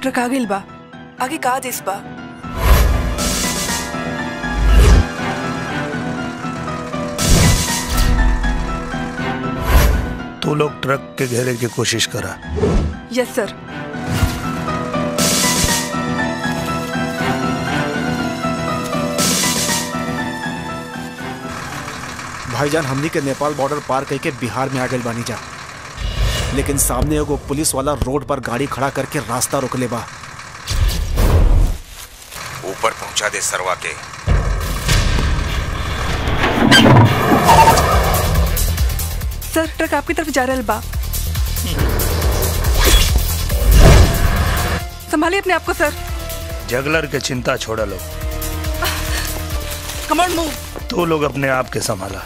Truck आ गइल बा आगे का देस बा तू लोग ट्रक के घेरे की कोशिश करा यस सर भाईजान हमनी के नेपाल बॉर्डर पार कई के बिहार में आ गए बानी जा लेकिन सामने एगो पुलिस वाला रोड पर गाड़ी खड़ा करके रास्ता रोकले बा ऊपर पहुंचा दे सरवा के सर ट्रक आपकी तरफ जा रहल बा संभालिए अपने आप को सर जगलर के चिंता छोड़ा लो कमांड मूव तू लोग अपने आप के संभाला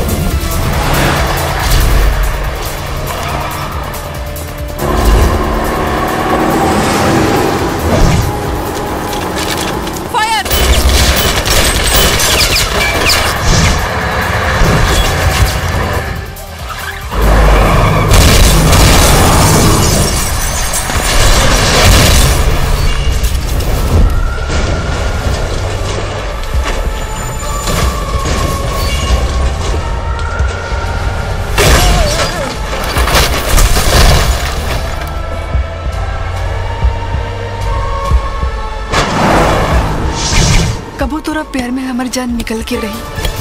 फायर कबू तोरा प्यार में हमारी जान निकल के रही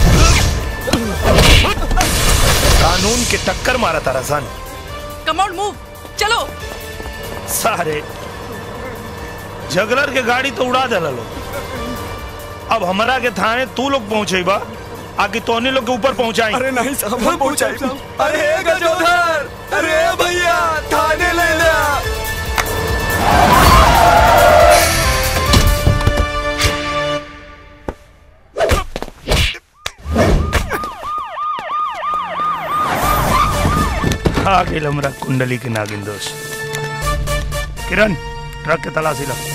कानून के टक्कर मारा तारा सन कमांड मूव चलो सारे जगलर के गाड़ी तो उड़ा दे लो अब हमारा के थाने तू लोग पहुंचे बा आगे तोने लोग के ऊपर पहुंचाई अरे नहीं साहब हम पहुंचाई अरे गजोधर अरे भैया थाने ले लिया आ गेल हमरा कुंडली के नागिन दोष किरण ट्रक के तलाशी ला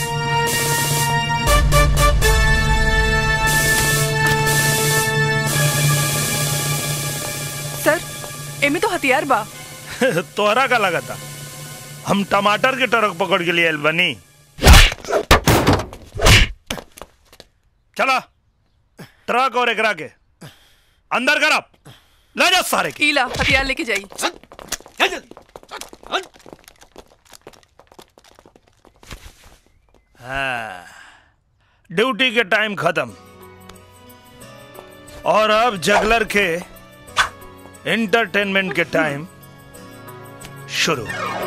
सर एमे तो हथियार बा तोहरा का लगा था हम टमाटर के ट्रक पकड़ के लिए बनी चला ट्रक और एकरा के अंदर कर आप ले जा सारे के ईला हथियार लेके जाई हाँ, ड्यूटी के टाइम खत्म और अब जगलर के एंटरटेनमेंट के टाइम शुरू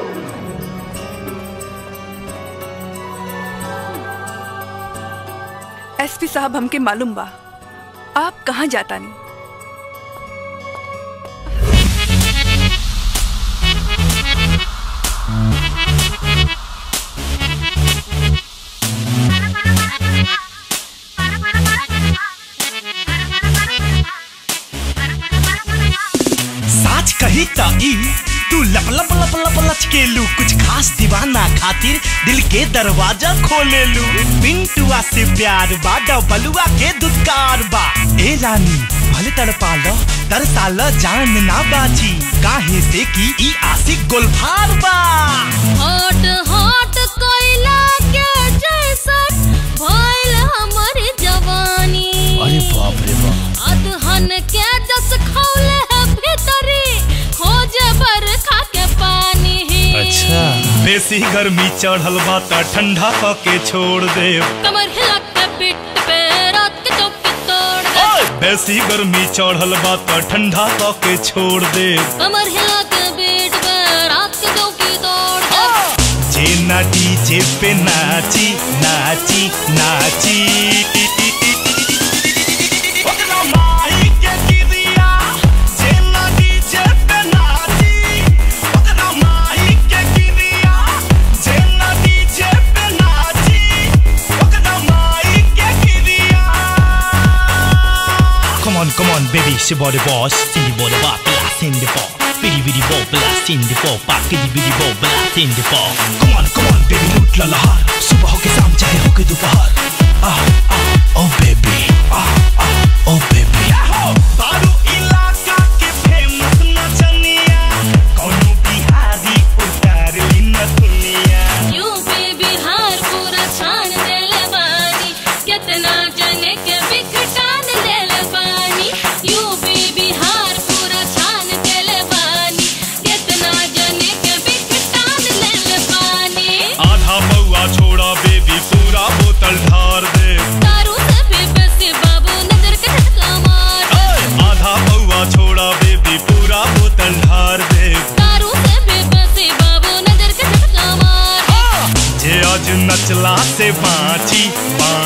एसपी साहब हमके मालूम बा आप कहाँ जाता नहीं साच कही त ई तू लप लप लप लप लचकेलू कुछ खास दीवाना खातिर दिल के दरवाजा खोलेलू पिंटुआ से प्यार बा डबलुआ के दुत्कार बा ए रानी भले तड़पा लो तरसा लो जान ना बाची काहे से की ई आशिक गोलफार बा हॉट हॉट कोयला के जैसन भइल हमर जवानी अरे बाप रे बाप अदहन के जस खौले है भीतरी खोजे बरखा के पानी अच्छा बेसी गर्मी चढ़ल बा त ठंडा क के छोड़ दे कमर हिला के पिट पे रात के चौकी तोड़ दे बेसी गर्मी चढ़ल बा त ठंडा क के छोड़ दे कमर हिला के बीट पे रात के चौकी तोड़ दे जे ना डीजे पे नाची नाची नाची ओकरा माही के गिरिया, जे ना डीजे पे नाची। ओकरा माही के गिरिया, जे ना डीजे पे नाची। ओकरा माही के गिरिया। Come on, come on, baby, she body boss, Cindy body bar, blast in the ball. Biddy biddy ball, blast in the ball, back biddy biddy ball, blast in the ball. Come on, come on, baby, लूट ला लहार, सुबह हो के शाम चाहे हो के दोपहर. Ah, ah, oh baby, ah, ah, oh baby. बारू इलाका के famous नचनिया, कौनो बिहारी उतार ली न दुनिया. यूपी बिहार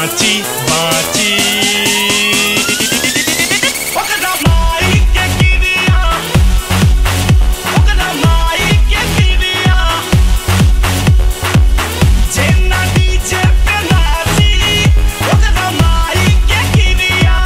बाची बाची ओकरा माई के किरिया ओकरा माई के किरिया जेना डीजे पे नाची ओकरा माई के किरिया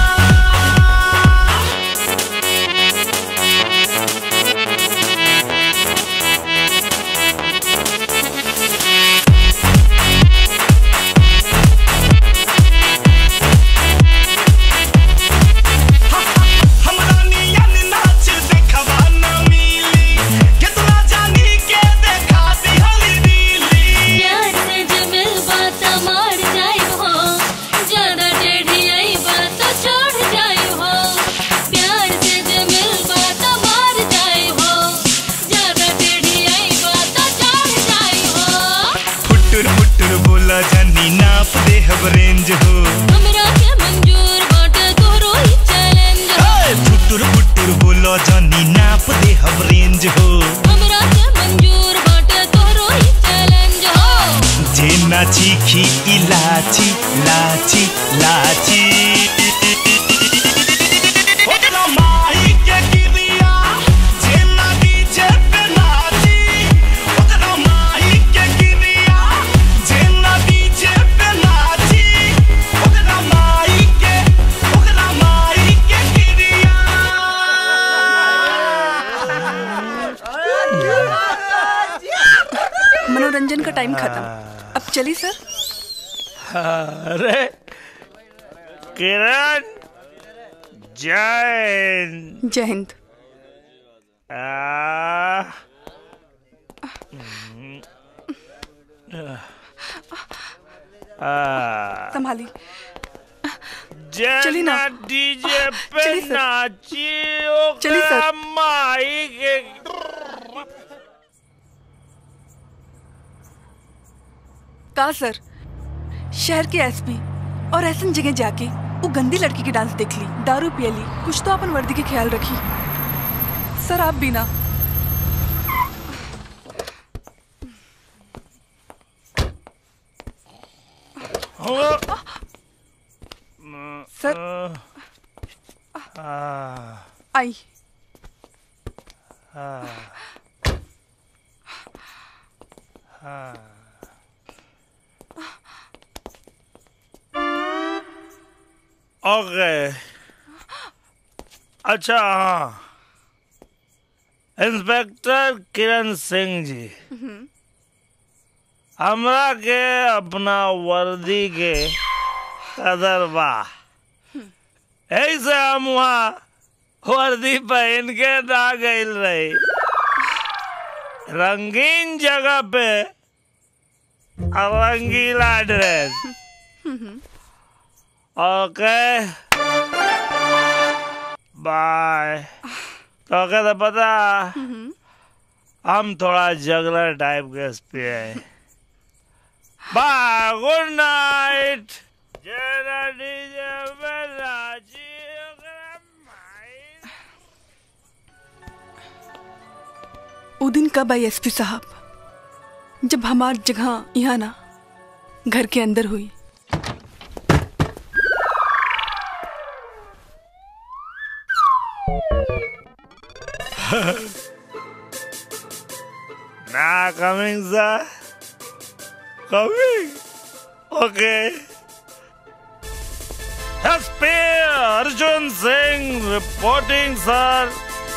हमरा नियन नाच देखवा न मिली कितना जानी के देखा दिहली दिली प्यार से जमिल बात मार जाई हो ज्यादा टेढ़ी आई बात छोड़ जाई हो प्यार से जमिल बात मार जाई हो ज्यादा टेढ़ी आई बात छोड़ जाई हो फुटुर फुटुर बोला जानी नाप दे हब रेंज हो हमरा के मंजूर बाटे तोहरो ही चैलेंज हो ए, फुटुर फुटुर बोला जानी नाप दे हब रेंज हो हमरा के मंजूर बाटे तोहरो ही चैलेंज हो जे नाची खी इलाची लाची लाची ओकरा माई के किरिया जे ना डीजे पे नाची ओकरा माई के किरिया जे ना डीजे पे नाची ओकरा माई के ओकरा माई के किरिया मनोरंजन का टाइम खत्म अब चली सर अरे किरण जैन जय हिंद आ, आ, संभाली जैन चली ना। डीजे पे चली सर। नाची चली सर। ओकरा माई के का सर शहर के एसपी और ऐसन जगह जाके वो गंदी लड़की की डांस देख ली दारू पिए ली कुछ तो अपन वर्दी के ख्याल रखी सर आप भी ना सर आई ओके अच्छा हाँ इंस्पेक्टर किरण सिंह जी हमरा के अपना वर्दी के कदर बा ऐसे हम वहाँ वर्दी पहन के ना गइल रही रंगीन जगह पे रंगीला ड्रेस ओके बाय तो क्या था पता हम थोड़ा जगलर टाइप के एसपी है बाय गुड नाइट जरा डीजे पे नाची ओकरा माई वो दिन कब आई एसपी साहब जब हमार जगह यहाँ ना घर के अंदर हुई Nah, coming, sir. Coming. Okay. SP Arjun Singh reporting, sir.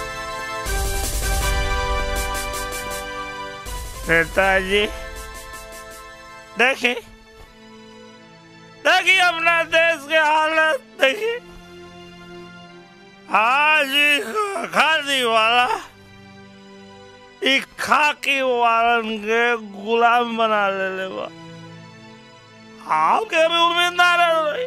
नेताजी देखिए देखिए अपना देश के हालत देखिए आज ही खादी वाला ई खाकी वालन के गुलाम बना ले ले बा आपके भी उम्मीद ना रही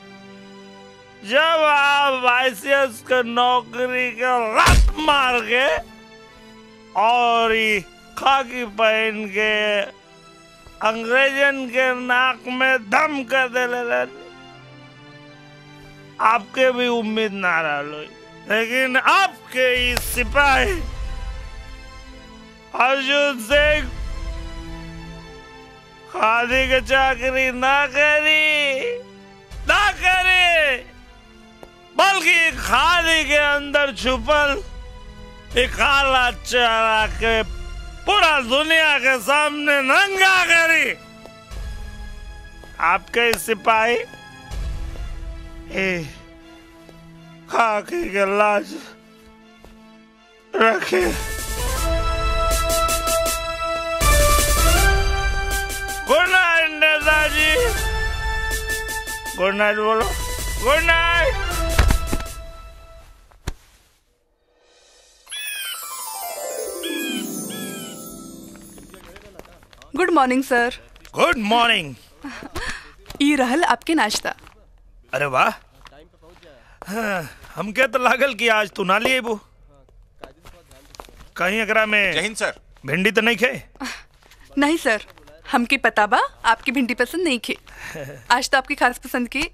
जब आप आईसीएस के नौकरी के रट मार के और ई खाकी पहन के अंग्रेजन के नाक में दम कर दे ले आपके भी उम्मीद ना रही लेकिन आपके इस सिपाही अर्जुन सिंह खादी के चाकरी ना करी ना करी बल्कि खादी के अंदर छुपल एक काला चेहरा के पूरा दुनिया के सामने नंगा करी आपके सिपाही ए खाकी के लाज रखे गुड नाइट नेताजी गुड नाइट बोलो good night good morning sir good morning ई रहल आपके नाश्ता अरे वाह हाँ, हमके तो लागल कि आज तू ना लिए वो कहीं एकरा जय में हिंद सर भिंडी तो नहीं खे नहीं सर हमके पता बा आपकी भिंडी पसंद नहीं खे आज तो आपकी खास पसंद की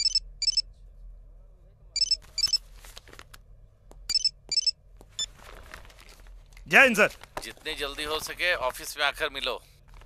जय हिंद सर जितनी जल्दी हो सके ऑफिस में आकर मिलो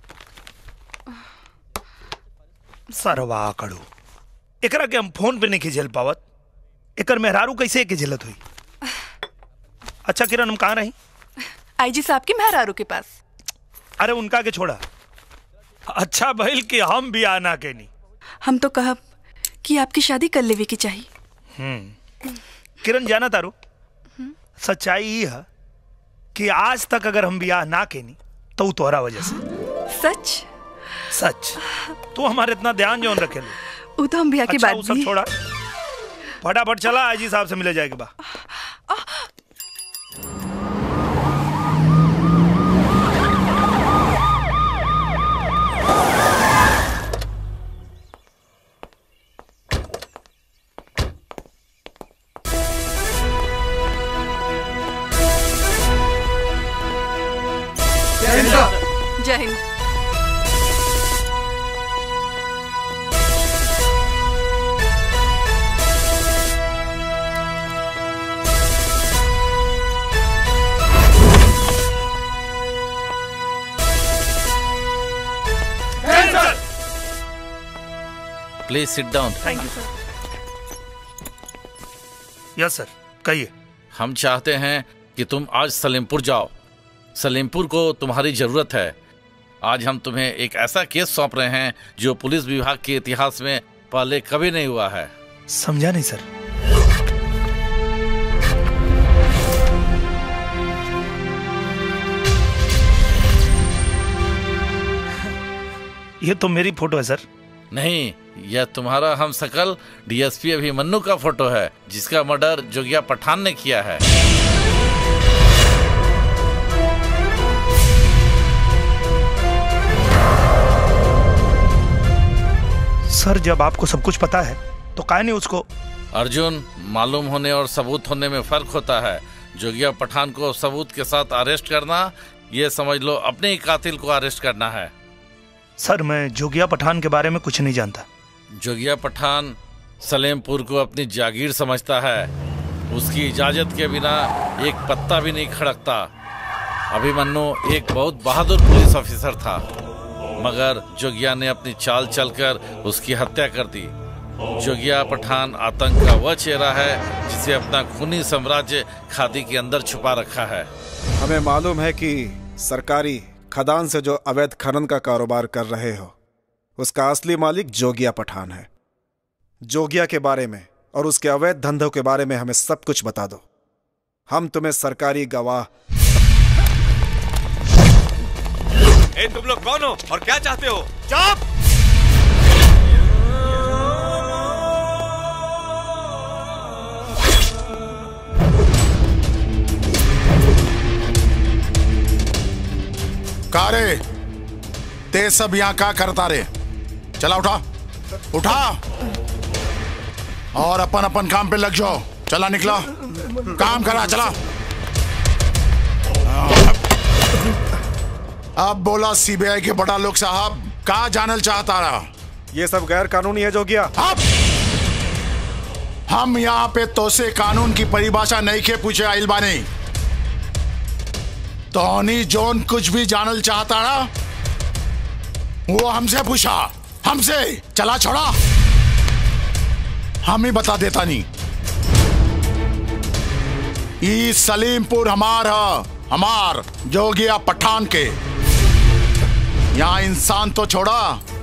सरवा कड़ू एकरा के हम फोन पे नहीं झेल पावत एकर मेहरारू कैसे के झेलत हुई अच्छा किरण हम कहाँ रही आईजी साहब के मेहरारू के पास अरे उनका के छोड़ा अच्छा भइल कि हम भी आना के नहीं हम तो कहब कि आपकी शादी कर लेवे की चाहिए किरण जाना तारू सच्चाई ही है कि आज तक अगर हम ब्याह ना के नहीं तो उ तोहरा वजह से सच सच तू हमारे इतना ध्यान जौन रखे लो वो तो हम ब्याह के अच्छा बाद वो सब भी छोड़ा फटाफट चला आजी साहब से मिले जाएगा बा जय Hind please sit down thank you yes sir कहिए हम चाहते हैं कि तुम आज सलेमपुर जाओ सलेमपुर को तुम्हारी जरूरत है आज हम तुम्हें एक ऐसा केस सौंप रहे हैं जो पुलिस विभाग के इतिहास में पहले कभी नहीं हुआ है समझा नहीं सर ये तो मेरी फोटो है सर नहीं यह तुम्हारा हम सकल डीएसपी अभिमन्यु का फोटो है जिसका मर्डर जोगिया पठान ने किया है सर जब आपको सब कुछ पता है तो काहे नहीं उसको अर्जुन मालूम होने और सबूत होने में फर्क होता है जोगिया पठान को सबूत के साथ अरेस्ट करना ये समझ लो अपने ही कातिल को अरेस्ट करना है सर मैं जोगिया पठान के बारे में कुछ नहीं जानता जोगिया पठान सलेमपुर को अपनी जागीर समझता है उसकी इजाजत के बिना एक पत्ता भी नहीं खड़कता अभिमन्यु एक बहुत बहादुर पुलिस ऑफिसर था मगर जोगिया ने अपनी चाल चलकर उसकी हत्या कर दी जोगिया पठान आतंक का वह चेहरा है जिसे अपना खूनी साम्राज्य खादी के अंदर छुपा रखा है हमें मालूम है कि सरकारी खदान से जो अवैध खनन का कारोबार कर रहे हो उसका असली मालिक जोगिया पठान है जोगिया के बारे में और उसके अवैध धंधों के बारे में हमें सब कुछ बता दो हम तुम्हें सरकारी गवाह ए तुम लोग कौन हो और क्या चाहते हो चुप का रे ते सब यहाँ का करता रे चला उठा उठा और अपन अपन काम पे लग जाओ चला निकला काम करा चला अब बोला सीबीआई के बड़ा लोग साहब का जानल चाहता रहा ये सब गैर कानूनी है जोगिया अब हम यहाँ पे तोसे कानून की परिभाषा नहीं के पूछे आइल बानी तोनी जोन कुछ भी जानल चाहता ना वो हमसे पूछा हमसे चला छोड़ा हम ही बता देता नहीं ई सलीमपुर हमार ह हमार जोगिया पठान के यहाँ इंसान तो छोड़ा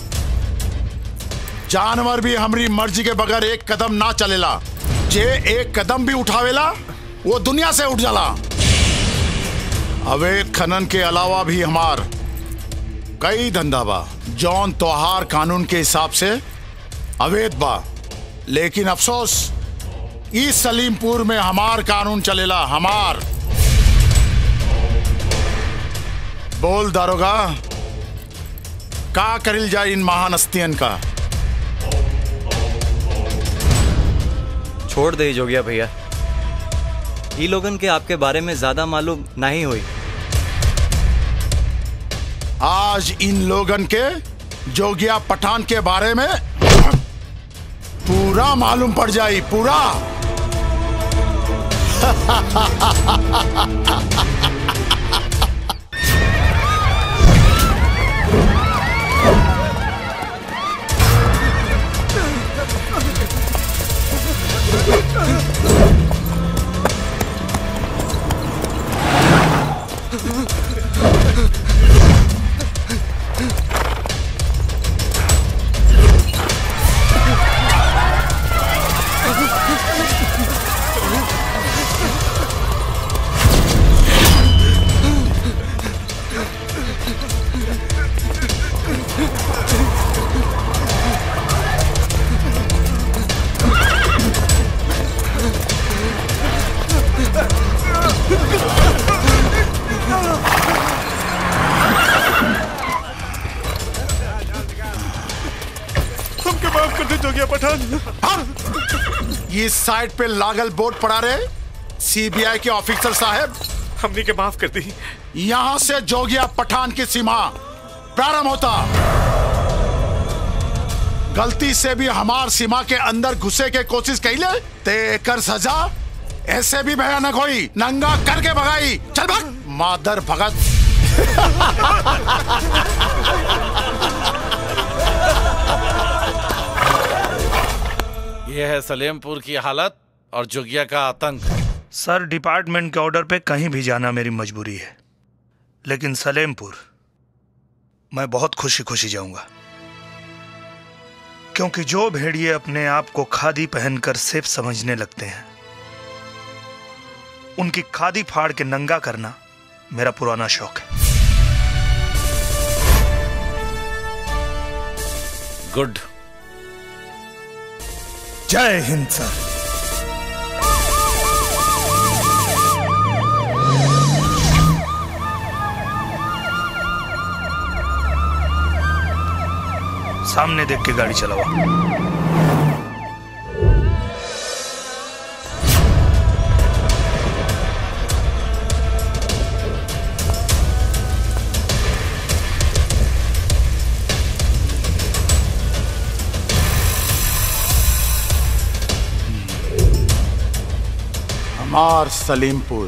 जानवर भी हमारी मर्जी के बगैर एक कदम ना चलेला जे एक कदम भी उठावेला वो दुनिया से उठ जाला अवैध खनन के अलावा भी हमार कई धंधा बा जौन त्योहार कानून के हिसाब से अवैध बा लेकिन अफसोस इस सलीमपुर में हमार कानून चलेला हमार बोल दारोगा का करिल जाए इन महान हस्तियन का छोड़ दे जोगिया भैया ई लोगन के आपके बारे में ज्यादा मालूम नहीं हुई आज इन लोगन के जोगिया पठान के बारे में पूरा मालूम पड़ जाई पूरा हमके माफ कर दे जोगिया पठान ये साइड पे लागल बोर्ड पड़ा रहे सीबीआई के ऑफिसर साहब हमने के माफ कर दी यहाँ से जोगिया पठान की सीमा प्रारंभ होता गलती से भी हमार सीमा के अंदर घुसे के कोशिश कैले ते कर सजा ऐसे भी भयानक हुई नंगा करके भगाई चल भाग मादर भगत यह है सलेमपुर की हालत और जोगिया का आतंक सर डिपार्टमेंट के ऑर्डर पे कहीं भी जाना मेरी मजबूरी है लेकिन सलेमपुर मैं बहुत खुशी खुशी जाऊंगा क्योंकि जो भेड़िए अपने आप को खादी पहनकर सेफ समझने लगते हैं उनकी खादी फाड़ के नंगा करना मेरा पुराना शौक है गुड जय हिंद सर सामने देख के गाड़ी चलावा हमार सलीमपुर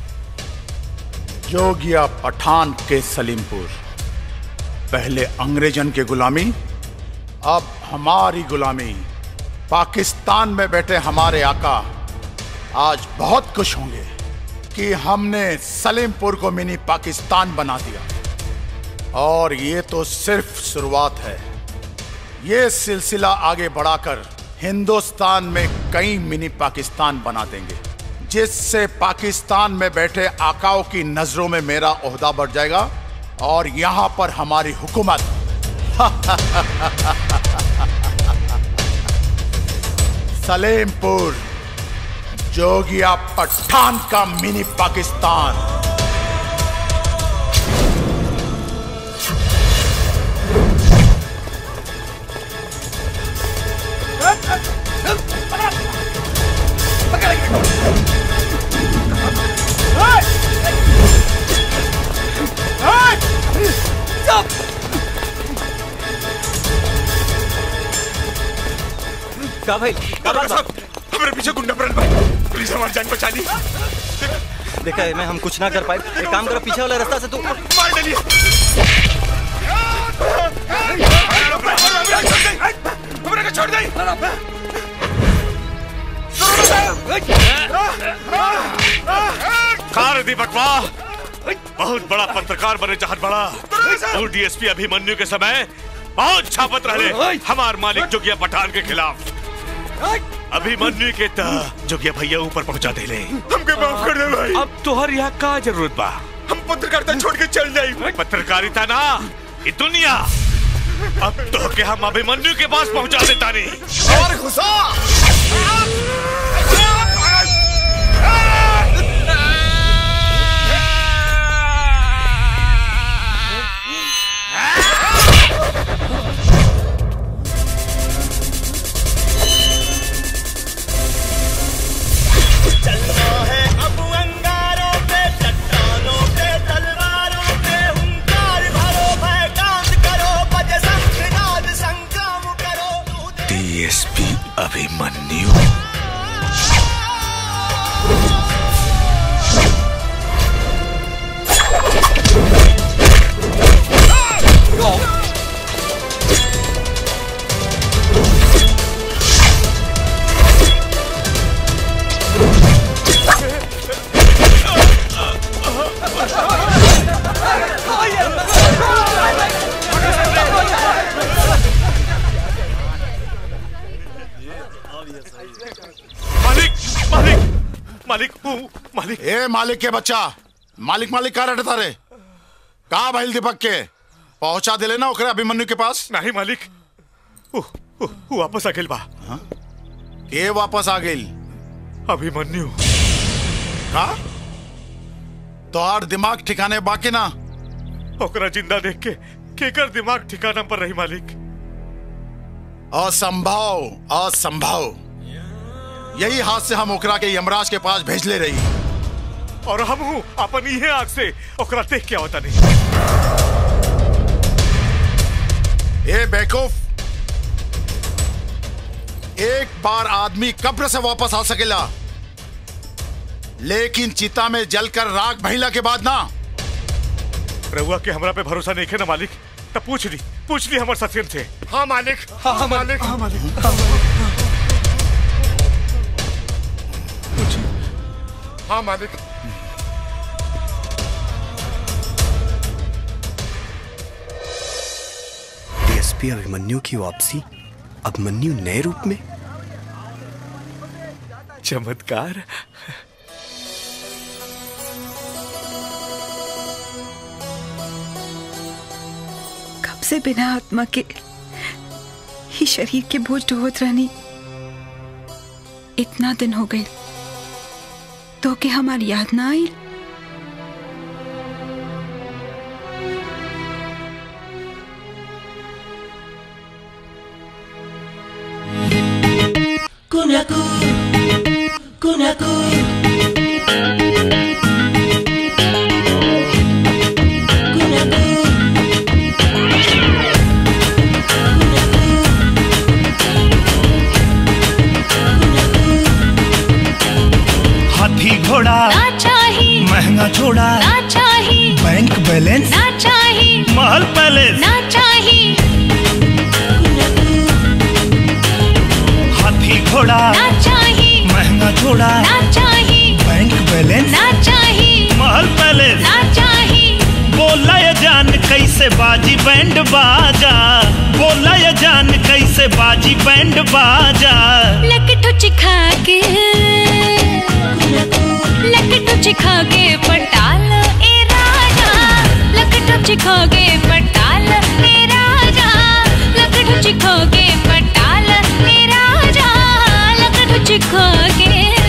जोगिया पठान के सलीमपुर पहले अंग्रेजन के गुलामी अब हमारी गुलामी पाकिस्तान में बैठे हमारे आका आज बहुत खुश होंगे कि हमने सलीमपुर को मिनी पाकिस्तान बना दिया और ये तो सिर्फ शुरुआत है ये सिलसिला आगे बढ़ाकर हिंदुस्तान में कई मिनी पाकिस्तान बना देंगे जिससे पाकिस्तान में बैठे आकाओं की नजरों में मेरा ओहदा बढ़ जाएगा और यहां पर हमारी हुकूमत सलेमपुर जोगिया पठान का मिनी पाकिस्तान का भाई का बात बा? हमारे पीछे गुंडा पड़ल भाई प्लीज हमारी जान बचा ली देखा है मैं हम कुछ ना कर पाए एक काम करो पीछे वाला रास्ता से तू मार डालिए छोड़ दे कार दीपकवा बहुत बड़ा पत्रकार बने चाहत बड़ा और डीएसपी अभिमन्यु के समय बहुत छापत रहे हमार मालिक जोगिया पठान के खिलाफ अभिमन्यु के ता जोगिया भैया ऊपर पहुंचा दे ले हमके माफ कर दे भाई अब तोहर यहाँ का जरूरत बा हम पत्रकारिता छोड़ के चल जाए पत्रकारिता ना ये दुनिया अब तो के हम अभिमन्यु के पास पहुंचा देता नहीं और घुसा डीएसपी अभिमन्यु मालिक मालिक मालिक ऊ, मालिक ए मालिक के बच्चा मालिक मालिक का रटता रे कहा भाई दीपक के पहुंचा दिले ना ओकरे अभिमन्यु के पास नहीं मालिक ऊ, ऊ, ऊ वापस आ गेल बा के वापस आ गई अभिमन्यु का तोहार दिमाग ठिकाने बाकी ना ओकरा जिंदा देख के केकर दिमाग ठिकाना पर रही मालिक असंभव असंभव यही हाथ से हम ओकरा के यमराज के पास भेजले रही और हम हूँ अपन इहे आग से ओकरा देख के आवता नहीं ए बेवकूफ एक बार आदमी कब्र से वापस आ सकेला लेकिन चिता में जलकर राख भइला के बाद ना रहुआ के हमरा पे भरोसा नहीं है ना मालिक तब पूछ ली पूछ ली हमारे सत्यन से हाँ मालिक हाँ मालिक हाँ मालिक हाँ मालिक डीएसपी अभिमन्यु की वापसी अभिमन्यु नए रूप में चमत्कार कब से बिना आत्मा के ही शरीर के बोझ ढोत रहनी इतना दिन हो गए तो के हमारी याद ना आई Kunaku, kunaku. हाथी घोड़ा ना चाही महंगा छोड़ा ना चाही बैंक बैलेंस ना चाही महल पैलेस ना चाही हाथी घोड़ा ना चाही महंगा छोड़ा ना चाही बैंक बैलेंस ना चाही महल पैलेस ना चाही बोला ये जान कैसे बाजी बैंड बाजा बोला ये जान कैसे बाजी बैंड बाजा लकटू चिखा के लकटू चिखा के पटाल ए राजा लकटू चिखा के पटाल ए राजा लकटू चिखा के पटाल ए राजा लकटू चिखा के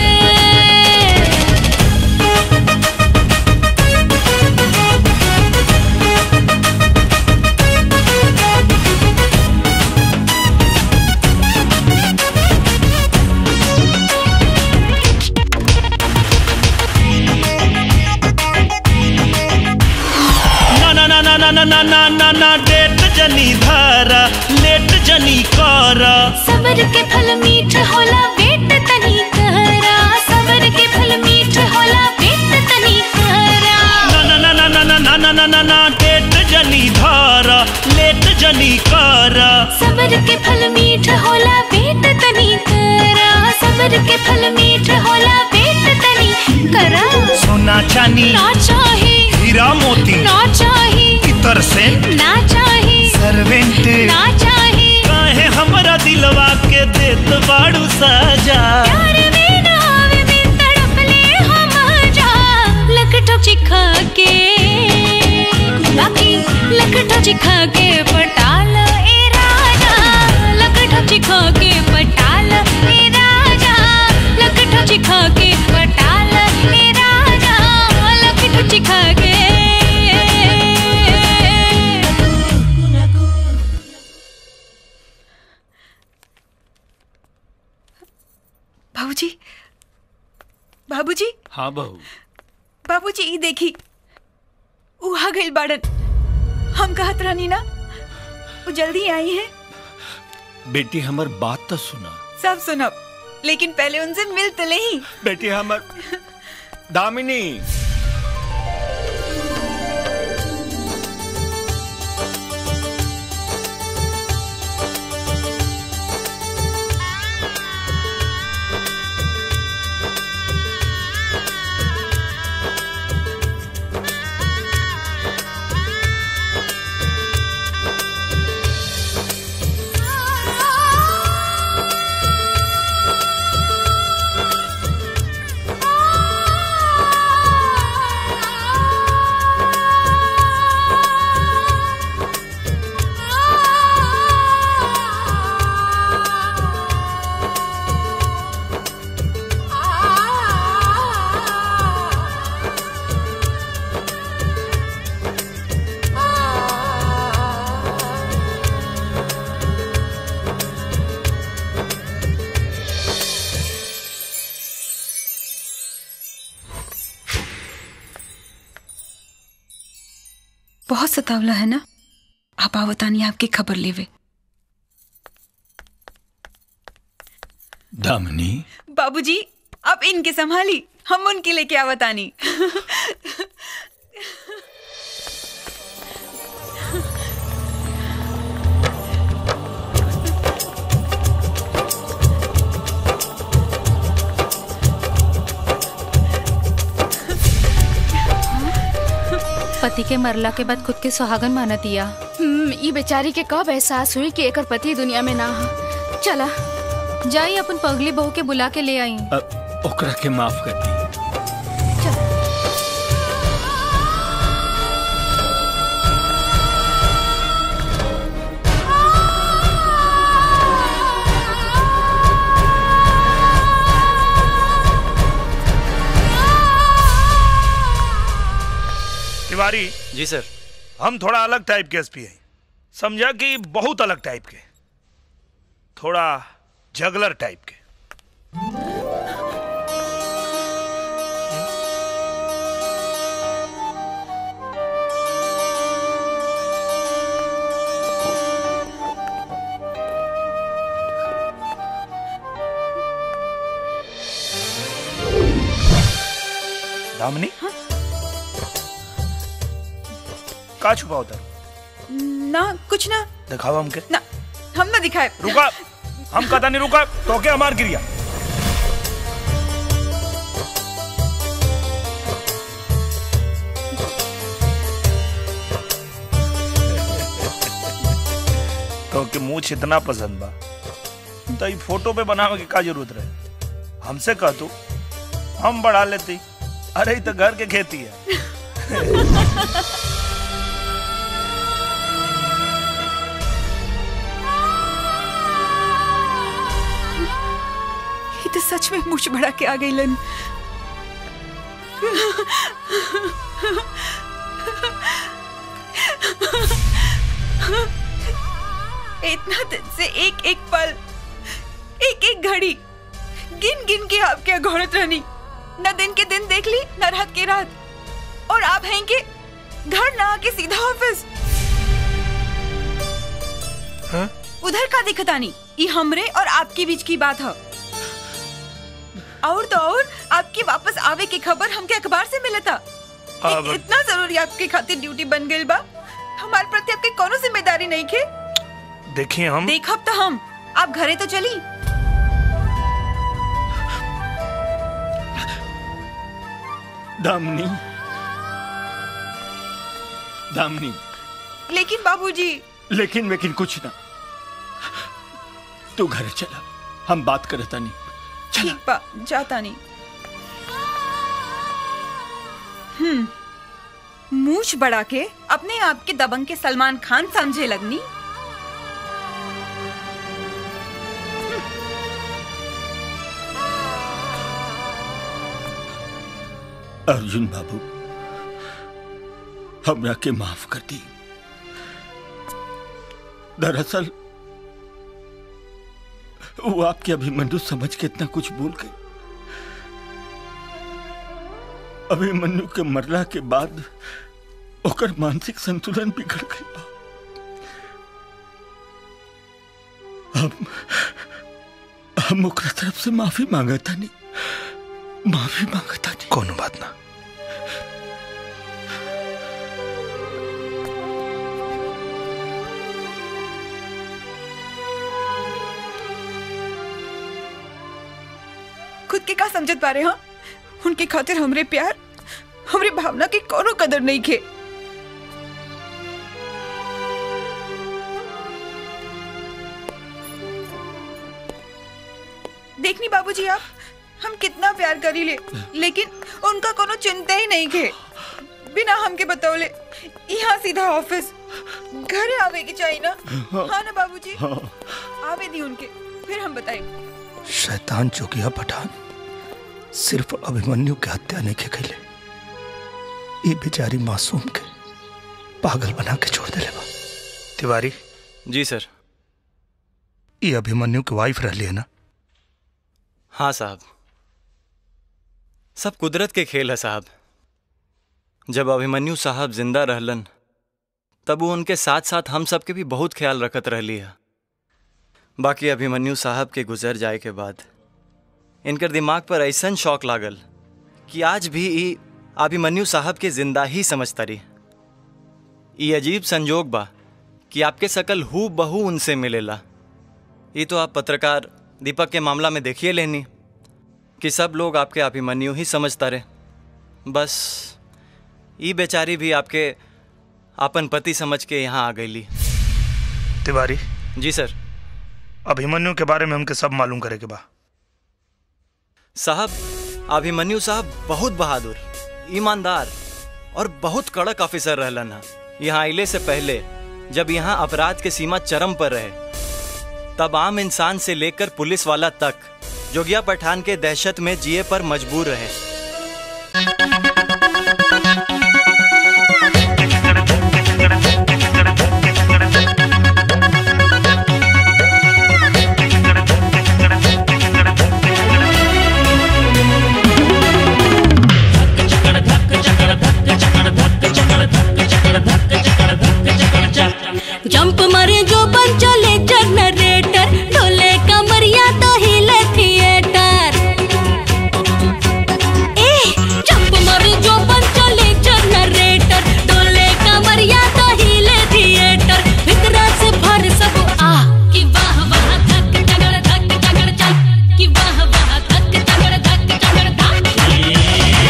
ना ना ना ना ना ना ना ना ना ना डेट जनी धारा लेट जनी करा सबर के फल मीठ होला वेट तनी करा सबर के फल मीठ होला वेट तनी करा ना ना ना ना ना ना ना ना ना ना ना डेट जनी धारा लेट जनी कारा सबर के फल मीठ होला पेट तनी करा सबर के फल मीठ होला पेट तनी करा सोना चानी ना चाहे हीरा मोती ना चाहे इतर से ना चाहे सर्वेंट ना चाहे काहे हमरा दिलवा के देत बाड़ू साजा प्यार में नाव में तड़प ले हम जा लकटो चिखा के बाकी लकटो चिखा के पटाल ए राजा लकटो चिखा के पटाल ए राजा लकटो चिखा के पटाल ए राजा लकटो चिखा के बाबूजी बाबूजी हाँ बहू बाबूजी ई देखी ऊ आ गइल बाड़न हम कहत रहनी ना वो जल्दी आई है बेटी हमर बात तो सुना सब सुनब लेकिन पहले उनसे मिल तो ले ही बेटी हमर दामिनी बहुत सतावला है ना आप आवतानी आपकी खबर लेवे दामिनी बाबूजी आप इनके संभाली हम उनके लेके आवतानी पति के मरला के बाद खुद के सुहागन माना दिया हम्म, ई बेचारी के कब एहसास हुई कि एकर पति दुनिया में ना हा चला जाई अपन पगली बहू के बुला के ले आई अ, ओकरा के माफ कर दी तिवारी जी सर हम थोड़ा अलग टाइप के एसपी हैं समझा कि बहुत अलग टाइप के थोड़ा जगलर टाइप के दामिनी का छुपा उधर ना कुछ ना दिखाओ हमके ना हम ना दिखाए रुका हम कदा नहीं रुका तो के हमार गिरिया तो के मुंह इतना पसंद बा तो ई फोटो पे बनावे के का जरूरत रहे हमसे कह तू हम बढ़ा लेती अरे ई तो घर के खेती है ये तो सच में मुझ बड़ा के आ गई लन इतना दिन से एक एक पल एक एक घड़ी गिन गिन के आपके घोड़त रहनी न दिन के दिन देख ली न रात के रात और आप हैं कि घर ना आके सीधा ऑफिस उधर का दिखतानी ये हमरे और आपके बीच की बात है और तो और आपकी वापस आवे की खबर हमके अखबार से मिला था अब- इतना जरूरी आपके खातिर ड्यूटी बन गई बा हमारे प्रति आपके कोनो जिम्मेदारी नहीं खे देखिए हम देखब तो हम आप घरे तो चली दामनी दामनी लेकिन बाबूजी लेकिन लेकिन कुछ ना तू घर चला हम बात करता नहीं ठीक बा जाता नहीं हम्म मूछ बढ़ा के अपने आप के दबंग के सलमान खान समझे लगनी अर्जुन बाबू हमरा के माफ कर दी दरअसल वो आपके अभिमन्यु समझ के इतना कुछ भूल गए अभिमन्यु के मरला के बाद ओकर मानसिक संतुलन बिगड़ गई बा। हम हम ओकरा तरफ से माफी मांगता नहीं माफी मांगता नहीं कोनो बात ना खुद के का समझत पा रहे हाँ उनके खातिर हमरे प्यार हमरे भावना की कोनो कदर नहीं खे देखनी बाबूजी आप हम कितना प्यार करी ले लेकिन उनका कोनो चिंता ही नहीं खे बिना हमके बतौले यहाँ सीधा ऑफिस घरे आवे की चाहिए ना हाँ ना बाबूजी हाँ। आवे दी उनके फिर हम बताएंगे शैतान चौकिया पठान सिर्फ अभिमन्यु के हत्या नहीं के कैले ये बेचारी मासूम के पागल बना के छोड़ देले बा तिवारी जी सर ये अभिमन्यु की वाइफ रहली है ना हाँ साहब सब कुदरत के खेल है साहब जब अभिमन्यु साहब जिंदा रहलन तब वो उनके साथ साथ हम सब के भी बहुत ख्याल रखत रहली है बाकी अभिमन्यु साहब के गुजर जाए के बाद इनकर दिमाग पर ऐसन शौक लागल कि आज भी ई अभिमन्यु साहब के जिंदा ही समझता रही ये अजीब संजोग बा कि आपके सकल हु बहू उनसे मिलेला ये तो आप पत्रकार दीपक के मामला में देखिए लेनी कि सब लोग आपके अभिमन्यु ही समझता रहे बस ई बेचारी भी आपके अपन पति समझ के यहाँ आ गईली तिवारी जी सर अभिमन्यु के बारे में हमके सब मालूम करे के बा साहब अभिमन्यु साहब बहुत बहादुर ईमानदार और बहुत कड़क ऑफिसर रहलन हा यहाँ आइले से पहले जब यहाँ अपराध के सीमा चरम पर रहे तब आम इंसान से लेकर पुलिस वाला तक जोगिया पठान के दहशत में जिए पर मजबूर रहे जंप मारे जो बन चले जनरेटर ढोले कमरिया तो हिले थिएटर ए जंप मारे जो बन चले जनरेटर ढोले कमरिया तो हिले थिएटर भीतरा से भर सब आ कि वाह वाह धक तगड़ धक तगड़ चल कि वाह वाह धक तगड़ धक तगड़ धक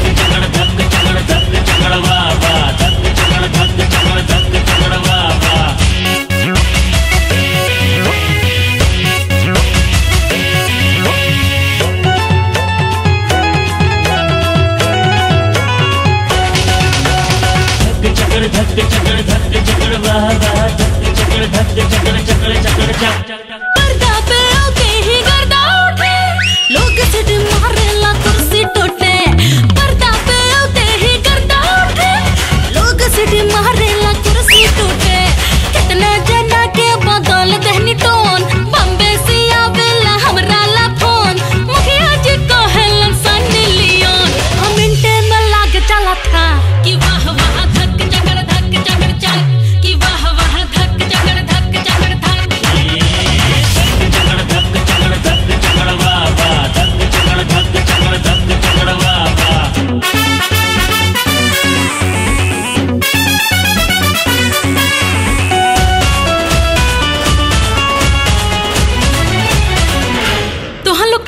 पर्दा पे आके ही गर्दा उठे लोग सिट मारेला कुर्सी टूटे पर्दा पे आते ही गर्दा उठे लोग सिट मारेला कुर्सी टूटे कितना जना के बदल दहनी टोन बम्बे से आवेला हमरा ला फोन मुखिया जी कहेलन सनी लियोन हम मिनटे में लाग चला था कि वाह वाह धक चगड़ धक चगड़ चल कि वाह वाह धक चगड़ धक चगड़ धक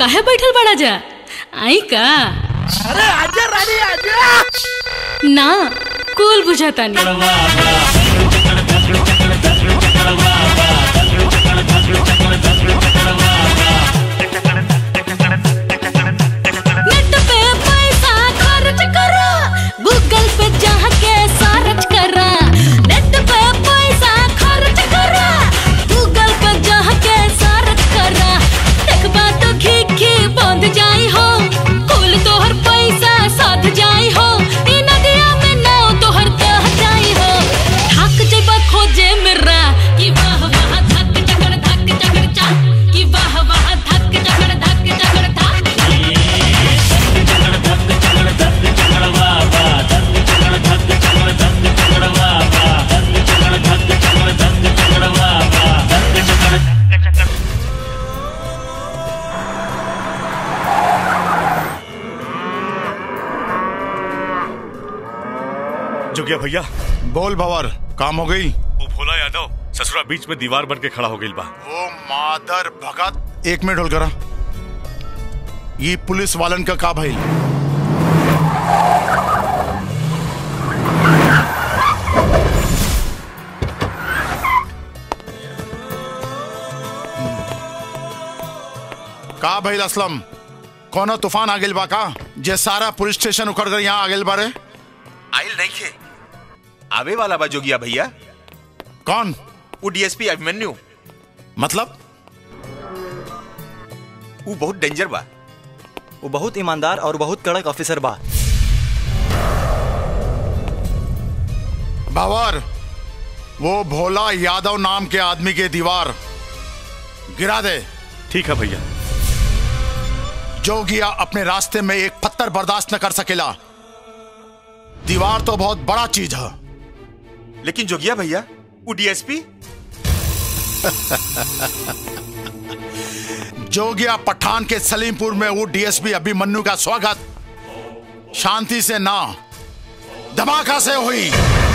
काहे बैठल बड़ा जा आई का अरे आजा रानी आजा ना कुल बुझाता नहीं नेट पे पैसा खर्च करा गूगल पे जाके सर्च करा नेट पे पैसा खर्च करा गूगल पे जाके सर्च करा देखबा तो घी घी बंद जाई हो कुल तोहर पैसा साथ जाई हो ई नदिया में नाव तोहर दह जाई हो थक जइबा खोजे मेरा कि वाह वाह धक चकड़ धक चकड़ चा कि वाह वाह धक चकड़ धक चकड़ था जोगिया भैया बोल भवर काम हो गई वो भोला यादव ससुरा बीच में दीवार बन के खड़ा हो गई बा ओ मादर भगत एक मिनट होल करा ये पुलिस वालन का का भाई का भाई असलम कोनो तूफान आ गेल बा का जे सारा पुलिस स्टेशन उखड़ कर यहाँ आ गेल बारे आइल नहीं खे आवे वाला बा जोगिया भैया कौन वो डीएसपी अभिमन्यु मतलब वो बहुत डेंजर बा वो बहुत ईमानदार और बहुत कड़क ऑफिसर बा बावर वो भोला यादव नाम के आदमी के दीवार गिरा दे ठीक है भैया जोगिया अपने रास्ते में एक पत्थर बर्दाश्त न कर सकेला दीवार तो बहुत बड़ा चीज है लेकिन जोगिया भैया वो डीएसपी जोगिया पठान के सलीमपुर में वो डीएसपी अभिमन्यु का स्वागत शांति से ना धमाका से हुई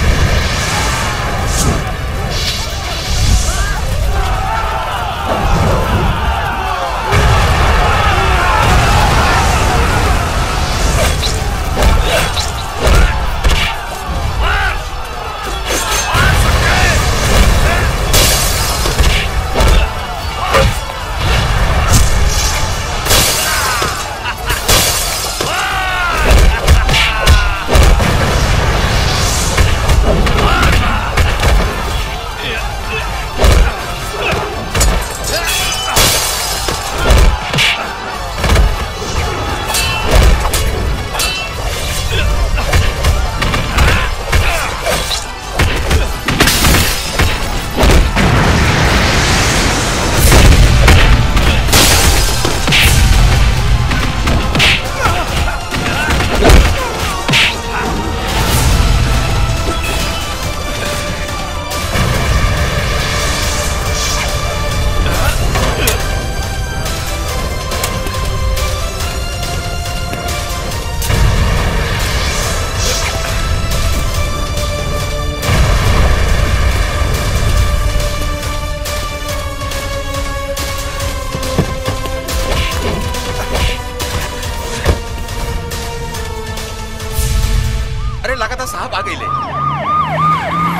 अरे लगातार साहब आ गई ले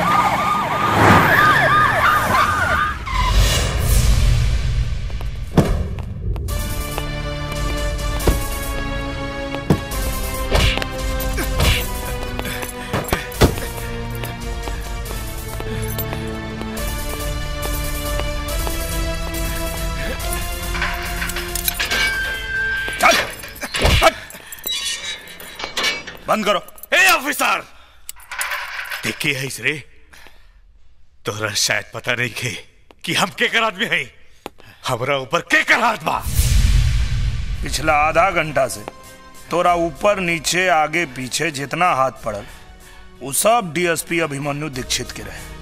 बंद करो ए ऑफिसर देखिए है रे तोरा शायद पता नहीं के कि हम के कर आदमी है हमरा ऊपर के कर हाथ बा पिछला आधा घंटा से तोरा ऊपर नीचे आगे पीछे जितना हाथ पड़ल वो सब डीएसपी अभिमन्यु दीक्षित के रहे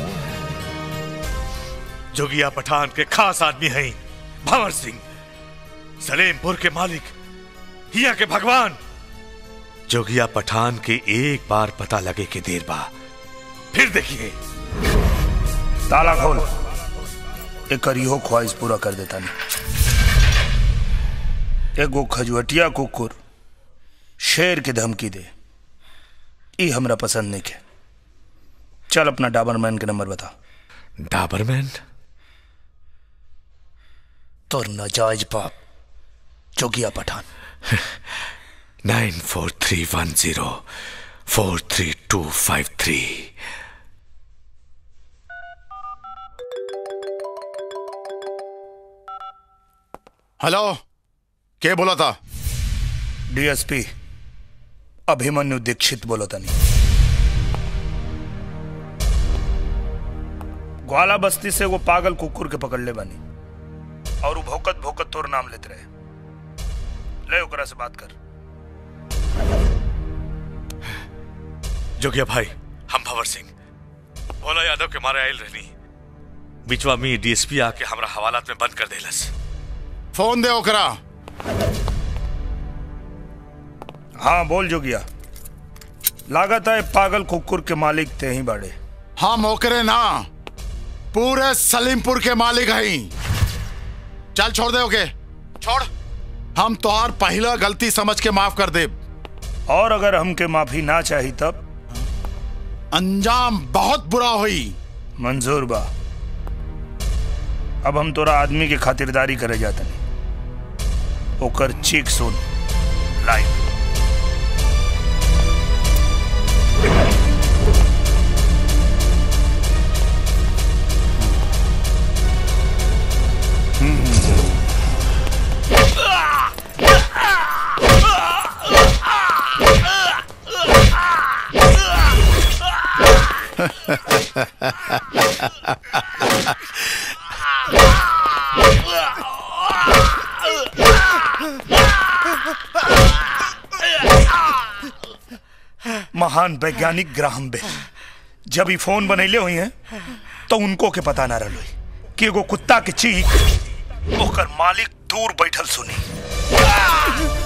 जोगिया पठान के खास आदमी है भंवर सिंह सलेमपुर के मालिक हिया के भगवान जोगिया पठान के एक बार पता लगे के देर बा फिर देखिए ताला खोल एक करियो ख्वाहिश पूरा कर देता नहीं एगो खजुअटिया कुकुर शेर के धमकी दे ई हमरा पसंद नहीं के चल अपना डाबरमैन के नंबर बता डाबरमैन तो नाजायज बाप Jogiya Pathan nine four three one zero four three two five three hello के बोला था डीएसपी अभिमन्यु दीक्षित बोलो तनी ग्वाला बस्ती से वो पागल कुकुर के पकड़ ले बनी और वो भौकत भौकत तोर नाम लेते रहे ले ओकरा से बात कर जोगिया भाई हम भंवर सिंह भोला यादव के मारे आयल रहनी बिचवा में डीएसपी आके हमरा हवालात में बंद कर देलस फोन दे ओकरा हाँ बोल जोगिया लागत है पागल कुकुर के मालिक ते ही बाड़े हम ओकरे ना पूरे सलीमपुर के मालिक हई चल छोड़ दे ओके छोड़ हम तोहार पहला गलती समझ के माफ कर दे और अगर हमके माफी ना चाही तब अंजाम बहुत बुरा हुई मंजूर बा अब हम तोरा आदमी की खातिरदारी करे जाते नहीं ओकर चीख सुन लाइव महान वैज्ञानिक ग्राहम बेल जब ही फोन बनैले हुई हैं तो उनको के पता ना रहो कि एगो कुत्ता के चीख ओकर मालिक दूर बैठल सुनी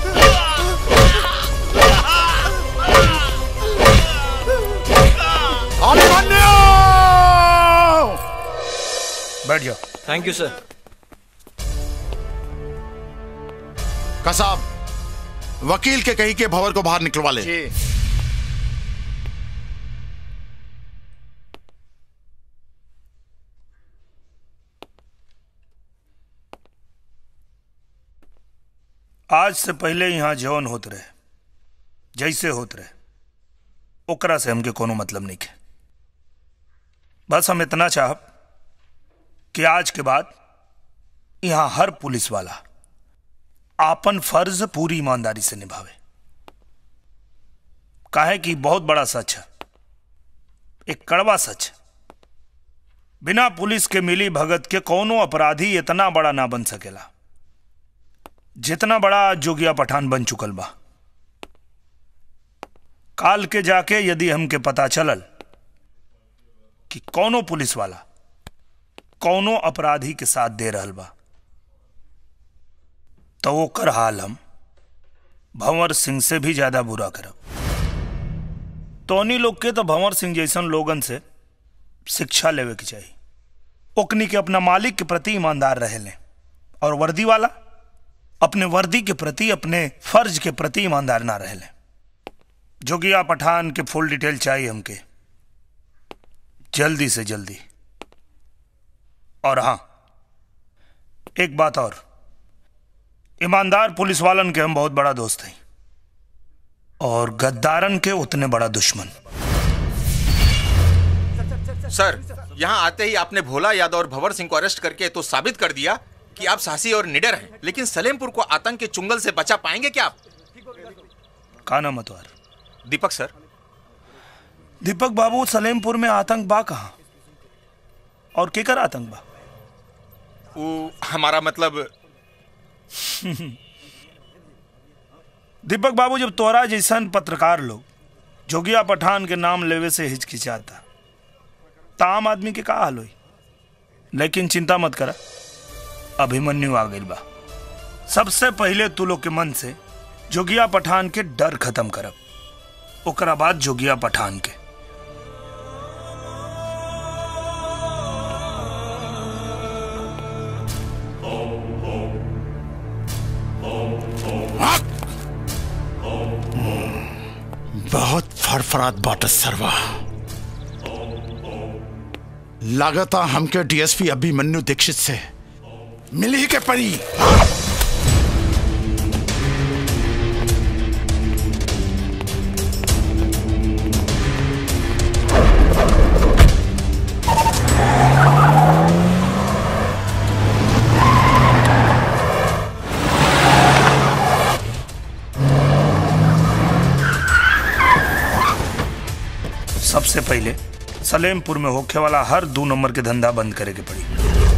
बैठ जाओ थैंक यू सर कसाब वकील के कही के भवर को बाहर निकलवा ले आज से पहले यहाँ जौन होत रहे जैसे होत रहे ओकरा से हमके कोनो मतलब नहीं है बस हम इतना चाहब कि आज के बाद यहाँ हर पुलिस वाला आपन फर्ज पूरी ईमानदारी से निभावे काहे कि बहुत बड़ा सच है एक कड़वा सच है बिना पुलिस के मिली भगत के कोनो अपराधी इतना बड़ा ना बन सकेला जितना बड़ा आज जोगिया पठान बन चुकल बा काल के जाके यदि हमके पता चलल कि कौनो पुलिस वाला कौनो अपराधी के साथ दे रहल बा तो वो कर हाल हम भंवर सिंह से भी ज्यादा बुरा करब तोनी लोग के तो भंवर सिंह जैसन लोगन से शिक्षा लेवे के चाहिए ओकनी के अपना मालिक के प्रति ईमानदार रहे लें और वर्दी वाला अपने वर्दी के प्रति अपने फर्ज के प्रति ईमानदार ना रहे लें जोगिया पठान के फुल डिटेल चाहिए हमके जल्दी से जल्दी और हाँ एक बात और ईमानदार पुलिस वालन के हम बहुत बड़ा दोस्त हैं और गद्दारन के उतने बड़ा दुश्मन सर यहाँ आते ही आपने भोला यादव और भंवर सिंह को अरेस्ट करके तो साबित कर दिया कि आप साहसी और निडर हैं लेकिन सलेमपुर को आतंक के चुंगल से बचा पाएंगे क्या आप का नाम है तुम्हारा दीपक सर दीपक बाबू सलेमपुर में आतंक बा कहा और केकर आतंक बा वो हमारा मतलब दीपक बाबू जब तोरा जैसन पत्रकार लोग जोगिया पठान के नाम लेवे से हिचकिचाता तो आम आदमी के का हाल हुई लेकिन चिंता मत करा अभिमन्यु आ गई बा सबसे पहले तू लोग के मन से जोगिया पठान के डर खत्म करब ओकरा बाद जोगिया पठान के अफराद बाट सरवा लागता हमके डीएसपी अभिमन्यु दीक्षित से मिल ही के पड़ी सबसे पहले सलेमपुर में होखे वाला हर दो नंबर के धंधा बंद करे के पड़ी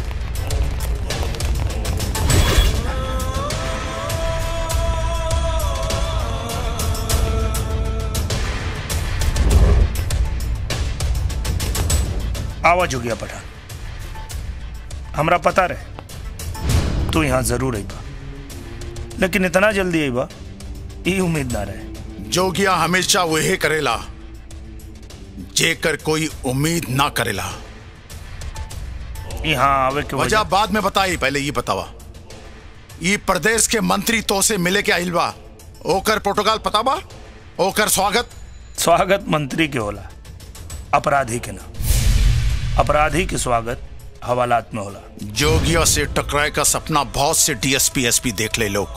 आवाज हो गया पठान हमरा पता रहे तू यहाँ जरूर आईबा लेकिन इतना जल्दी आईबा ये उम्मीद ना रहे जोगिया हमेशा वही करेला जेकर कोई उम्मीद ना करेला यहाँ आवे के वजह बाद में बताई पहले ये बतावा ये प्रदेश के मंत्री तो से मिले के आइल बा ओकर प्रोटोकॉल पता बा ओकर स्वागत स्वागत मंत्री के होला अपराधी के ना अपराधी के स्वागत हवालात में होला जोगिया से टकराए का सपना बहुत से डीएसपी एसपी देख ले लोग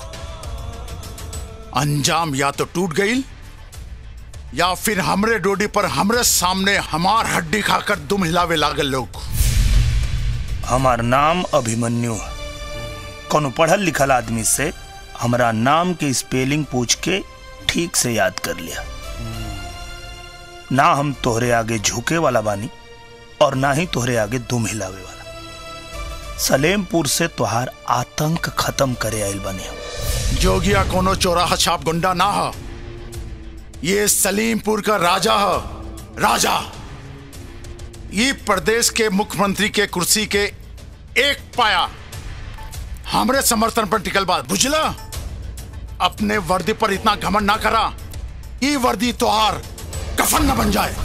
अंजाम या तो टूट गई या फिर हमरे डोडी पर हमरे सामने हमार हड्डी खाकर दुम हिलावे लागल लोग हमार नाम अभिमन्यु है कोनो पढ़ल लिखल आदमी से हमारा नाम के स्पेलिंग पूछ के ठीक से याद कर लिया ना हम तोहरे आगे झुके वाला बानी और ना ही तोहरे आगे दुम हिलावे वाला सलेमपुर से तोहार आतंक खत्म करे आइल बानी हम जोगिया कोनो चौराहा छाप गुंडा ना हो ये सलीमपुर का राजा हो राजा ये प्रदेश के मुख्यमंत्री के कुर्सी के एक पाया हमरे समर्थन पर टिकल बात बुझला अपने वर्दी पर इतना घमंड ना करा ये वर्दी तोहार कफन न बन जाए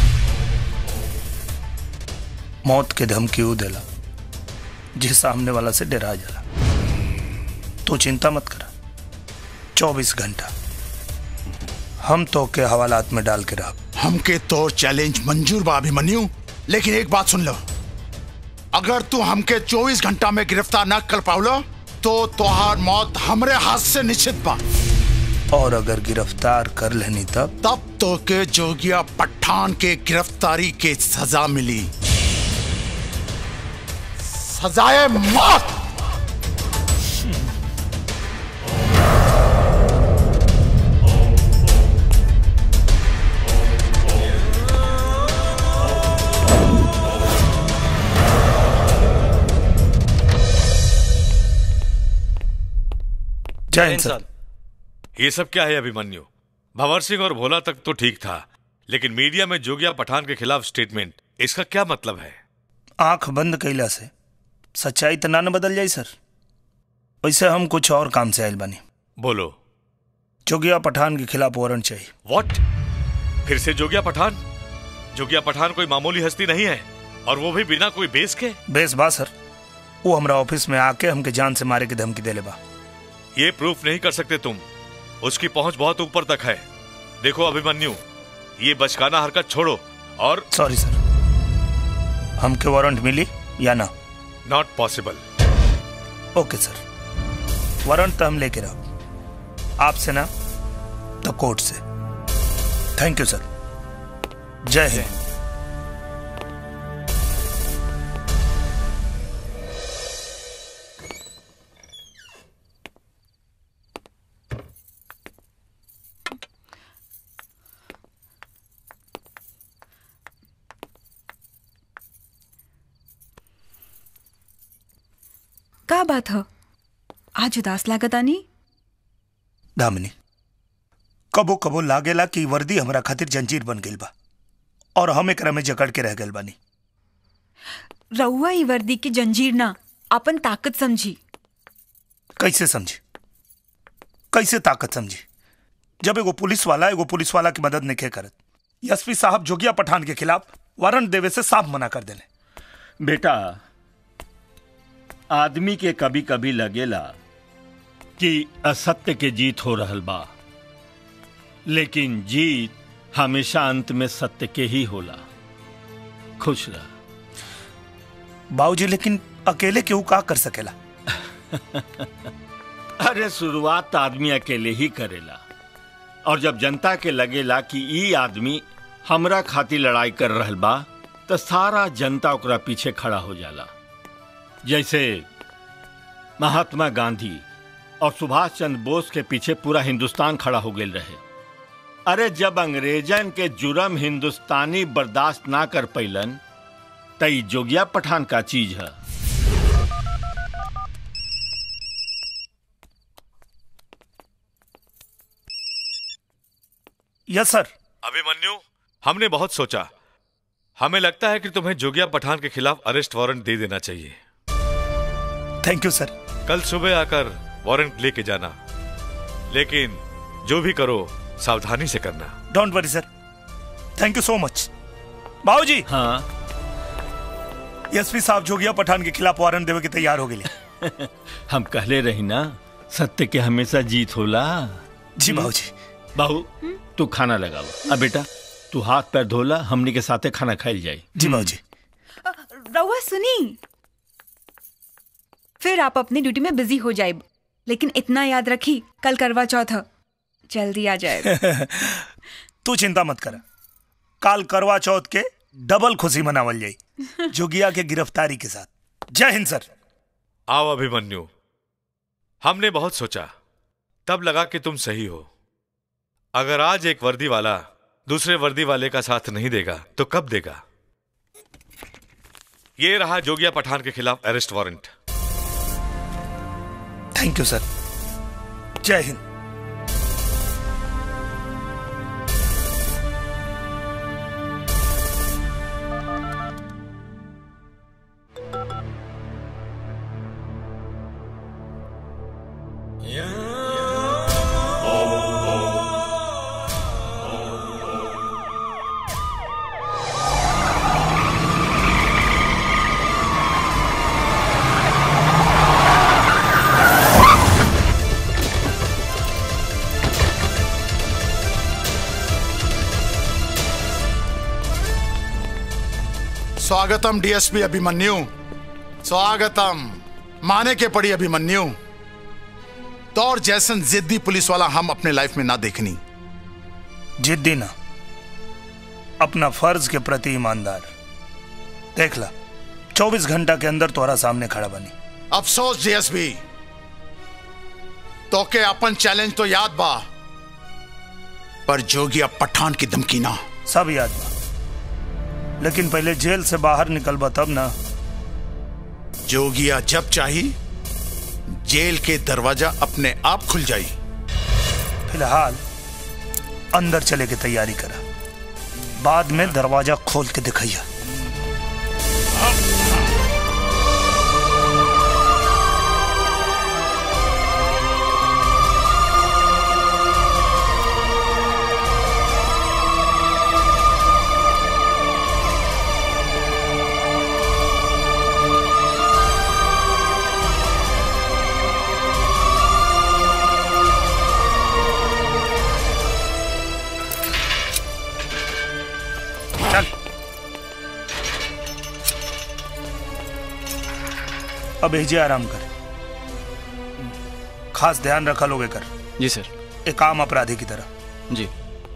मौत के धमकी ऊ देला जे सामने वाला से डरा जाला तो चिंता मत करा चौबीस घंटा हम तो के हवालात में डाल के रह हमके तो चैलेंज मंजूर बा अभिमन्यु लेकिन एक बात सुन लो अगर तू हमके 24 घंटा में गिरफ्तार न कर पाउलो तो तोहार मौत हमरे हाथ से निश्चित बा और अगर गिरफ्तार कर लेनी तब तब तो के जोगिया पठान के गिरफ्तारी के सजा मिली सजाए मौत जय हिंद सर ये सब क्या है अभिमन्यु भंवर सिंह और भोला तक तो ठीक था लेकिन मीडिया में जोगिया पठान के खिलाफ स्टेटमेंट इसका क्या मतलब है आंख बंद कैला से सच्चाई तो ना न बदल जाई सर वैसे हम कुछ और काम से आयल बानी बोलो जोगिया पठान के खिलाफ वारंट चाहिए व्हाट फिर से जोगिया पठान जोगिया पठान कोई मामूली हस्ती नहीं है और वो भी बिना कोई बेस के बेस बा सर वो हमरा ऑफिस में आके हमके जान से मारे की धमकी देले बा ये प्रूफ नहीं कर सकते तुम उसकी पहुंच बहुत ऊपर तक है देखो अभिमन्यु ये बचकाना हरकत छोड़ो और सॉरी सर हमके वारंट मिली या ना not possible okay sir warrant तो हम लेके रहो आपसे ना तो कोर्ट से थैंक यू सर जय हिंद का बात ह आज उदास लागत आनी दामिनी कबो कबो लागेला कि वर्दी हमरा खातिर जंजीर बन गइल बा और हम एकरा में जकड़ के रह गइल बानी रउआ ई वर्दी की जंजीर ना अपन ताकत समझी कैसे समझी कैसे ताकत समझी जब एगो पुलिस वाला एगो पुलिस वाला की मदद नहीं करत एसपी साहब जोगिया पठान के खिलाफ वारंट देवे से साफ मना कर देने बेटा आदमी के कभी कभी लगेला कि असत्य के जीत हो रहल बा लेकिन जीत हमेशा अंत में सत्य के ही होला खुश रह बाबूजी लेकिन अकेले केहू का कर सकेला अरे शुरुआत तो आदमी अकेले ही करेला और जब जनता के लगेला कि ई आदमी हमरा खातिर लड़ाई कर रहल बा तो सारा जनता ओकरा पीछे खड़ा हो जाला जैसे महात्मा गांधी और सुभाष चंद्र बोस के पीछे पूरा हिंदुस्तान खड़ा हो गए रहे अरे जब अंग्रेजन के जुर्म हिंदुस्तानी बर्दाश्त ना कर पैलन तई जोगिया पठान का चीज है यस सर अभिमन्यु हमने बहुत सोचा हमें लगता है कि तुम्हें जोगिया पठान के खिलाफ अरेस्ट वारंट दे देना चाहिए थैंक यू सर कल सुबह आकर वारंट लेके जाना लेकिन जो भी करो सावधानी से करना don't worry sir thank you so much बाबूजी हाँ एसपी साहब जोगिया पठान के खिलाफ वारंट देवे के तैयार हो गए हम कहले रही ना सत्य के हमेशा जीत होला जी बाबूजी बाबू तू खाना लगाओ अब बेटा तू हाथ पैर धोला हमनी के साथे खाना खाइल जाई जी बाबूजी रउआ सुनी फिर आप अपनी ड्यूटी में बिजी हो जाए लेकिन इतना याद रखी कल करवा चौथ है जल्दी आ जाए तू चिंता मत कर काल करवा चौथ के डबल खुशी मनावल जाई जोगिया के गिरफ्तारी के साथ जय हिंद सर आओ अभिमन्यु हमने बहुत सोचा तब लगा कि तुम सही हो अगर आज एक वर्दी वाला दूसरे वर्दी वाले का साथ नहीं देगा तो कब देगा ये रहा जोगिया पठान के खिलाफ arrest warrant thank you sir जय हिंद स्वागतम डीएसपी अभिमन्यु स्वागतम माने के पड़ी अभिमन्यु तौर जैसन जिद्दी पुलिस वाला हम अपने लाइफ में ना देखनी जिद्दी ना अपना फर्ज के प्रति ईमानदार देख ला चौबीस घंटा के अंदर तोरा सामने खड़ा बनी अफसोस डीएसपी तो के अपन चैलेंज तो याद बा पर जोगिया पठान की धमकी ना सब याद बा लेकिन पहले जेल से बाहर निकलबा तब ना जोगिया जब चाही जेल के दरवाजा अपने आप खुल जाई फिलहाल अंदर चले के तैयारी करा बाद में दरवाजा खोल के दिखैया चल अब एजे आराम कर खास ध्यान रखा लोगे कर जी सर एक आम अपराधी की तरह जी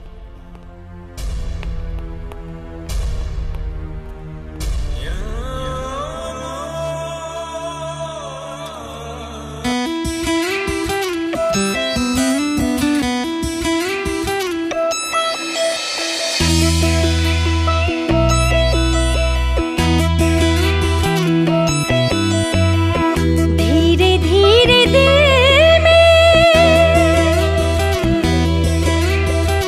धीरे धीरे दिल में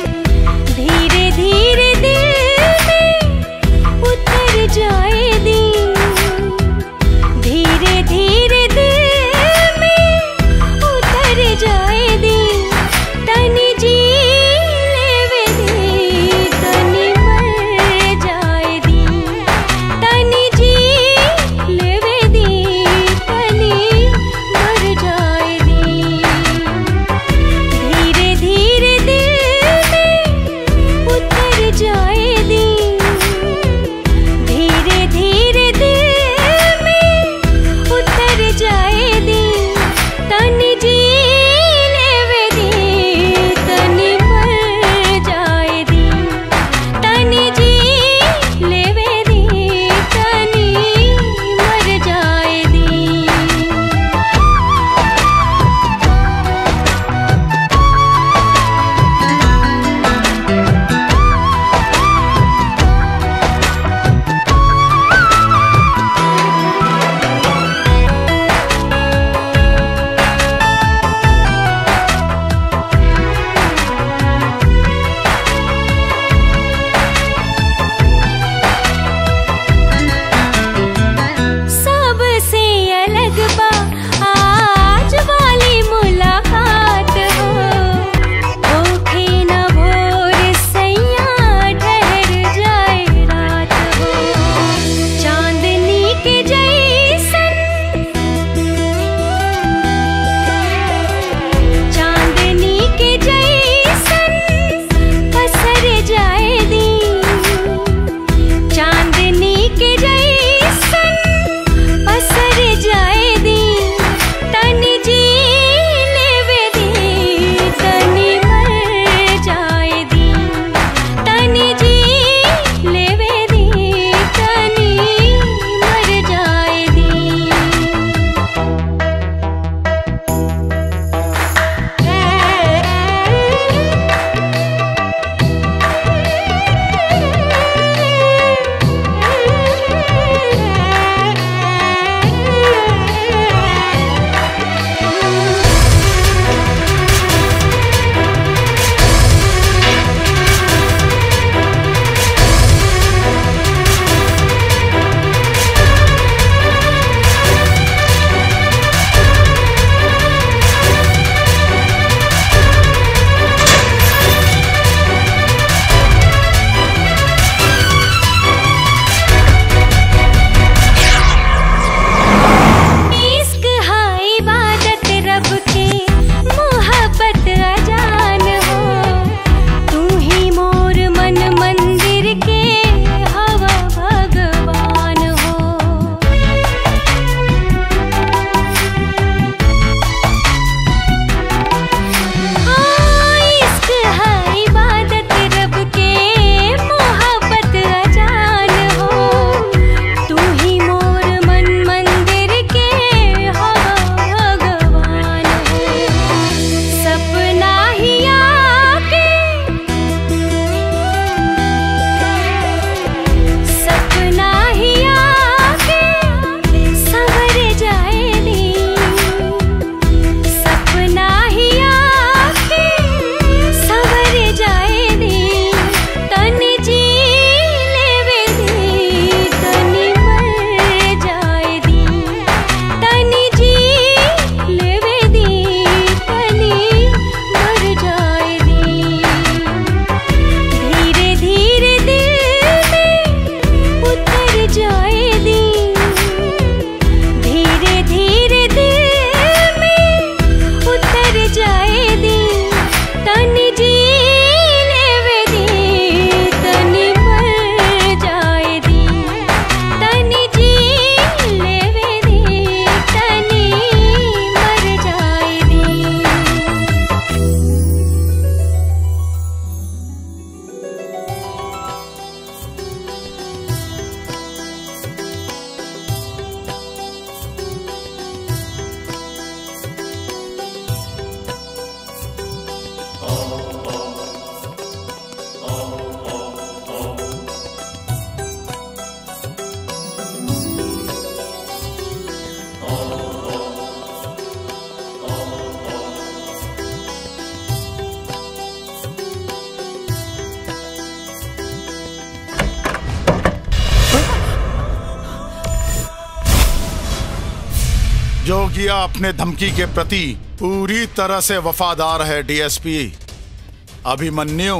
जोगिया अपने धमकी के प्रति पूरी तरह से वफादार है डीएसपी अभिमन्यु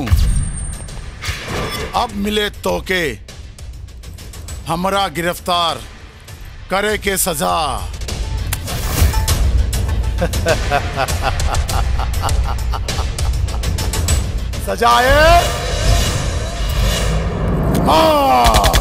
अब मिले तो के हमरा गिरफ्तार करे के सजा सजाए हाँ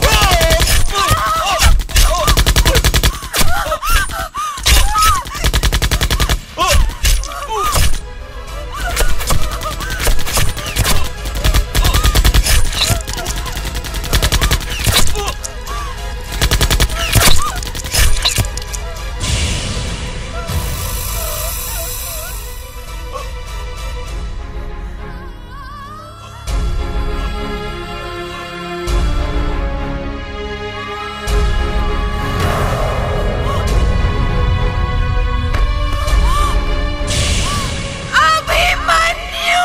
अभिमन्यु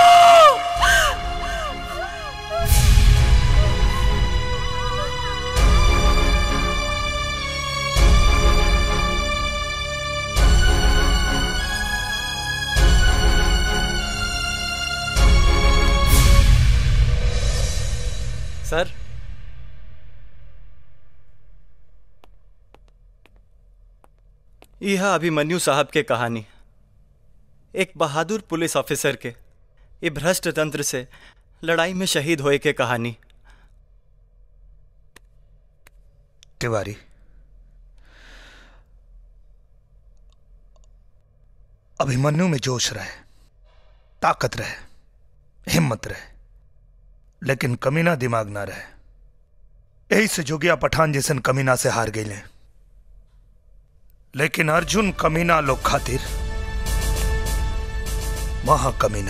सर यह अभिमन्यु साहब के कहानी एक बहादुर पुलिस ऑफिसर के ये भ्रष्ट तंत्र से लड़ाई में शहीद होए के कहानी तिवारी अभिमन्यु में जोश रहे ताकत रहे हिम्मत रहे लेकिन कमीना दिमाग ना रहे यही से जोगिया पठान जैसन कमीना से हार गई लेकिन अर्जुन कमीना लोग खातिर महा कमीना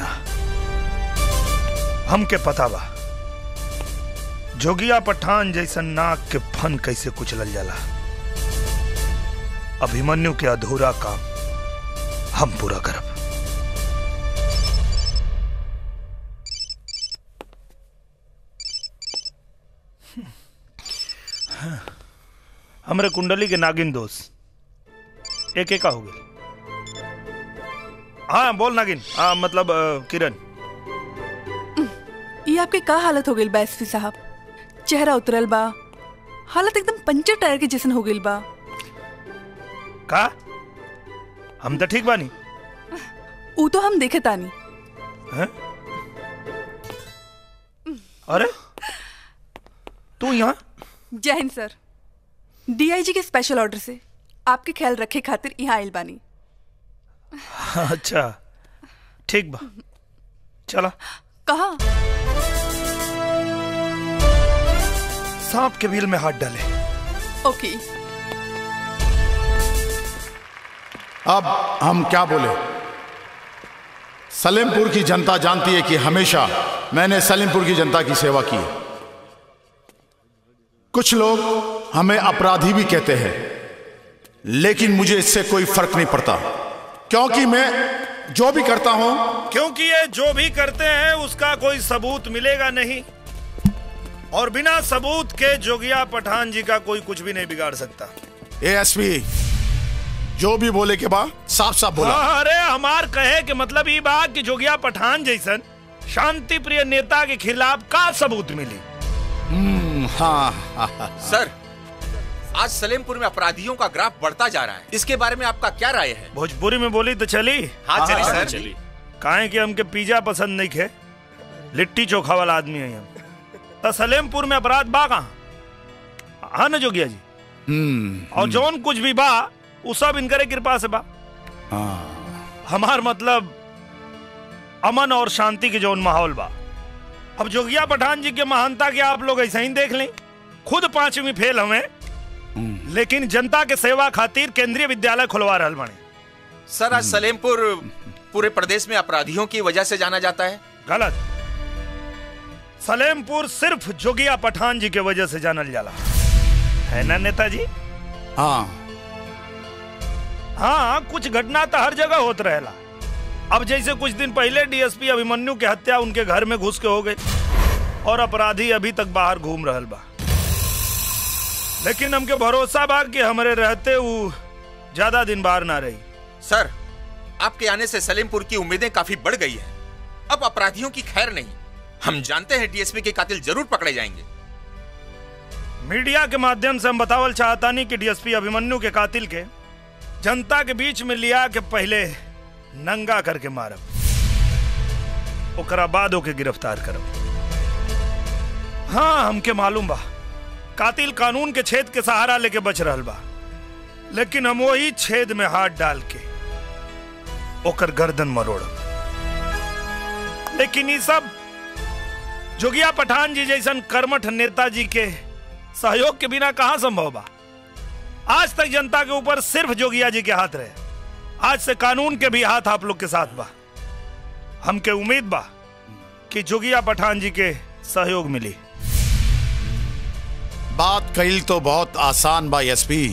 हमके पता बा जोगिया पठान जैसन नाक के फन कैसे कुचलल जाला अभिमन्यु के अधूरा काम हम पूरा करब हमरे कुंडली के नागिन दोस्त एक एक का हो गए हाँ बोल नागिन हाँ मतलब अ, किरण ये आपके का हालत हो गई बा एसपी साहब चेहरा उतरल बा हालत एकदम पंचर टायर के जैसन हो गई बा का हम तो ठीक बानी ऊ तो हम देखे तानी हैं? अरे तू यहाँ जय हिंद सर डीआईजी के स्पेशल ऑर्डर से आपके ख्याल रखे खातिर यहाँ आइल बानी अच्छा ठीक बा चला कहा सांप के बिल में हाथ डाले ओके अब हम क्या बोले सलेमपुर की जनता जानती है कि हमेशा मैंने सलेमपुर की जनता की सेवा की है कुछ लोग हमें अपराधी भी कहते हैं लेकिन मुझे इससे कोई फर्क नहीं पड़ता क्योंकि मैं जो भी करता हूं क्योंकि ये जो भी करते हैं उसका कोई सबूत मिलेगा नहीं और बिना सबूत के जोगिया पठान जी का कोई कुछ भी नहीं बिगाड़ सकता एएसपी जो भी बोले के बाद साफ साफ बोला हाँ, अरे हमार कहे के मतलब ये बात कि जोगिया पठान जैसन शांति प्रिय नेता के खिलाफ का सबूत मिली हम्म, हाँ, हाँ, हाँ। सर आज सलेमपुर में अपराधियों का ग्राफ बढ़ता जा रहा है इसके बारे में आपका क्या राय है भोजपुरी में बोली तो चली हाँ, चली, सर। चली। काहे कि हमके पिज्जा पसंद नहीं खे लिट्टी चोखा वाला आदमी है हम तो सलेमपुर में अपराध बा कहाँ हाँ न जोगिया जी हम्म, और जौन कुछ भी बा वो सब इनकरे कृपा से बा हाँ। हमार मतलब अमन और शांति के जौन माहौल बा अब जोगिया पठान जी के महानता के आप लोग ऐसा ही देख लें खुद पांचवी फेल हमें लेकिन जनता के सेवा खातिर केंद्रीय विद्यालय खुलवा रहल बने सर आज सलेमपुर पूरे प्रदेश में अपराधियों की वजह से जाना जाता है गलत सलेमपुर सिर्फ जोगिया पठान जी के वजह से जानल जाला है ना नेताजी हाँ हाँ कुछ घटना तो हर जगह होत रहेला अब जैसे कुछ दिन पहले डीएसपी अभिमन्यु के हत्या उनके घर में घुस के हो गई और अपराधी अभी तक बाहर घूम रहल बा लेकिन हमके भरोसा बा कि हमारे रहते वो ज्यादा दिन बाहर ना रही सर आपके आने से सलेमपुर की उम्मीदें काफी बढ़ गई हैं अब अपराधियों की खैर नहीं हम जानते हैं डीएसपी के कातिल जरूर पकड़े जाएंगे मीडिया के माध्यम से हम बतावल चाहता नहीं कि डीएसपी अभिमन्यु के कातिल के जनता के बीच में लिया के पहले नंगा करके मारब ओकरा बाद ओके गिरफ्तार करब हाँ हमके मालूम बा कातिल कानून के छेद के सहारा लेके बच रहल बा लेकिन हम वही छेद में हाथ डाल के ओकर गर्दन मरोड़ब लेकिन ये सब जोगिया पठान जी जैसन कर्मठ नेताजी के सहयोग के बिना कहां संभव बा आज तक जनता के ऊपर सिर्फ जोगिया जी के हाथ रहे आज से कानून के भी हाथ आप लोग के साथ बा हमके उम्मीद बा कि जोगिया पठान जी के सहयोग मिली बात कही तो बहुत आसान बा एसपी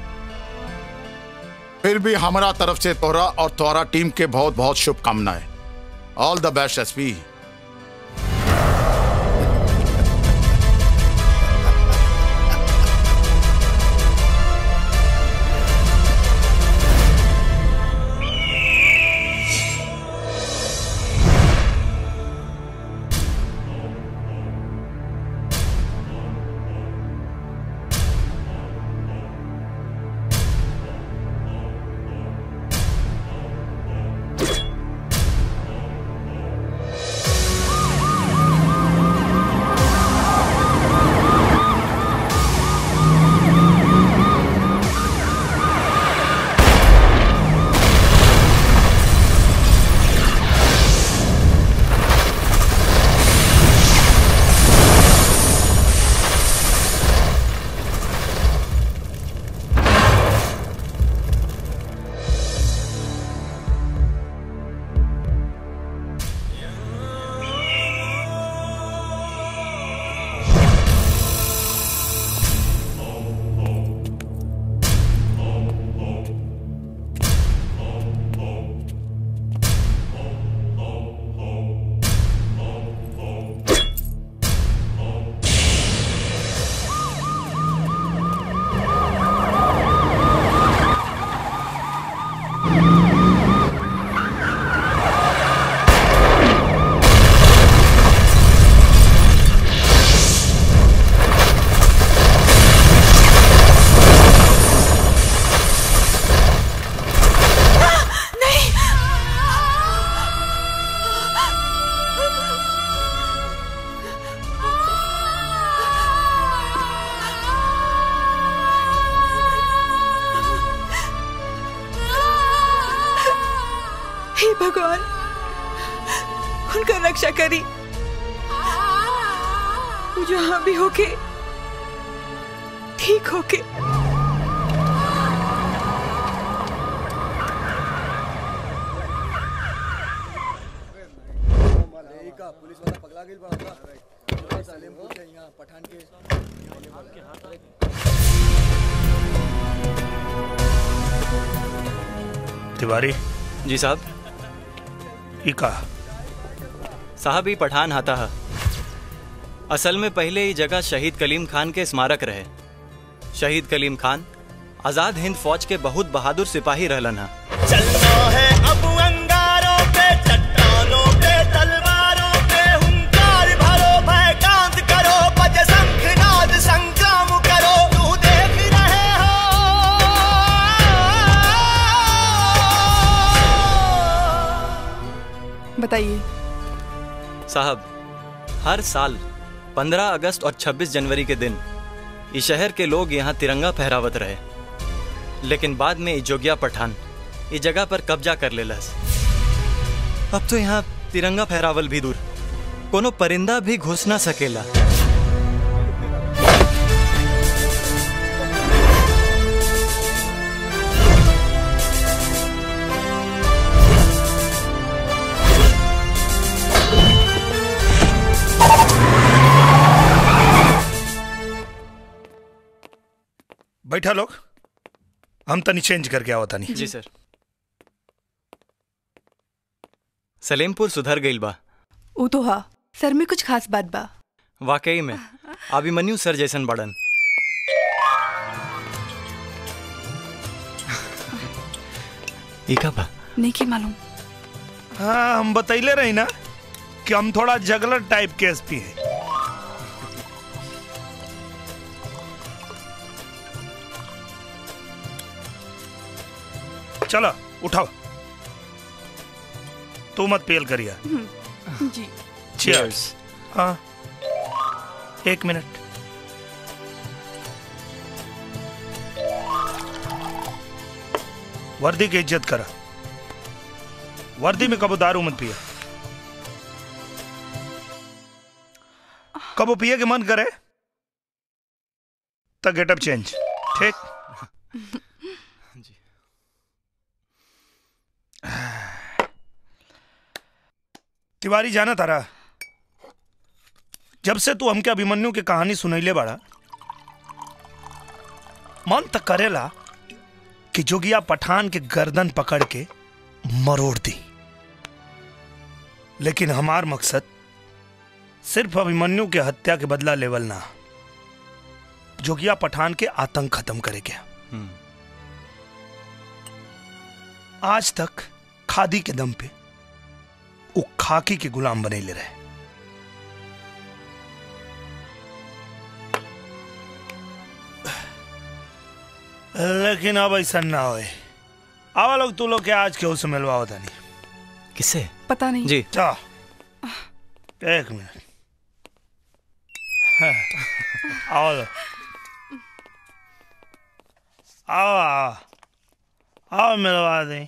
फिर भी हमारा तरफ से तोहरा और तोहरा टीम के बहुत बहुत शुभकामनाएं ऑल द बेस्ट एसपी हे भगवान उनका रक्षा करी वो जहां भी होके ठीक होके तिवारी जी साहब ई का साहब ही पठान हाथा है असल में पहले ये जगह शहीद कलीम खान के स्मारक रहे शहीद कलीम खान आजाद हिंद फौज के बहुत बहादुर सिपाही रहलन है चलना है अब अंगारों पे चट्टानों पे तलवारों पे हुंकार भरो भय कांत करो बज शंखनाद संग्राम करो तू देख रहे बताइए साहब हर साल 15 अगस्त और 26 जनवरी के दिन इस शहर के लोग यहाँ तिरंगा फहरावत रहे लेकिन बाद में जोगिया पठान इस जगह पर कब्जा कर लेलस अब तो यहाँ तिरंगा फहरावल भी दूर कोनो परिंदा भी घुस ना सकेला बैठा लोग हम तनी चेंज करके आओ तनी जी सर सलेमपुर सुधर गईल बा ऊ तो हा सर में कुछ खास बात बा वाकई में अभिमन्यु सर जैसन बड़न एका बा नहीं की मालूम हाँ हम बतैले रही ना कि हम थोड़ा जगलर टाइप के एसपी हैं चलो उठाओ तू मत पेल करिया जी चीयर्स हाँ एक मिनट वर्दी की इज्जत करा वर्दी में कबो दारू मत पिया कबो पिए के मन करे तो गेटअप चेंज ठीक तिवारी जाना तारा जब से तू हमके अभिमन्यु की कहानी सुनैले बाड़ा मन तक करेला कि जोगिया पठान के गर्दन पकड़ के मरोड़ दी लेकिन हमार मकसद सिर्फ अभिमन्यु के हत्या के बदला लेवल ना जोगिया पठान के आतंक खत्म करे गया आज तक खादी के दम पे वो खाकी के गुलाम बने ले रहे लेकिन अब ऐसा ना होए आवा लोग तू लोग के आज के उस मिलवा होता नहीं किससे पता नहीं जी चा एक मिनट हाँ, आओ लो आओ आओ आओ मिलवा दे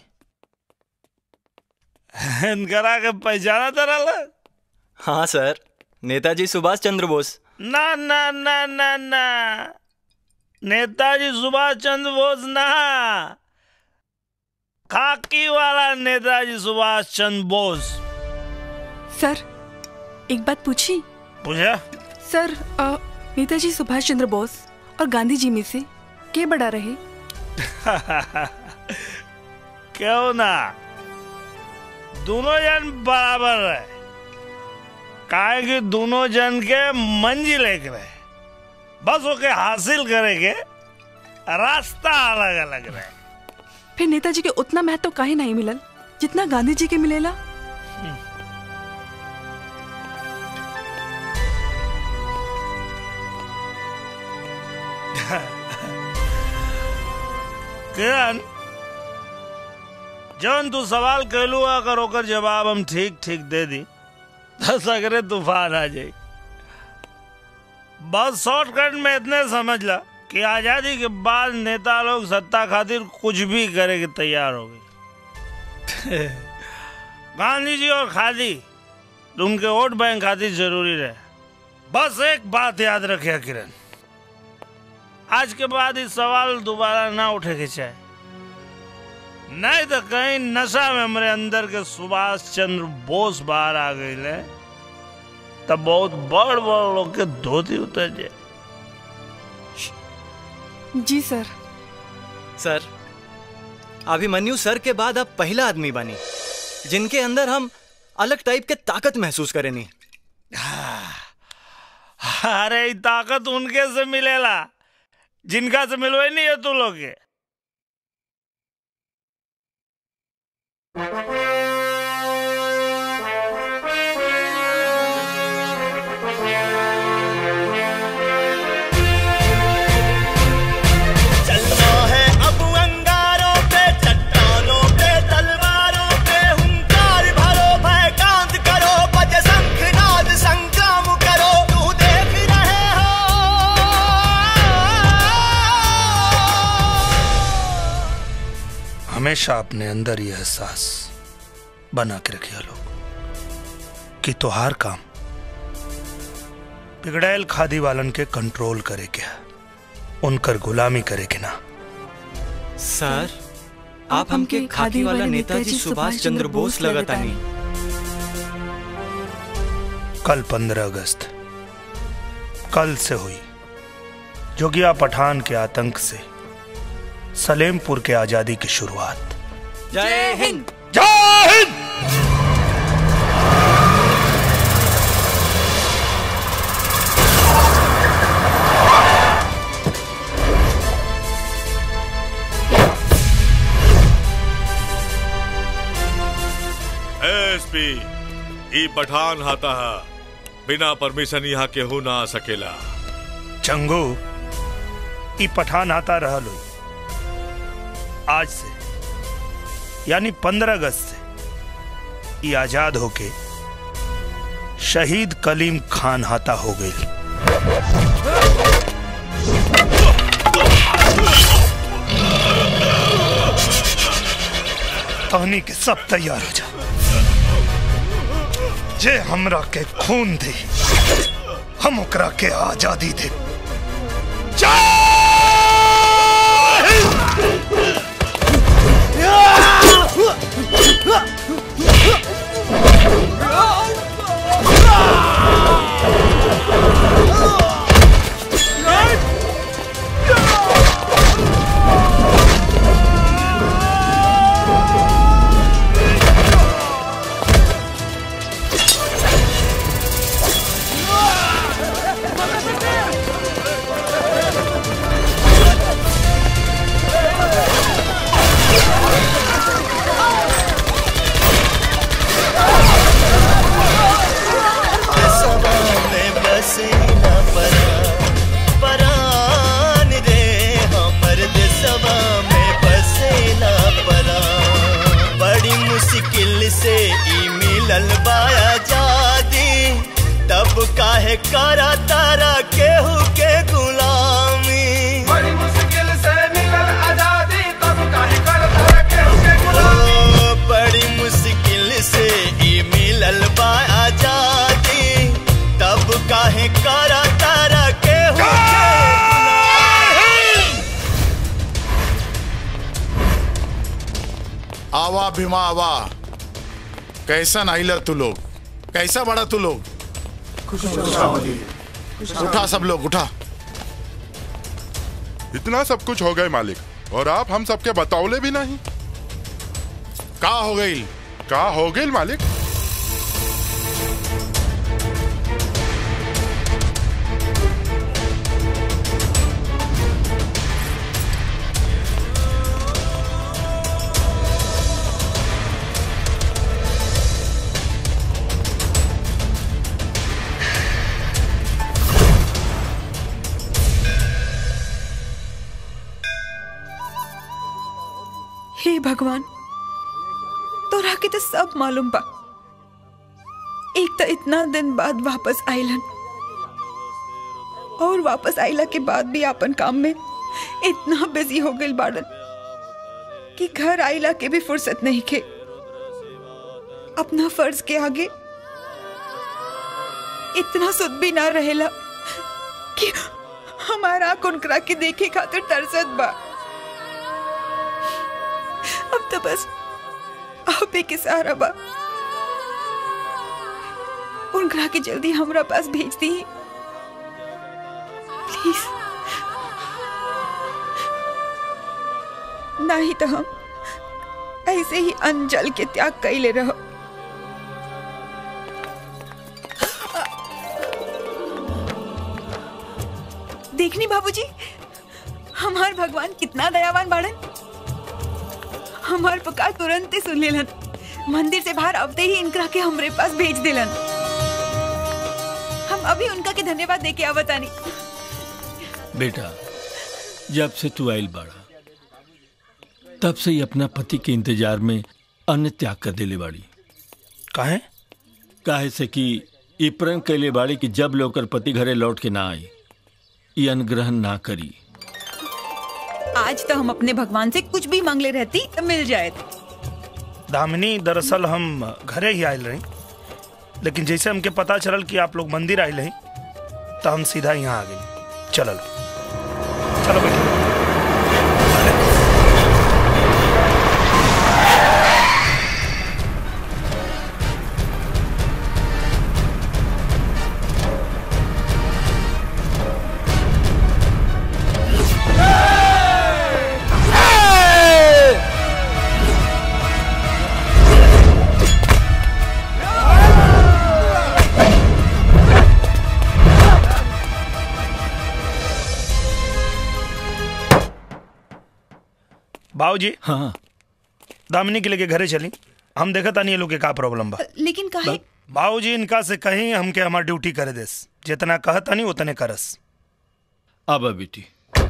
इनकरा के पहचाना तो रहा हाँ सर नेताजी सुभाष चंद्र बोस ना ना ना ना ना नेताजी सुभाष चंद्र बोस ना खाकी वाला नेताजी सुभाष चंद्र बोस सर एक बात पूछी पूछा सर अ, नेताजी सुभाष चंद्र बोस और गांधी जी में से के बड़ा रहे क्यों ना दोनों जन बराबर है काहे कि दोनों जन के मंजिल एक रहे बस ओके हासिल करे के रास्ता अलग अलग रहे फिर नेताजी के उतना महत्व काहे नहीं मिलल जितना गांधी जी के मिलेला किरण जौन तू सवाल कहलू अगर ओकर जवाब हम ठीक ठीक दे दी तो सगरे तूफान आ जाई बस शॉर्टकट में इतने समझ ला कि आजादी के बाद नेता लोग सत्ता खातिर कुछ भी करे के तैयार हो गए गांधी जी और खादी उनके वोट बैंक खातिर जरूरी रहे बस एक बात याद रखे किरण आज के बाद इस सवाल दोबारा ना उठे के चाहे नहीं तो कहीं नशा में हमारे अंदर के सुभाष चंद्र बोस बाहर आ गए तब बहुत बड़ बड़ लोग के धोती उतर जाए जी सर सर अभिमन्यु सर के बाद अब पहला आदमी बनी जिनके अंदर हम अलग टाइप के ताकत महसूस करेनी अरे ई ताकत उनके से मिलेला जिनका से मिलवे नहीं है तू लोग के चलना है अब अंगारों पे चट्टानों पे तलवारों पे हुंकार भरो भय कांत करो बज शंखनाद संग्राम करो तू देख रहे हो हमेशा अपने अंदर यह एहसास बना के रखिए लोग कि तोहार काम बिगड़ैल खादी वालन के कंट्रोल करे के है उनकर गुलामी करे के ना सर आप हमके खादी वाला नेताजी सुभाष चंद्र बोस लगतानी कल पंद्रह अगस्त कल से हुई जोगिया पठान के आतंक से सलेमपुर के आजादी की शुरुआत जय हिंद जय हिंद देवी ई पठान हाता है बिना परमिशन यहाँ केहू ना आ सकेला चंगू ई पठान आता रहल हुई आज से यानी पंद्रह अगस्त से ई आजाद होके शहीद कलीम खान हाता हो गई तहनी के सब तैयार हो जा जे हमरा के खून दे हम ओकरा के आजादी दे में बसे न परान परान रे हमर देशवा में बसे न परान बड़ी मुश्किल से ई मिलल बाया जादी तब काहे करा तारा केहू के गुलामी बड़ी मुश्किल से मिलल आजादी तब काहे करा तारा केहू के गुलामी बड़ी मुश्किल से ई मिलल बा आजादी तब काहे करा तारा केहू के आवा भीमा आवा कैसा नाइलर तू लोग कैसा बड़ा तू लोग उठा सब लोग उठा इतना सब कुछ हो गए मालिक और आप हम सबके बताओले भी नहीं का हो गई का हो गई मालिक हे भगवान तोरा के तो सब मालूम बा एक तो इतना दिन बाद वापस आइलन और वापस आइला के बाद भी अपन काम में इतना बिजी हो गई बाड़न कि घर आइला के भी फुर्सत नहीं के अपना फर्ज के आगे इतना सुध भी ना रहेला कि हमारा कुनकरा के देखे खातिर तरसत बा अब तो बस आप ही के सहारा बा उनकरा के जल्दी हमरा पास भेज दी प्लीज नहीं तो हम ऐसे ही अनजल के त्याग कैले रहो देखनी बाबूजी हमार भगवान कितना दयावान बाड़न हमार पुकार तुरंत ही सुन लेलन मंदिर से बाहर अबते ही इनकरा के हमरे पास भेज दिलन हम अभी उनका के धन्यवाद दे के आवतानी बेटा जब से तू आयल बाड़ा तब से ही अपना पति के इंतजार में अन्न त्याग कर देले बाड़ी काहे काहे से कि ई प्रण कैले बाड़ी कि जब लोकर पति घरे लौट के ना आई ई अन्न ग्रहण ना करी आज तो हम अपने भगवान से कुछ भी मांगले रहती तो मिल जाए दामिनी दरअसल हम घरे ही आयल रही लेकिन जैसे हमके पता चलल कि आप लोग मंदिर आयल रही तो हम सीधा यहाँ आ गए चलल चलो बैठो बाबूजी हाँ दामिनी के लेके घरे चली हम देखा तानी ये लोग के का प्रॉब्लम बा लेकिन काहे बाबूजी इनका से कहीं हमके हमार ड्यूटी करे देस जितना कहता नहीं उतने करस अब बेटी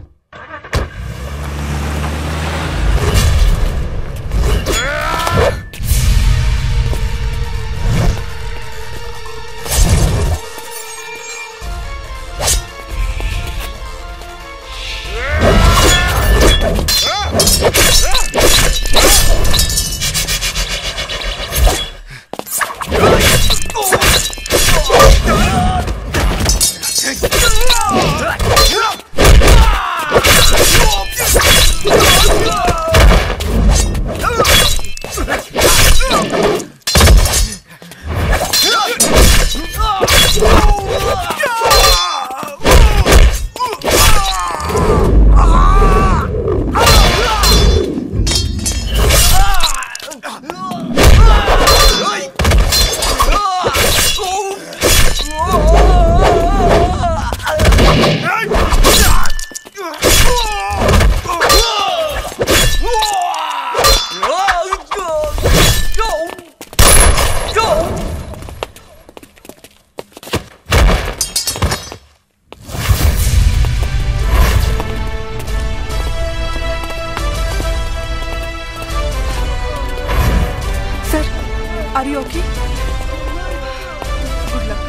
sir are you okay good luck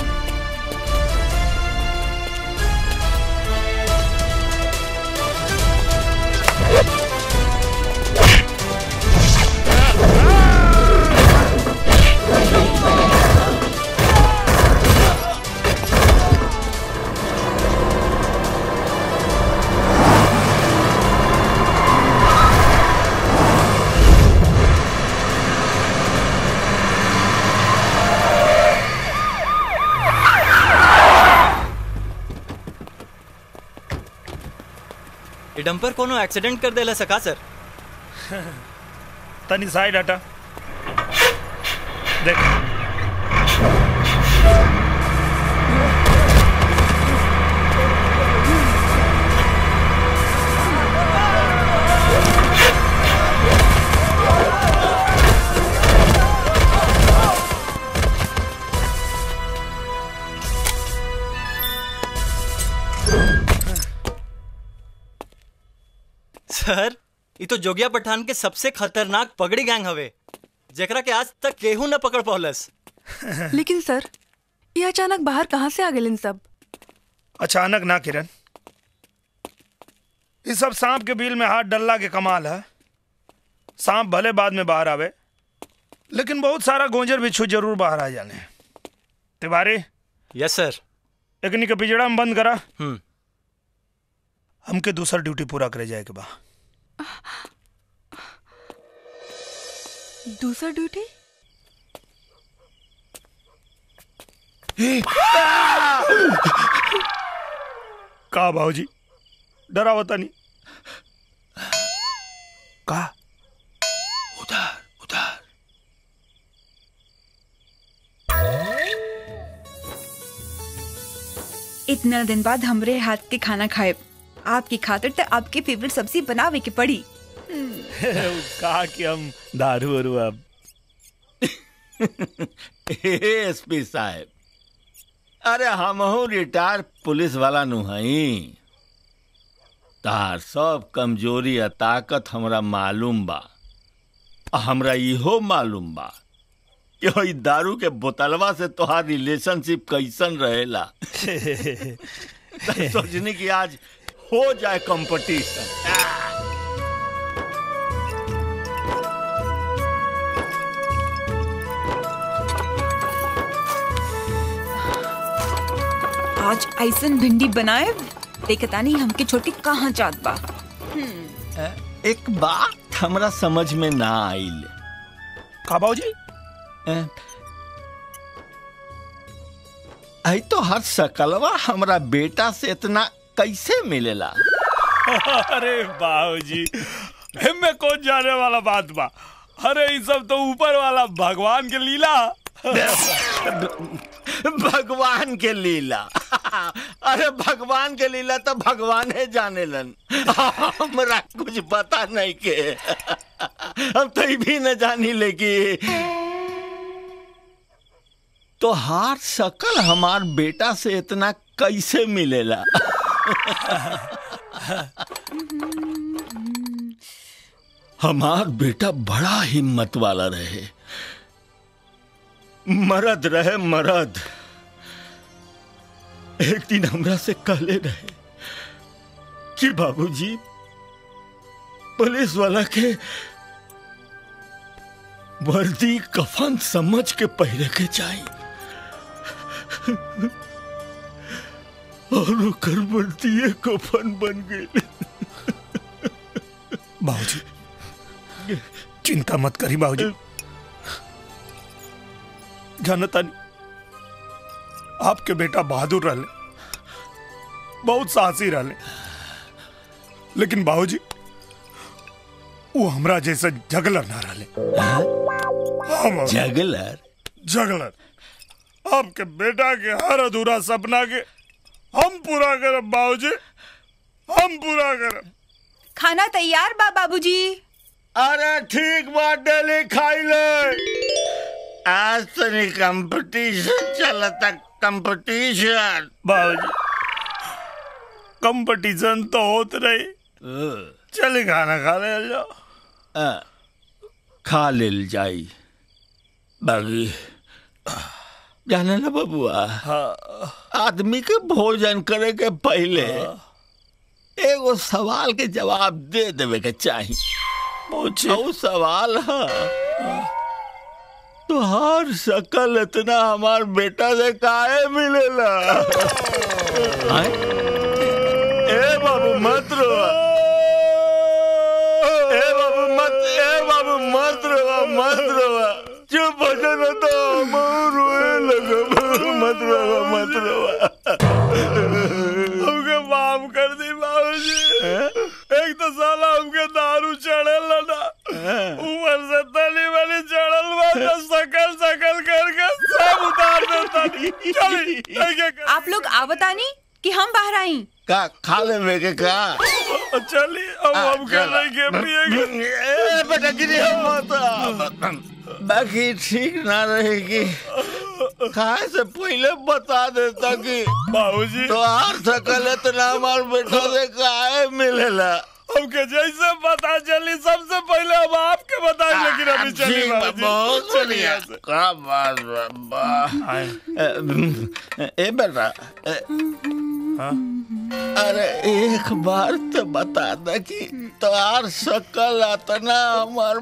ये डंपर कोनो एक्सीडेंट कर देला सका सर तनी साइड हटा देख सर ये तो जोगिया पठान के सबसे खतरनाक पगड़ी गैंग हवे जेकरा के आज तक केहू न पकड़ पौलस लेकिन सर ये अचानक बाहर कहाँ से आ गए इन सब अचानक ना किरण इस सब सांप के बिल में हाथ डल्ला के कमाल है सांप भले बाद में बाहर आवे लेकिन बहुत सारा गोंजर बिच्छू जरूर बाहर आ जाने तिवारी यस सर एकनी के पिजड़ा में बंद करा हम्म हमके दूसरा ड्यूटी पूरा करे जाए के बा दूसरा ड्यूटी का भाजी डरा होता नहीं का इतना दिन बाद हमरे हाथ के खाना खाए आपकी खातिर तो आपकी फेवरेट सब्जी बनावे के पड़ी कहा कि हम दारू वारू अब एसपी साहब अरे हमहू रिटायर पुलिस वाला नु हई तार सब कमजोरी आ ताकत हमरा मालूम बा आ हमरा इहो मालूम बा कि ओई दारू के बोतलवा से तोहार रिलेशनशिप कैसन रहेला त सोचनी कि आज हो जाए कंपटीशन आज ऐसन भिंडी बनाए देखता नहीं हमके छोटी कहाँ जात बा एक बात हमरा समझ में ना आइल का बाबूजी आई तो हर सकलवा हमरा बेटा से इतना कैसे मिलेला अरे बाबूजी में कौन जाने वाला बात बा अरे ये सब तो ऊपर वाला भगवान के लीला भगवान के लीला अरे भगवान के लीला तो भगवान है जाने लन हमरा कुछ पता नहीं के अब तो ई भी न जानी लेकी तो हार सकल हमार बेटा से इतना कैसे मिलेला हमार बेटा बड़ा हिम्मत वाला रहे मरद रहे मरद एक दिन हमरा से कहले रहे कि बाबूजी पुलिस वाला के वर्दी कफन समझ के पहले के चाहिए और ओकर वर्दी कफन बन गई बाबूजी चिंता मत करी बाबूजी जानता नहीं आपके बेटा बहादुर रहले बहुत साहसी रहले लेकिन बाबूजी वो हमरा जैसा जगलर ना रहले हाँ बाबूजी। जगलर जगलर आपके बेटा के हर अधूरा सपना के हम पूरा करब बाबूजी हम पूरा करब खाना तैयार बा बाबूजी अरे ठीक बात डेली खाई ले आज तनी कंपटीशन चलता कंपटीशन बाबूजी कंपटीशन तो होत रही चले खाना खा ले जाओ खा लेल जाई बागी जाने ना बबुआ आदमी के भोजन करे के पहले एगो सवाल के जवाब दे देवे के चाही पूछो सवाल है तुहार शकल इतना हमार बेटा से काहे मिलेला आय? ए बाबू मत रो ए बाबू मत ए बाबू मत रो मत रो चुप हो जा ना तो हम रोए लगे मत रो मत रो हमके माफ कर दी बाबूजी एक तो साला हमके दारू चढ़ल ना ऊपर से तली वाली चढ़ल बा तो सकल सकल करके सब उतार देता चली एक-एक आप लोग आवतानी कि हम बाहर आई का खा ले में के का चली अब हम कर लेंगे पिएंगे ए बेटा गिरी हम मत बाकी ठीक ना रहेगी खाए से पहले बता देता कि बाबूजी तो हार सकल इतना हमार बेटा से काहे मिलेला हमके जैसे पता चली सबसे पहले हम आपके बताएं लेकिन अभी चली ठीक बा, बाबूजी बहुत चलिए बढ़िया यहाँ से। का बात बा, बा ए, ए बेटा ए, अरे एक बार तो बता दे कि तोहार सकल इतना हमार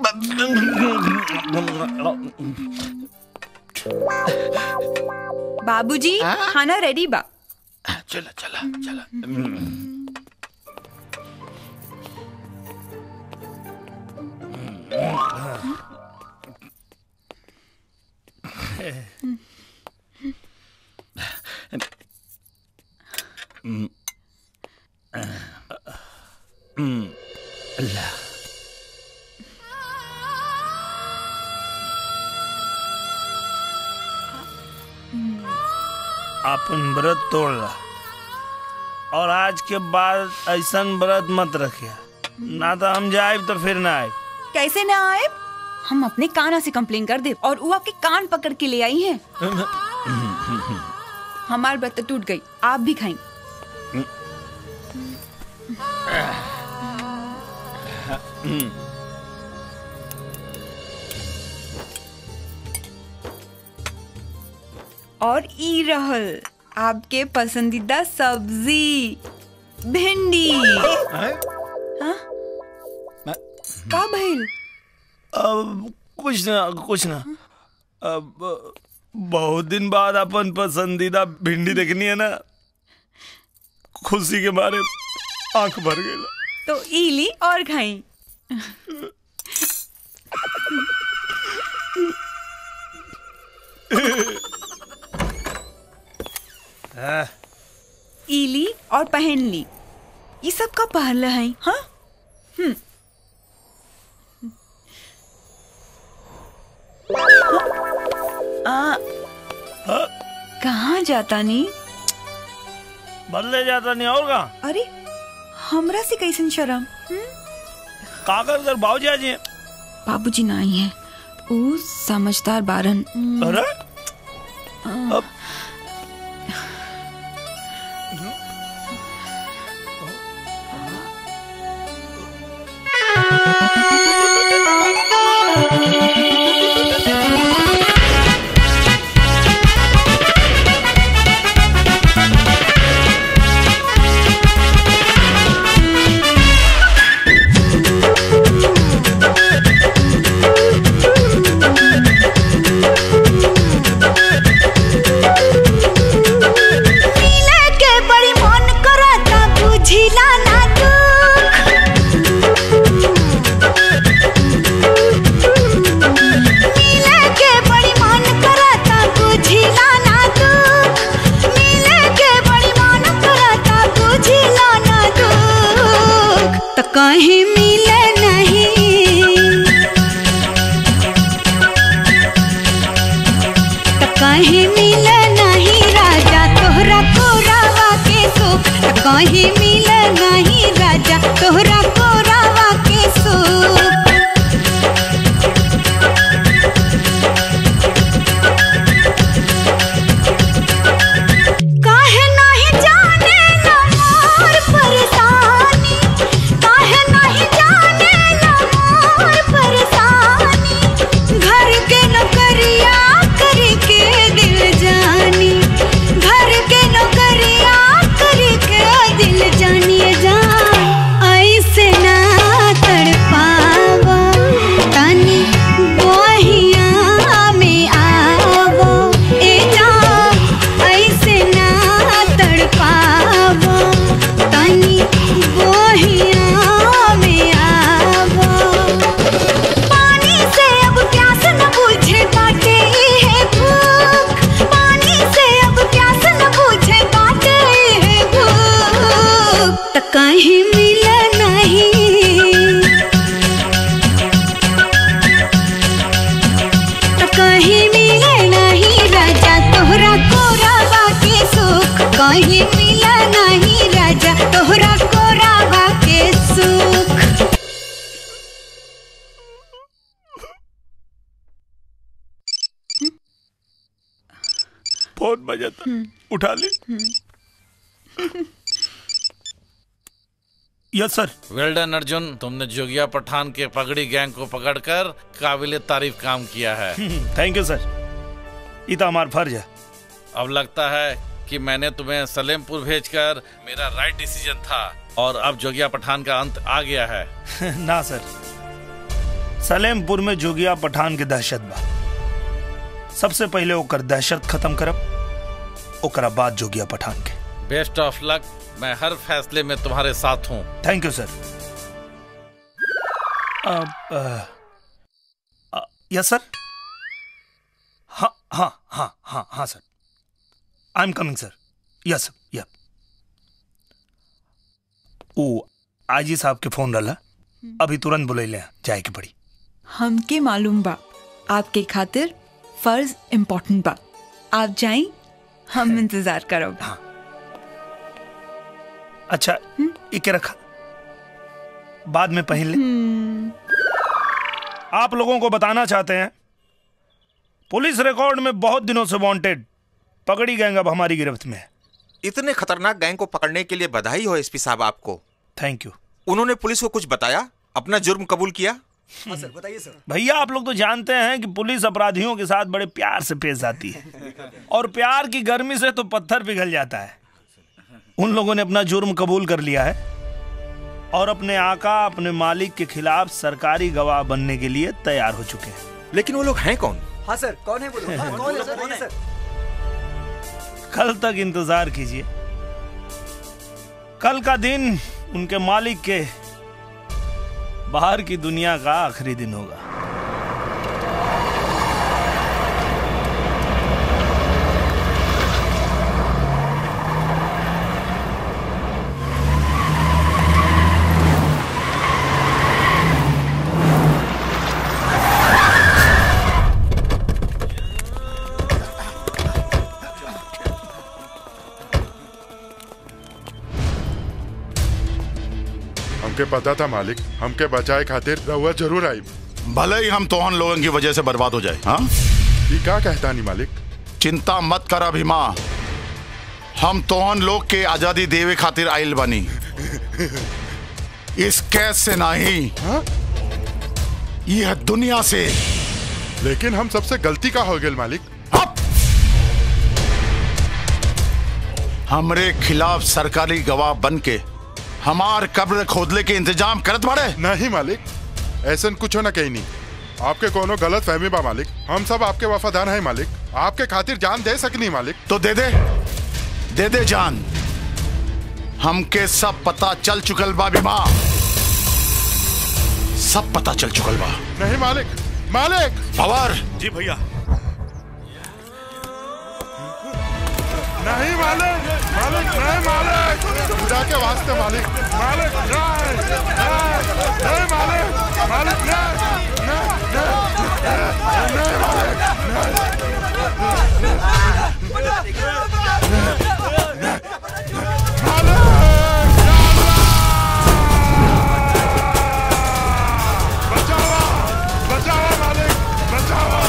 बाबूजी खाना रेडी बा चला चला चला अल्लाह अपन व्रत तोड़ ला और आज के बाद ऐसा व्रत मत रखिया ना तो हम जाए तो फिर ना आए कैसे ना आए हम अपने काना से कंप्लेन कर दे और वो आपके कान पकड़ के ले आई है हमार व्रत तो टूट गई आप भी खाएं और ई रहल आपके पसंदीदा सब्जी भिंडी हाँ? का भइल अब कुछ ना कुछ ना अब बहुत दिन बाद अपन पसंदीदा भिंडी देखनी है ना खुशी के मारे आंख भर गई तो ई ली और खाई ई ली और पहन ली ये सब का पहले है हाँ हम्म आ, कहाँ जाता नी बदले जाता नहीं और कहा अरे हमरा से कैसन शर्म का कर कर बाबू जी बाबूजी ना आई है वो समझदार बारन अरे अब मिले के बड़ी मन करता बुझिला ना दुख मिले के बड़ी मन करता बुझिला ना दुख मिले के बड़ी मन करता बुझिला ना दुख तो कहीं मिले नहीं त कहीं मिले नहीं राजा तोहरा कोरावा के सुख त कहीं मिले नहीं राजा तोहरा कोरावा के सुख काहे नहीं जाने ना मोर परेशानी काहे नहीं जाने ना मोर परेशानी घर के नौकरिया करके दिल जानी घर के नौकरिया करके दिल जानिए जान ऐसे ना तड़पावा तनी बहिया में आवा ए जान ऐसे ना तड़पावा तनी बहिया में आवा पानी से अब प्यास न बुझे बाटे है भूख पानी से अब प्यास न बुझे बाटे है भूख त कहीं मिले नहीं त कहीं मिले नहीं राजा तोहरा कोरावा के सुख कहीं मिले नहीं राजा तोहरा कोरावा के सुख फोन बजा था उठा ले yes sir well done Arjun तुमने जोगिया पठान के पगड़ी गैंग को पकड़कर काबिल तारीफ काम किया है थैंक यू सर ये तो हमारा फर्ज है अब लगता है कि मैंने तुम्हें सलेमपुर भेजकर मेरा राइट डिसीजन था और अब जोगिया पठान का अंत आ गया है ना सर सलेमपुर में जोगिया पठान के दहशत बा सबसे पहले ओकर दहशत खत्म करब ओकरा बाद जोगिया पठान के बेस्ट ऑफ लक मैं हर फैसले में तुम्हारे साथ हूँ thank you sir yes sir हाँ हाँ हाँ हाँ हाँ sir I am coming sir yes sir या ओ आजी साहब के फोन रहा अभी तुरंत बुलैले जाए के पड़ी हमके मालूम बा आपके खातिर फर्ज इम्पोर्टेंट बा आप जाएं हम इंतजार करब अच्छा इके रखा बाद में पहन ले आप लोगों को बताना चाहते हैं पुलिस रिकॉर्ड में बहुत दिनों से वांटेड पकड़ी गैंग अब हमारी गिरफ्त में है इतने खतरनाक गैंग को पकड़ने के लिए बधाई हो एसपी साहब आपको थैंक यू उन्होंने पुलिस को कुछ बताया अपना जुर्म कबूल किया सर बताइए सर भैया आप लोग तो जानते हैं कि पुलिस अपराधियों के साथ बड़े प्यार से पेश आती है और प्यार की गर्मी से तो पत्थर पिघल जाता है उन लोगों ने अपना जुर्म कबूल कर लिया है और अपने आका अपने मालिक के खिलाफ सरकारी गवाह बनने के लिए तैयार हो चुके हैं लेकिन वो लोग हैं कौन हाँ सर कौन है बोलो हाँ, कौन है सर बताइए सर कल तक इंतजार कीजिए कल का दिन उनके मालिक के बाहर की दुनिया का आखिरी दिन होगा हमके पता था मालिक हमके बचाए खातिर रहुआ जरूर आई भले ही हम तोहन लोगों की वजह से बर्बाद हो जाए हाँ ये क्या कहता नहीं मालिक चिंता मत कर अभिमा हम तोहन लोग के आजादी देवे खातिर आइल बनी इस कैद से नहीं यह दुनिया से लेकिन हम सबसे गलती का हो गए मालिक हमरे खिलाफ सरकारी गवाह बन के हमार कब्र खोदले के इंतजाम करत बड़े नहीं मालिक ऐसा कुछ ना कहीं नहीं आपके कोनो गलत फहमी बा मालिक हम सब आपके वफादार हैं मालिक आपके खातिर जान दे सकनी मालिक तो दे दे दे दे जान हमके सब पता चल चुकल बा बीमा सब पता चल चुकल बा नहीं मालिक मालिक पवार जी भैया नहीं मालिक मालिक नहीं मालिक खुदा के वास्ते मालिक मालिक नहीं नहीं नहीं मालिक मालिक नहीं नहीं नहीं नहीं बचाओ मालिक बचाओ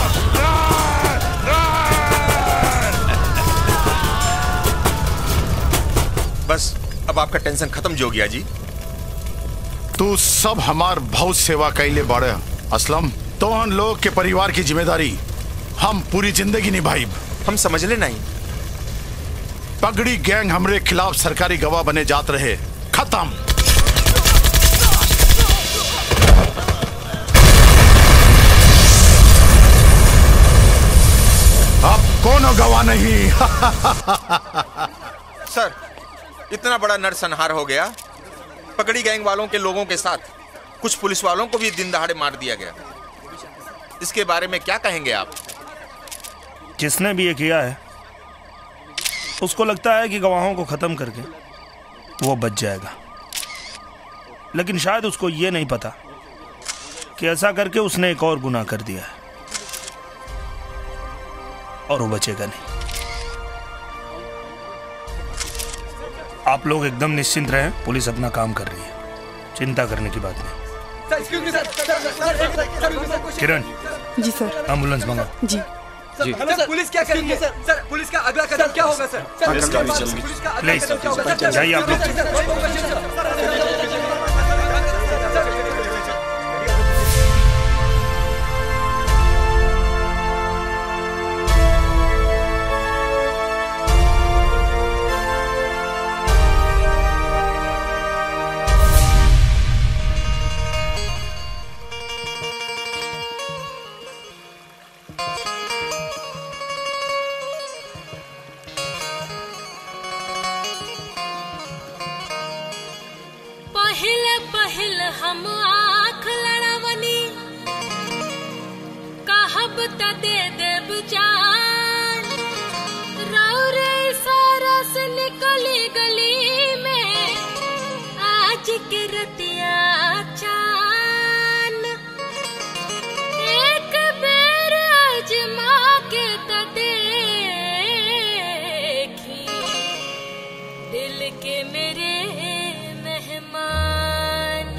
बस अब आपका टेंशन खत्म जो गया जी तू सब हमार बहुत सेवा कैले बड़े असलम तो हम लोग के परिवार की जिम्मेदारी हम पूरी जिंदगी निभाई हम समझ ले नहीं पगड़ी गैंग हमरे खिलाफ सरकारी गवाह बने जात रहे खत्म अब कोनो गवाह नहीं सर इतना बड़ा नरसंहार हो गया पकड़ी गैंग वालों के लोगों के साथ कुछ पुलिस वालों को भी दिन दहाड़े मार दिया गया इसके बारे में क्या कहेंगे आप जिसने भी ये किया है उसको लगता है कि गवाहों को खत्म करके वो बच जाएगा लेकिन शायद उसको ये नहीं पता कि ऐसा करके उसने एक और गुनाह कर दिया है और वो बचेगा नहीं आप लोग एकदम निश्चिंत रहें पुलिस अपना काम कर रही है चिंता करने की बात नहीं किरण जी सर एम्बुलेंस मंगा जी जी। सर पुलिस क्या करेगी सर सर पुलिस का अगला कदम क्या होगा सर सर पुलिस का भी पुलिस चलेगी। पुलिस का अगला प्लीज, कदम क्या होगा सर? जाइए आप लोग। पहिल पहिल हम आँख लड़वनी कहब त दे देब जान रौरे सारा से निकली गली में आज के रतिया चान एक बेर अजमा के त देखी दिल के मेरे मेहमान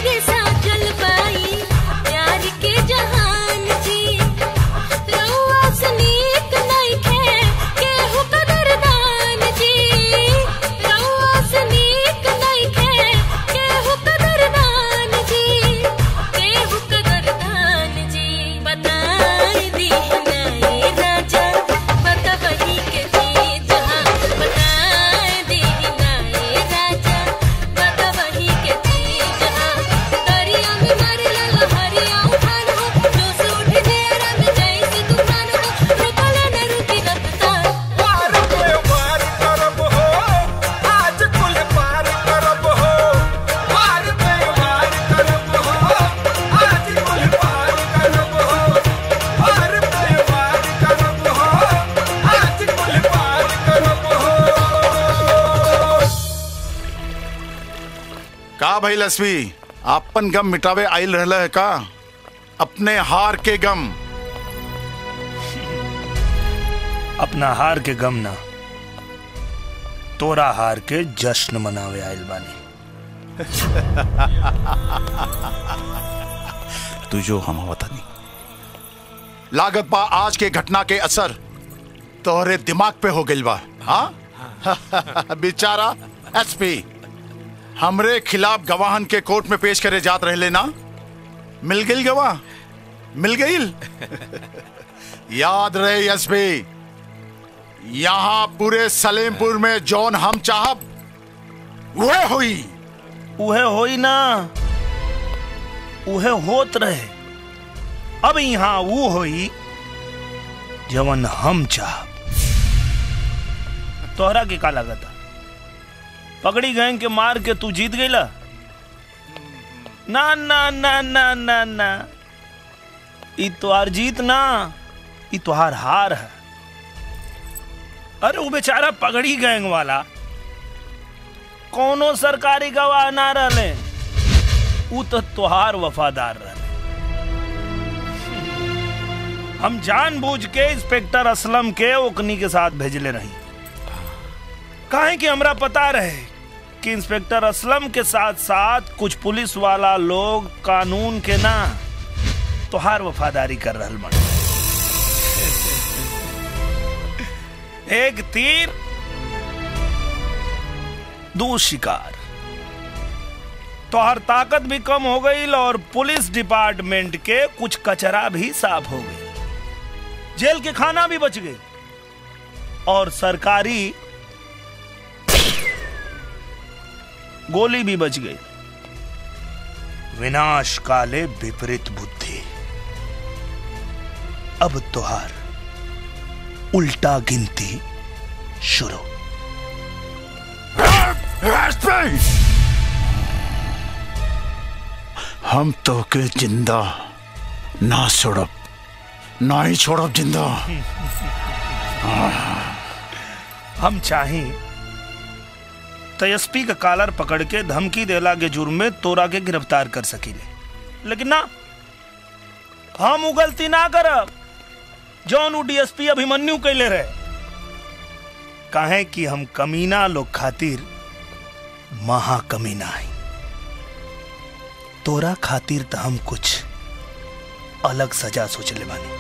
हमरे साथ चल पाई प्यार के जहान जी रउआ सनीक नइखे केहू कदरदान जी रउआ सनीक नइखे केहू कदरदान जी केहू कदरदान जी बताई दी हनाई राजा बतवही के जी जहां बताई दी हनाई राजा बतवही के जी जहां दरिया में मारेला लहरिया उठान हो जोश उठ जेरा में जैसे तूफान हो रुकल न रुकी रफ्तार पार पे पार करब हो आज कुल पार करब हो पार पे पार करब हो आज कुल पार करब हो पार पे पार करब हो आज कुल पार करब हो का भाई लक्ष्मी आपन गम मिटावे आइल रहला है का अपने हार के गम अपना हार के गम ना तोरा हार के जश्न मनावे आइल बानी तू जो हम वतनी लागत बा आज के घटना के असर तोहरे दिमाग पे हो गइल बा हाँ बेचारा एसपी हमरे खिलाफ गवाहन के कोर्ट में पेश करे जात रहले ना मिल गई गवाह मिल गई याद रहे एसपी यहाँ पूरे सलेमपुर में जौन हम चाहब वह हुई उहे होई ना उहे होत रहे अब यहाँ वो होई जवन हम चाह तोहरा के का लागता पकड़ी गैंग के मार के तू जीत गईला ना ना ना ना ना ना ई तोहार जीत ना ई तोहार हार है अरे वो बेचारा पगड़ी गैंग वाला कोनो सरकारी गवाह ना रहले ऊ तो तोहार वफादार रहले हम जानबूझ के इंस्पेक्टर असलम के ओकनी के साथ भेजले रही काहे कि हमरा पता रहे कि इंस्पेक्टर असलम के साथ साथ कुछ पुलिस वाला लोग कानून के ना तोहार वफादारी कर रहल बन एक तीर दो शिकार तोहर ताकत भी कम हो गई और पुलिस डिपार्टमेंट के कुछ कचरा भी साफ हो गई जेल के खाना भी बच गए और सरकारी गोली भी बच गई विनाश काले विपरीत बुद्धि अब तुहार उल्टा गिनती शुरू हम तो के जिंदा ना छोड़ब ना ही छोड़ब जिंदा हम चाहें तो एसपी का कालर पकड़ के धमकी देला के जुर्म में तोरा के गिरफ्तार कर सकीले लेकिन ना हम उ गलती ना करब जौन उ डीएसपी अभिमन्यु कैले रहे काहे कि हम कमीना लोग खातिर महा कमीना है तोरा खातिर तो हम कुछ अलग सजा सोच ले बानी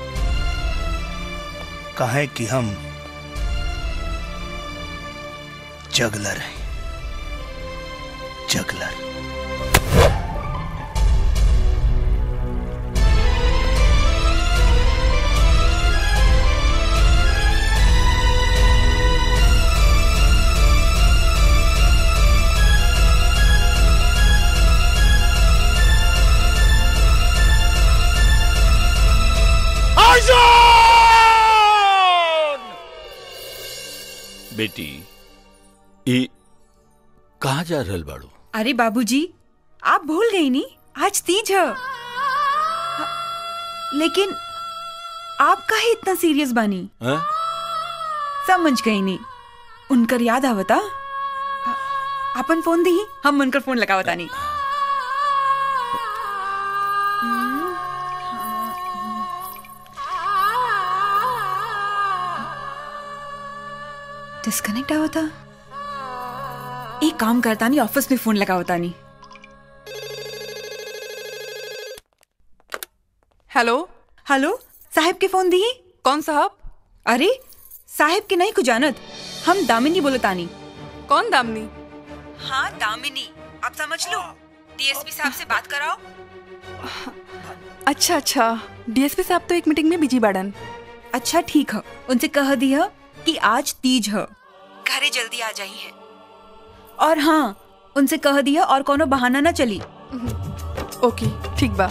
काहे कि हम जगलर है जगलर बेटी ई कहाँ जा रहल बाड़ू अरे बाबूजी आप भूल गई नी आज तीज है लेकिन आप काहे इतना सीरियस बानी हैं? समझ गई नी उनकर याद आवता अपन फोन दी हम उनकर फोन लगावता नहीं डिस्कनेक्ट आवता एक काम करता नहीं ऑफिस में फोन लगावता नहीं हेलो हेलो साहब के फोन दी कौन साहब अरे साहब के नहीं कुछ जानत हम दामिनी बोलतानी कौन दामनी हाँ दामिनी आप समझ लो डीएसपी साहब से बात कराओ अच्छा अच्छा डीएसपी साहब तो एक मीटिंग में बिजी बाड़न अच्छा ठीक है उनसे कह दिया कि आज तीज है घरे जल्दी आ जाई है और हाँ उनसे कह दिया और कोनो बहाना ना चली ओके ठीक बा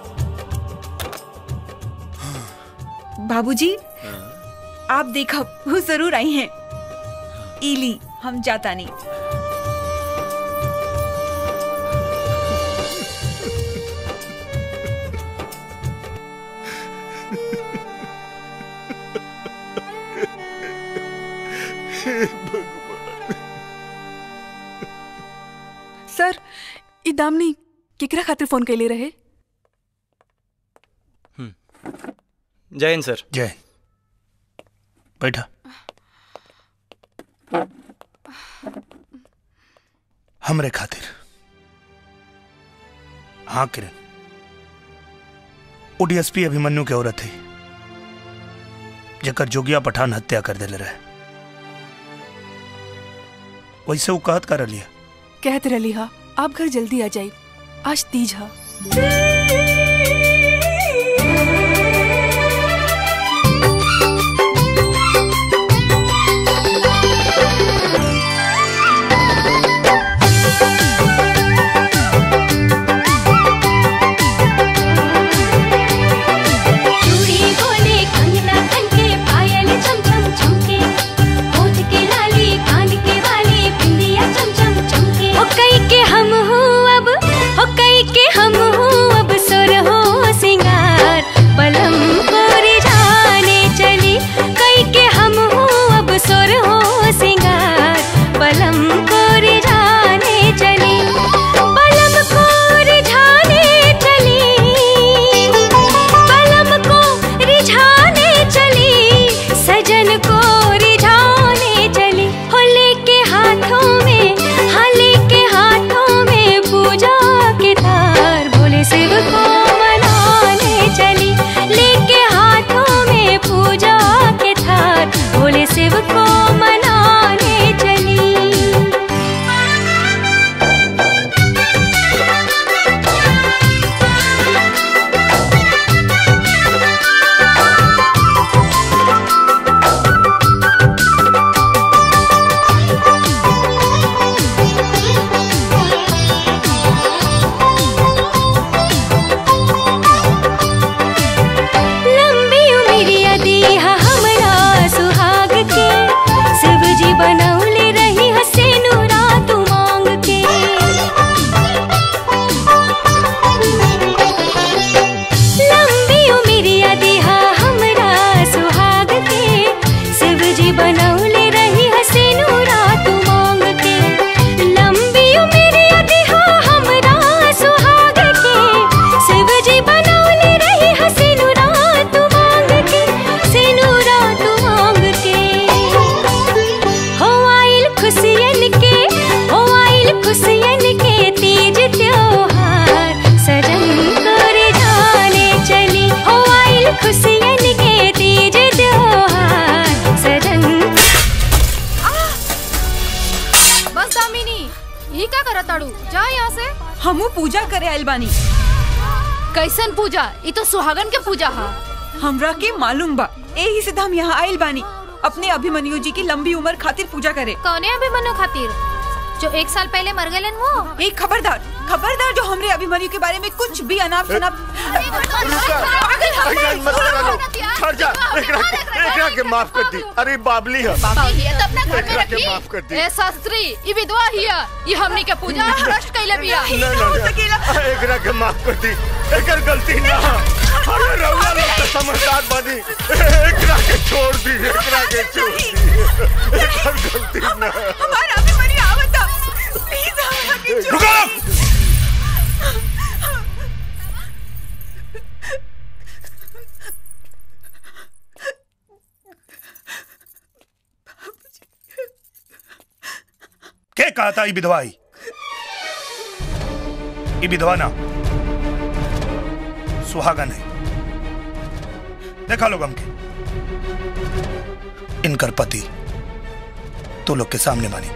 बाबूजी आप देखो वो जरूर आई हैं इली हम जाता नहीं सर ई दामनी केकरा खातिर फोन कैले रहे जय हिंद सर जय बैठा हमरे खातिर हाँ किरण वो डीएसपी अभिमन्यु के औरत है जेकर जोगिया पठान हत्या कर दिले रहे वैसे वो कहत कर लिया कहत रही हा आप घर जल्दी आ जाई आज तीज हा चूड़ी बोले कंगना खनके पायल चम चम चमके होठ के लाली कान के वाली बिंदिया चम चम चमके ओ कई के हम हो अब ओ कई के हम हो अब सुर हो सिंगार बलम कोरे जाने चली कई के हम हो अब सुर हो सिंगार बलम कोरे जाने चली बलम कोरे जाने चली बलम को रिझाने चली सजन को रिझाने चली होले के हाथों में हाले के हाथों में पूजा के तार भोले शिव को मनाने चली लेके हाथों में पूजा के थार भोले शिव को मनाने चली लंबी उमरिया दीहा हमरा सुहाग के शिव जी बनौले रही हसे नूरा तू मांग के लंबी उमरिया दीहा हमरा सुहाग के शिव जी बनौले रही हसे नूरा तू मांग के लंबी उमरिया दीहा हमरा सुहाग के शिव जी बनौले रही हसे नूरा तू मांग के से नूरा तू मांग के हो आइल खुशियन के हो आइल खुशियन के तीज त्योहार सजन करे जाने चली हो आइल खुशियन के तीज त्योहार सजन बस दामिनी यही का करत ताड़ू जा यहाँ से हमू पूजा करे आइल बानी कैसन पूजा ये तो सुहागन के पूजा हा हमरा के मालूम बा एही से तो हम यहाँ आइल बानी अपने अभिमन्यु जी की लंबी उम्र खातिर पूजा करे कौने अभिमन्यु खातिर जो एक साल पहले मर गए वो एक खबरदार खबरदार जो हमरे अभिमन्यु के बारे में कुछ भी अनाप शनाप हट जा एकरा एकरा के माफ कर दी अरे बाबली है ये तो अपना घर में एकरा के रखी माफ कर दी ए शास्त्री ये विधवा हिया ये हमनी के पूजा भ्रष्ट कैले बिया ना ना ना एकरा के माफ कर दी एकर गलती ना अरे रउआ लोग तो समझदार बनी एकरा के छोड़ दी एकरा के छोड़ दी एकर गलती ना हमारा अभिमन्यु आवता प्लीज हमरा के छोड़ रुको के कहा था ये विधवा ही ये विधवा ना सुहागन है देखा लोग हमके इनकर पति तो लोग के सामने मानी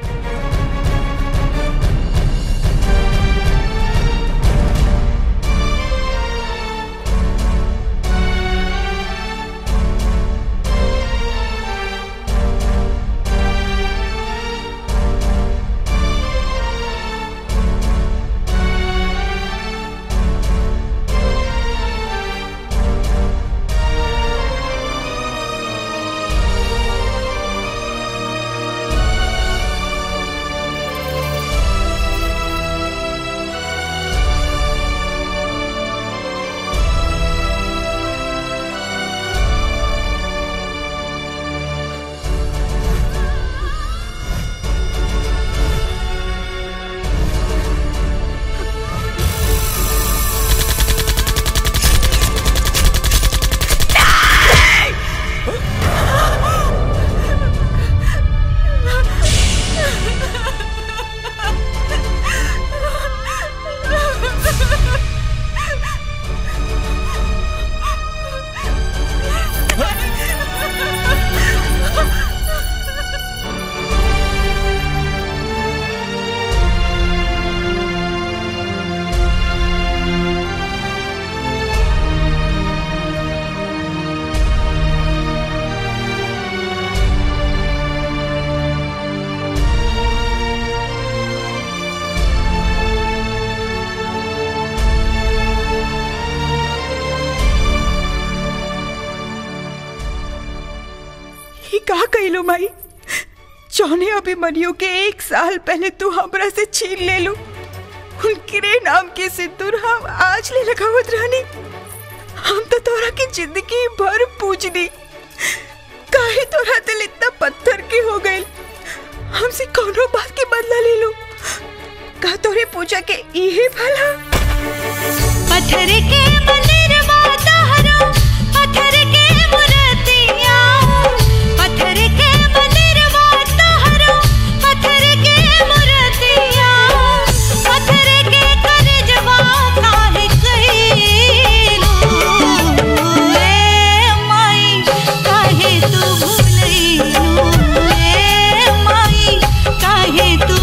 ये का कहलो माई जौने अभिमन्यु के एक साल पहले तू हमरा से छीन ले लू उनके नाम के सिंदूर हम आज ले लगावत रहनी हम तो तोरा की जिंदगी भर पूजनी काहे तोरा दिल इतना पत्थर के हो गए हमसे कोनो बात के बदला ले लो का तोरे पूजा के इहे भला पत्थर के मंदिरवा तोहरो पत्थर के मूर्तिया पत्थर के मंदिरवा तोहरो पत्थर के मूर्तिया पत्थर के करजवा काहे कइलू ए माई काहे तू भूलइलू ए माई काहे तू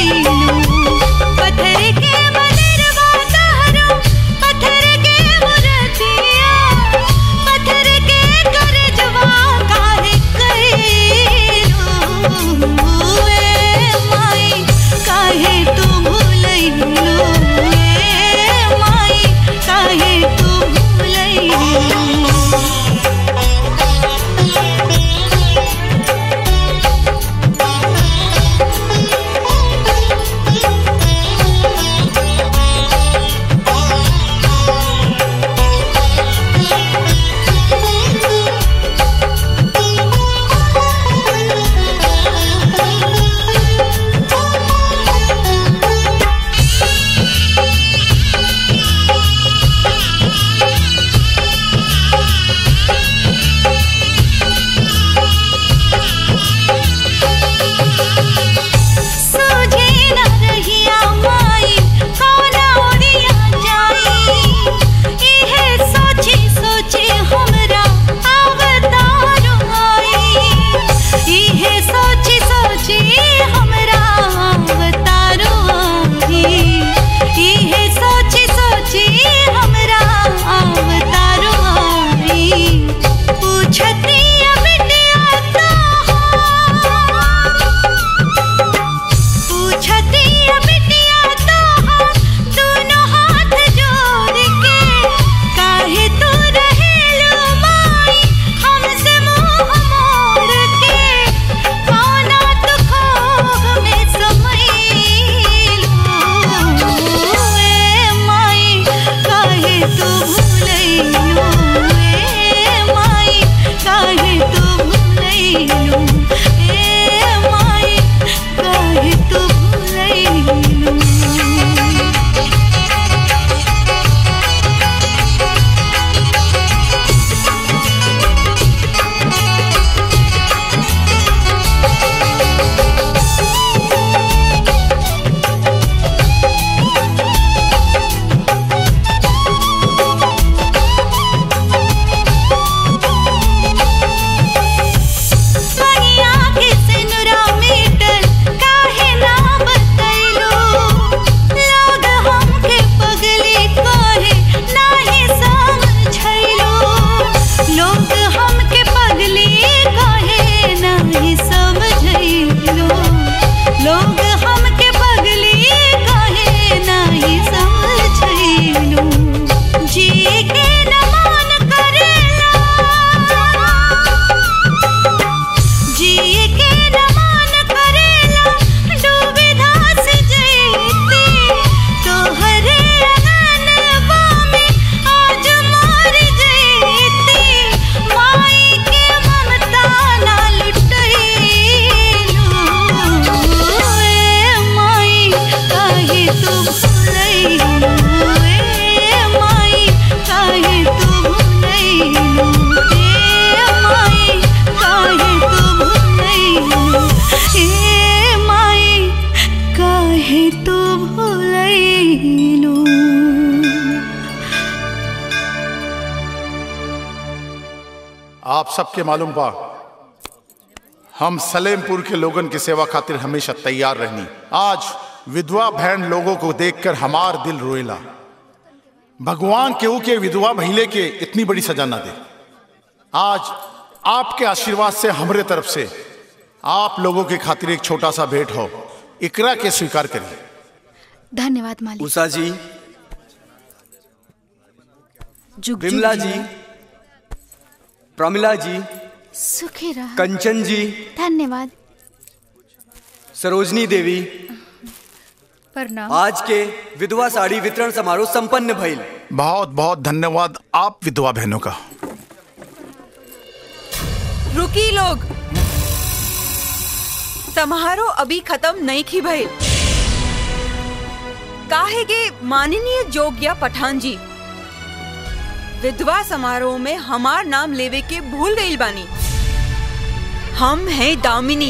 भूलइलू पत्थर के मंदिरवा तोहरो पत्थर के मूर्तिया करेलू आप सबके मालूम बा हम सलेमपुर के लोगन की सेवा खातिर हमेशा तैयार रहनी आज विधवा बहन लोगों को देखकर हमार दिल रोएला भगवान केहू के विधवा महिले के इतनी बड़ी सजा ना दे आज आपके आशीर्वाद से हमरे तरफ से आप लोगों के खातिर एक छोटा सा भेंट हो इकरा के स्वीकार करिए धन्यवाद मालिक उषा जी जुग विमला जी प्रमिला जी सुखी रहा कंचन जी धन्यवाद सरोजनी देवी प्रणाम आज के विधवा साड़ी वितरण समारोह संपन्न भइल बहुत बहुत धन्यवाद आप विधवा बहनों का रुकी लोग समारोह अभी खत्म नहीं की भइल काहे के माननीय जोग्या पठान जी विधवा समारोह में हमार नाम लेवे के भूल गई बानी हम हैं दामिनी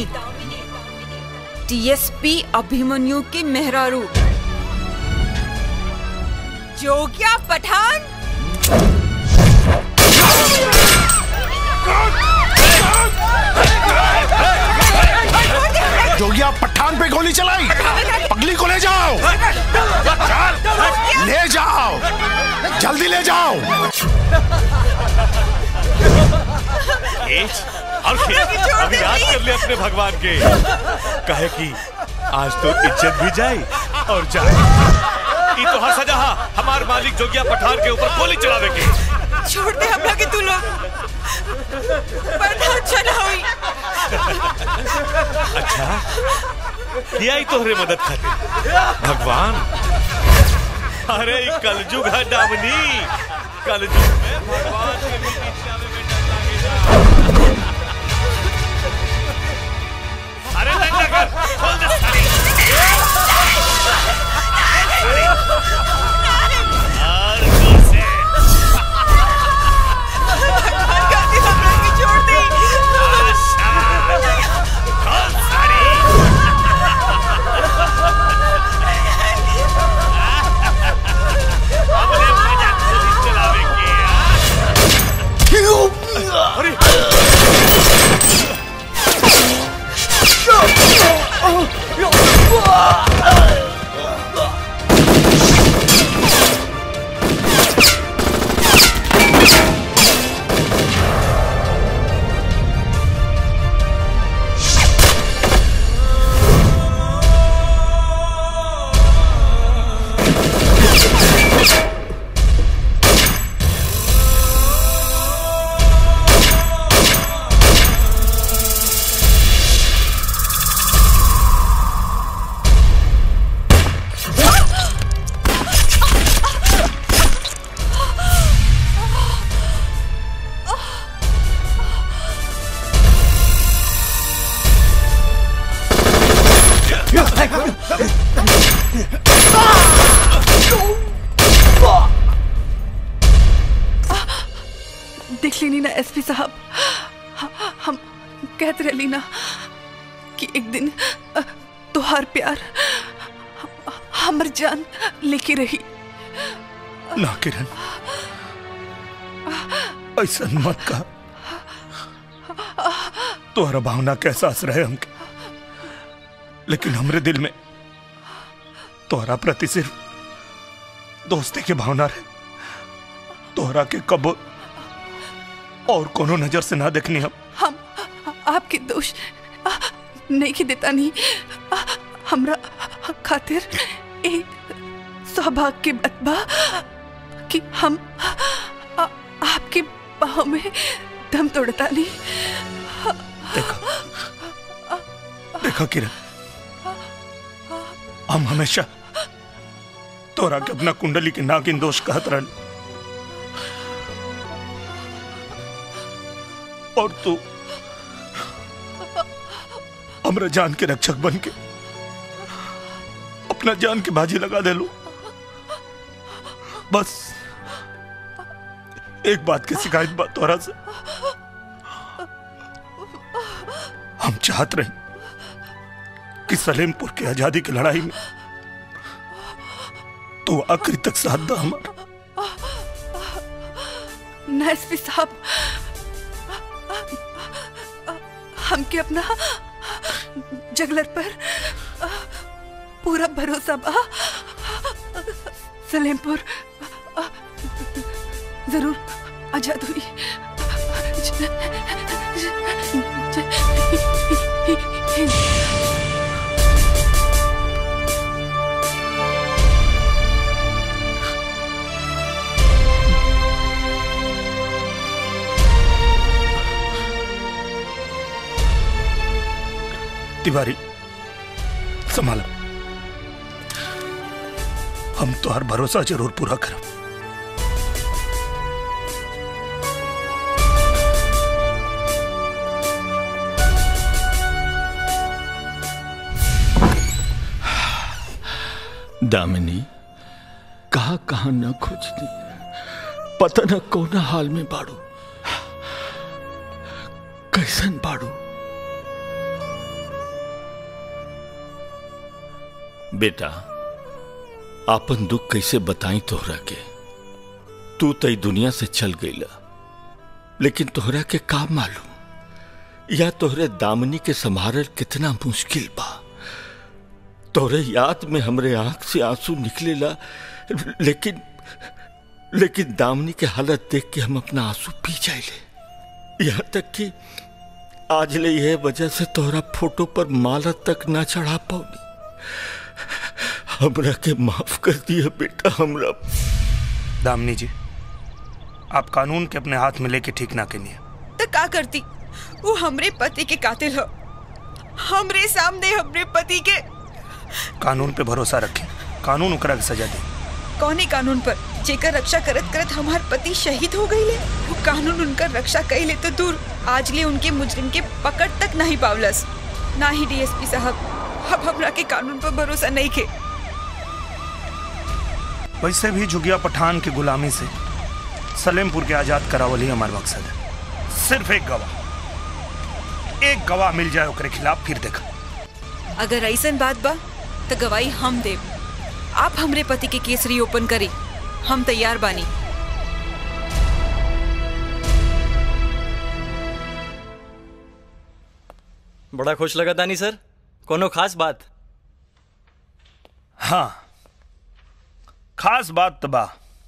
टीएसपी अभिमन्यु के मेहरारू जोग्या पठान जोगिया पठान पे गोली चलाई पगली को ले जाओ ले जाओ जल्दी ले जाओ ए, और फिर अभी याद कर ले अपने भगवान के कहे कि आज तो इज्जत भी जाए और जाए ई तो हर सजा हा, हमार मालिक जोगिया पठान के ऊपर गोली चलावे के छोड़ दे हमरा के तू लोग पठान चला हुई अच्छा ये आई तोहरे मदद खातिर भगवान अरे ई कलयुग है डामनी कलयुग में भगवान के भी पीछे आवे में डर लागेला। अरे लंगा कर खोल दे सारी और जोर से छोड़ दे खोल सारी हमने मजा गोली चलावे के अरे देख ली ना एसपी साहब ह- हम कहते रही ना कि एक दिन अ, तोहार प्यार ह- हमर जान लेके रही ना किरण ऐसा मत कहा तुम्हारा भावना का एहसास रहे हमके लेकिन हमरे दिल में तोहरा प्रति सिर्फ दोस्ती की भावना रहे तोहरा के कब और कोनो नजर से ना देखनी हम हम आपके दोष अ, नहीं के देता नहीं अ, हमरा खातिर एक सौभाग्य के बतबा कि हम अ, आपके बाहों में दम तोड़ता नहीं देखा किरण हम हमेशा तोरा के अपना कुंडली के नागिन दोष कहत रहन और तू हमरा जान के रक्षक बन के अपना जान की बाजी लगा दे लो बस एक बात की शिकायत बात तोरा से हम चाहत रहे कि सलेमपुर की आजादी की लड़ाई में तो आखिरी तक साथ दा हमारा ना एसपी साहब हमके अपना जगलर पर पूरा भरोसा बा सलेमपुर जरूर आजाद हुई तिवारी संभाल हम तो हर भरोसा जरूर पूरा करब दामिनी कहा कहा न खोजनी पता न कौन हाल में बाड़ू कैसन बाड़ू बेटा आपन दुख कैसे बताई तोहरा के तू तई दुनिया से चल गईला लेकिन तोहरा के का मालूम या तोहरे दामनी के संभारल कितना मुश्किल बा तोहरे याद में हमरे आंख से आंसू निकलेला लेकिन लेकिन दामनी के हालत देख के हम अपना आंसू पी जाइले यहाँ तक कि आज ले यह वजह से तोहरा फोटो पर माला तक ना चढ़ा पाऊनी हमरा के माफ कर दिया बेटा हमरा दामनी जी आप कानून के अपने हाथ में लेके ठीक ना कनिए तो का करती वो हमरे पति के कातिल हो हमरे सामने हमरे पति के कानून पे भरोसा रखें कानून ओकरा के सजा दे कौने कानून पर जेकर रक्षा करत करत हमार पति शहीद हो गई ले वो कानून उनकर रक्षा कैले तो दूर आज ले उनके मुजरिम के पकड़ तक नहीं पावलस ना ही डीएसपी साहब अब हमरा के कानून पर भरोसा नहीं के वैसे भी जुगिया पठान की गुलामी से सलेमपुर के आजाद करावल ही हमारा मकसद है सिर्फ एक गवाह एक गवाह मिल जाए ओकरे खिलाफ फिर देखा अगर ऐसन बात बा तो गवाही हम देव आप हमरे पति के केस रीओपन करी हम तैयार बानी बड़ा खुश लगा दानी सर कोनो खास बात हाँ खास बात तो बा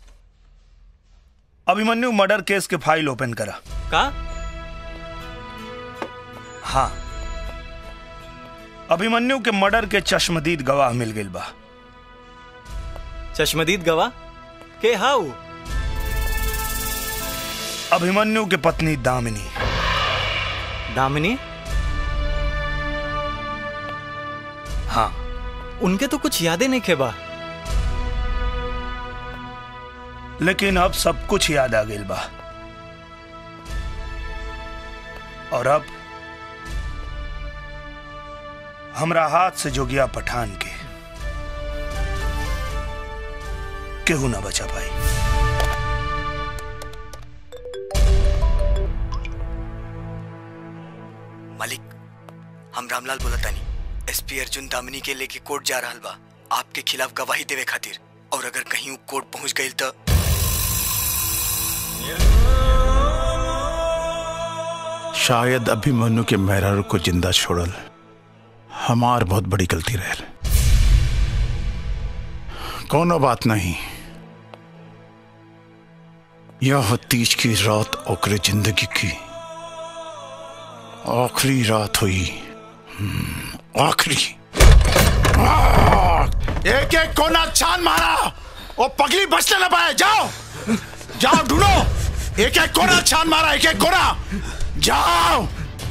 अभिमन्यु मर्डर केस के फाइल ओपन करा का हाँ अभिमन्यु के मर्डर के चश्मदीद गवाह मिल गई बा चश्मदीद गवाह के हाउ अभिमन्यु के पत्नी दामिनी दामिनी हाँ उनके तो कुछ यादें नहीं खेबा लेकिन अब सब कुछ याद आ गई बा और अब हमरा हाथ से जोगिया पठान के केहू ना बचा पाई मालिक हम रामलाल बोला तानी एसपी अर्जुन दामिनी के लेके कोर्ट जा रहा बा आपके खिलाफ गवाही देवे खातिर और अगर कहीं वो कोर्ट पहुंच गई तो शायद अभिमन्यु के मेहरारू को जिंदा छोड़ल हमार बहुत बड़ी गलती रहल कोनो बात नहीं यह तीज की रात ओकरे जिंदगी की आखिरी रात हुई हम्म, आखिरी एक एक कोना छान मारा वो पगली बचने न पाए जाओ जाओ ढूंढो एक एक कोना छान मारा एक एक कोना जाओ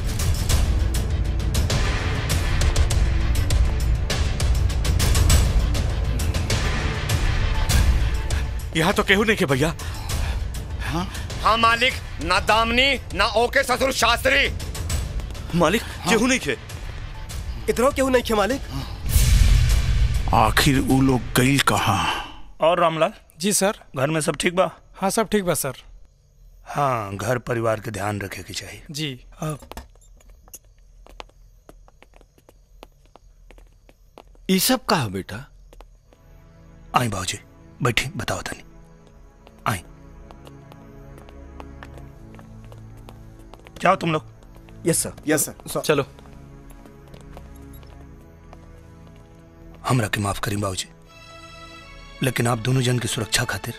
यहाँ तो केहू नहीं के भैया हाँ मालिक ना दामनी ना ओके ससुर शास्त्री मालिक केहू नहीं खे इतना केहू नहीं खे मालिक आखिर वो लोग गई कहाँ और रामलाल जी सर घर में सब ठीक बा हाँ सब ठीक बा सर हाँ घर परिवार के ध्यान रखे के चाहिए जी ये सब का है बेटा आई बाबूजी बैठी बताओ तनी आई जाओ तुम लोग यस सर यस सर चलो हमरा के माफ करी बाबूजी लेकिन आप दोनों जन की सुरक्षा खातिर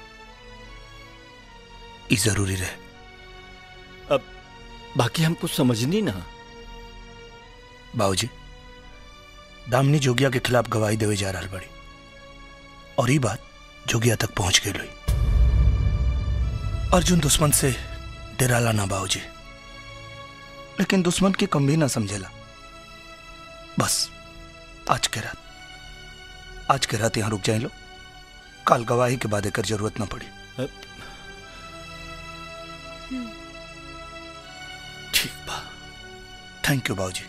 ई जरूरी रहे अब बाकी हम कुछ समझनी ना बाबूजी दामनी जोगिया के खिलाफ गवाही देवे जा रहा बड़ी और ये बात जोगिया तक पहुंच गई लोई अर्जुन दुश्मन से डराला ना बाबूजी लेकिन दुश्मन की कम भी ना समझेला बस आज के रात आज के रात यहां रुक जाए लो कल गवाही के बाद एकर जरूरत ना पड़ी ठीक बा थैंक यू बाबूजी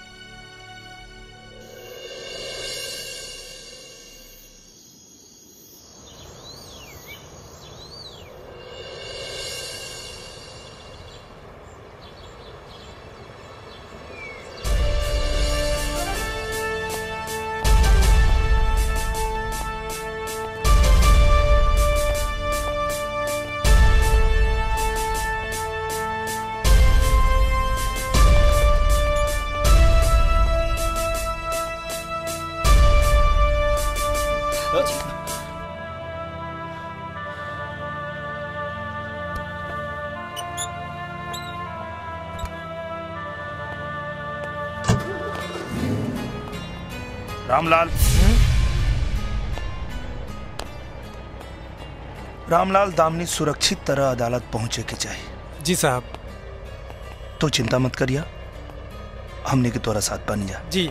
रामलाल रामलाल दामनी सुरक्षित तरह अदालत पहुंचे के चाहिए जी साहब तो चिंता मत करिया हमने के तोरा साथ बन जा जी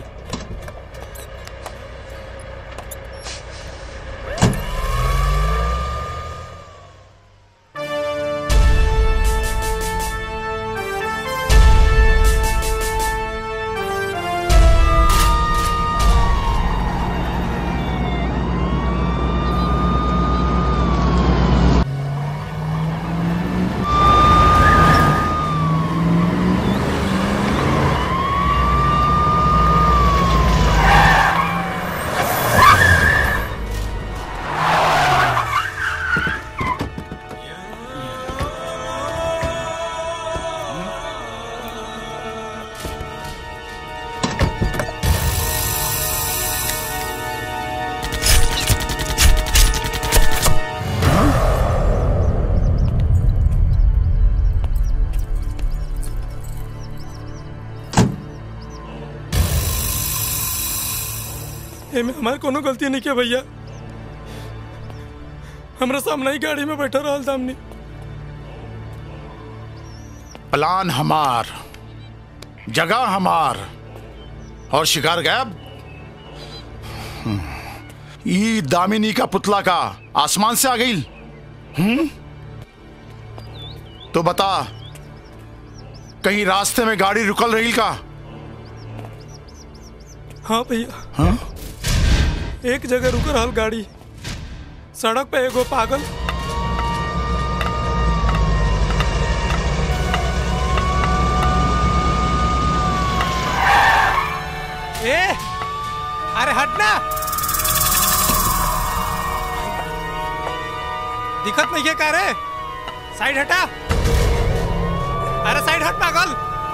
एमे हमारे कोनो गलती नहीं किया भैया हमरा सामने ही गाड़ी में बैठा रहा दामनी प्लान हमार जगह हमार और शिकार गायब हम्म, ई दामिनी का पुतला का आसमान से आ गई हम्म तो बता कहीं रास्ते में गाड़ी रुकल रही का हाँ भैया हाँ? एक जगह रुक रहा गाड़ी सड़क पे एगो पागल ए अरे हटना दिक्कत नहीं है का रे साइड हटा अरे साइड हट पागल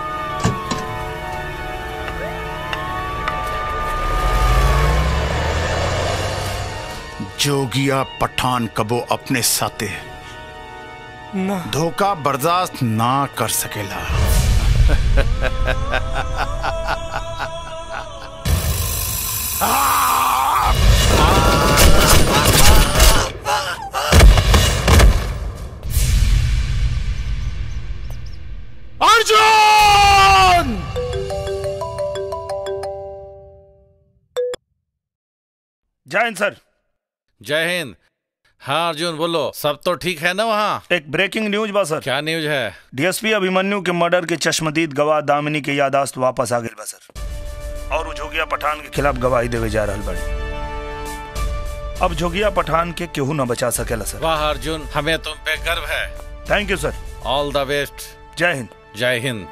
जोगिया पठान कबो अपने साथे ना धोखा बर्दाश्त ना कर सकेला अर्जुन जय हिंद सर जय हिंद हाँ अर्जुन बोलो सब तो ठीक है ना वहाँ एक ब्रेकिंग न्यूज बा सर क्या न्यूज है डीएसपी अभिमन्यु के मर्डर के चश्मदीद गवाह दामिनी के यादाश्त वापस आ गई बा सर और वो जोगिया पठान के खिलाफ गवाही देवे जा रहा बड़ी अब जोगिया पठान के केहू न बचा सकेला सर वाह अर्जुन हमें तुम पे गर्व है thank you sir all the best जय हिंद जय हिंद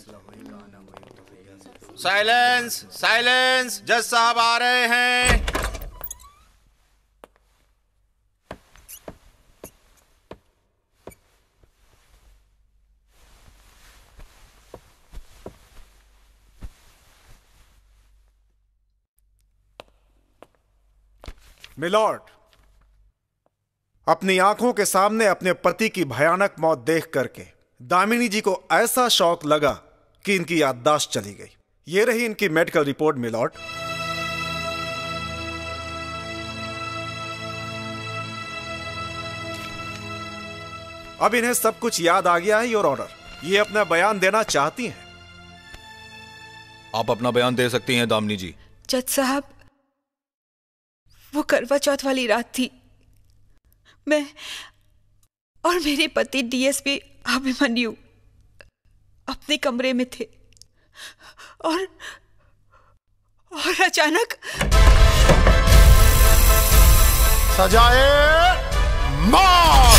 साइलेंस साइलेंस जज साहब आ रहे हैं मिलॉर्ड अपनी आंखों के सामने अपने पति की भयानक मौत देख करके दामिनी जी को ऐसा शौक लगा कि इनकी याददाश्त चली गई ये रही इनकी मेडिकल रिपोर्ट मिलॉर्ड अब इन्हें सब कुछ याद आ गया है योर ऑर्डर ये अपना बयान देना चाहती हैं आप अपना बयान दे सकती हैं दामनी जी जज साहब वो करवा चौथ वाली रात थी मैं और मेरे पति डीएसपी अभिमन्यु अपने कमरे में थे और और अचानक सजाए मौत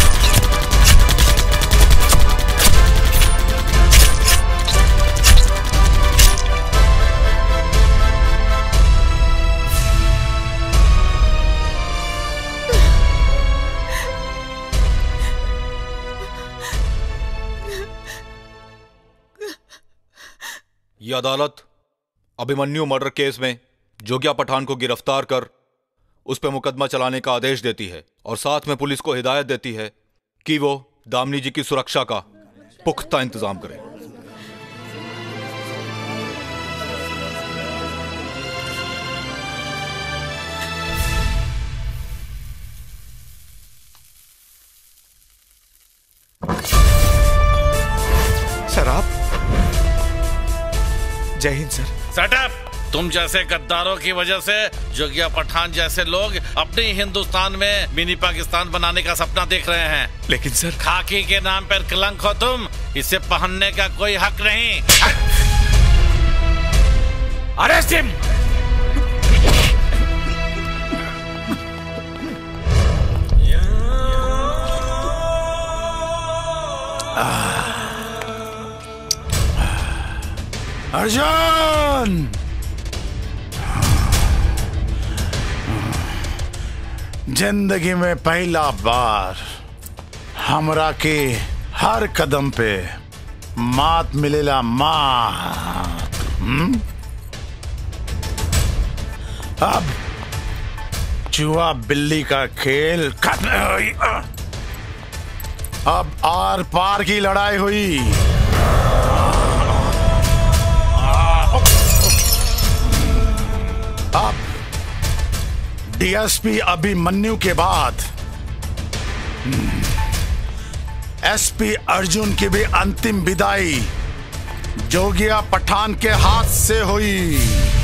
ये अदालत अभिमन्यु मर्डर केस में जोगिया पठान को गिरफ्तार कर उस पर मुकदमा चलाने का आदेश देती है और साथ में पुलिस को हिदायत देती है कि वो दामनी जी की सुरक्षा का पुख्ता इंतजाम करे सर आप जय हिंद सर सेटअप तुम जैसे गद्दारों की वजह से जोगिया पठान जैसे लोग अपने ही हिंदुस्तान में मिनी पाकिस्तान बनाने का सपना देख रहे हैं लेकिन सर खाकी के नाम पर कलंक हो तुम इसे पहनने का कोई हक नहीं अरेस्ट हिम अर्जुन जिंदगी में पहला बार हमरा के हर कदम पे मात मिलेला मात हम्म? अब चूहा बिल्ली का खेल खत्म हुई अब आर पार की लड़ाई हुई अब डीएसपी अभिमन्यु के बाद एसपी अर्जुन की भी अंतिम विदाई जोगिया पठान के हाथ से हुई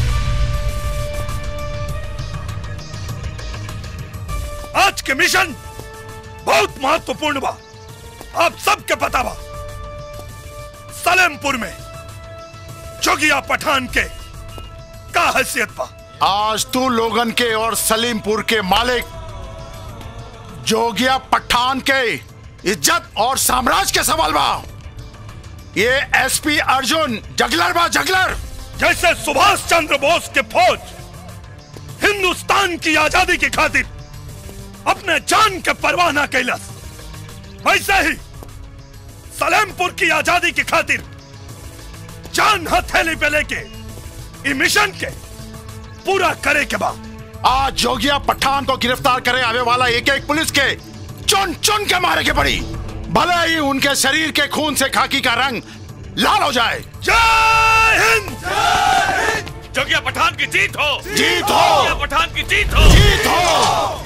आज के मिशन बहुत महत्वपूर्ण बा आप सबके पता बा सलेमपुर में जोगिया पठान के का हैसियत बा आज तू लोगन के और सलीमपुर के मालिक जोगिया पठान के इज्जत और साम्राज्य के सवाल बा ये एसपी अर्जुन जगलर बा जगलर जैसे सुभाष चंद्र बोस के फौज हिंदुस्तान की आजादी की खातिर अपने जान के परवाह न कैलस वैसे ही सलेमपुर की आजादी की खातिर जान हथेली पे लेके ई मिशन के पूरा करे के बाद आज जोगिया पठान को गिरफ्तार करे आने वाला एक एक पुलिस के चुन चुन के मारे के पड़ी भले ही उनके शरीर के खून से खाकी का रंग लाल हो जाए जय हिंद जोगिया पठान की जीत हो जीत हो जोगिया पठान की जीत हो जीत हो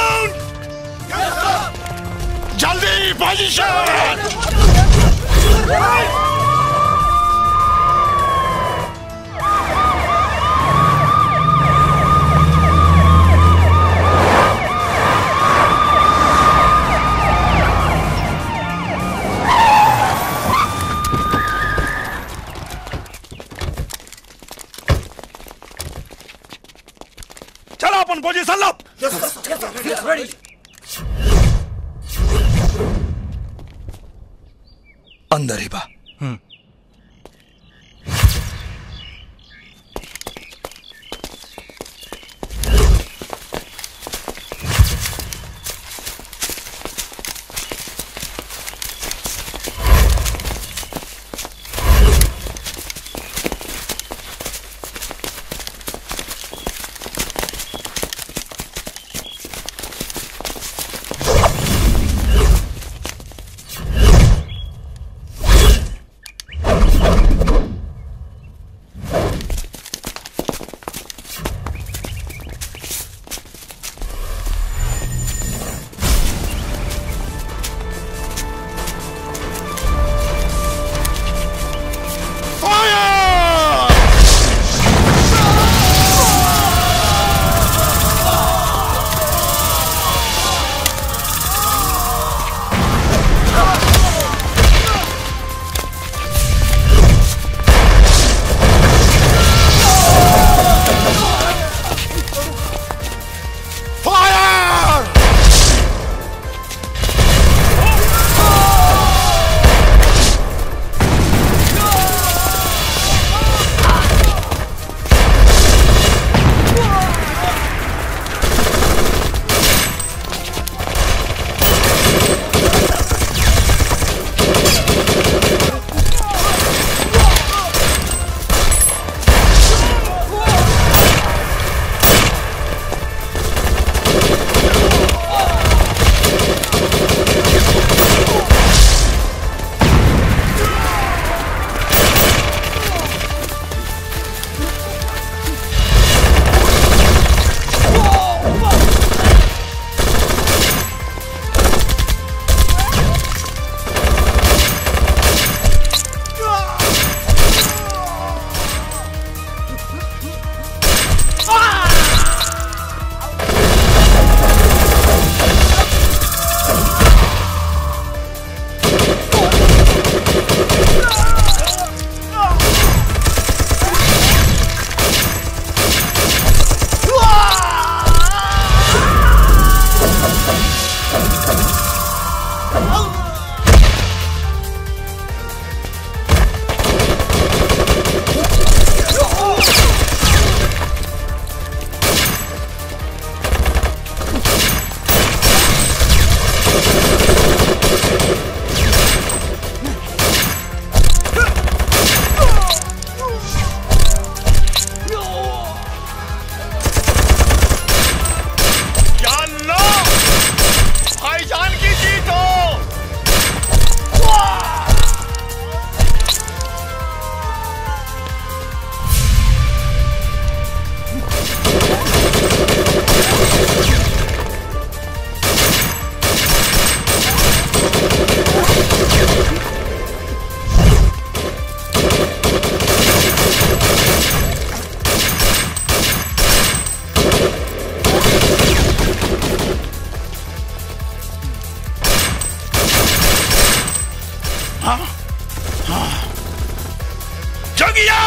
जल्दी पोजीशन चलो अपन पोजीशन लो अंदर ही बा जोगिया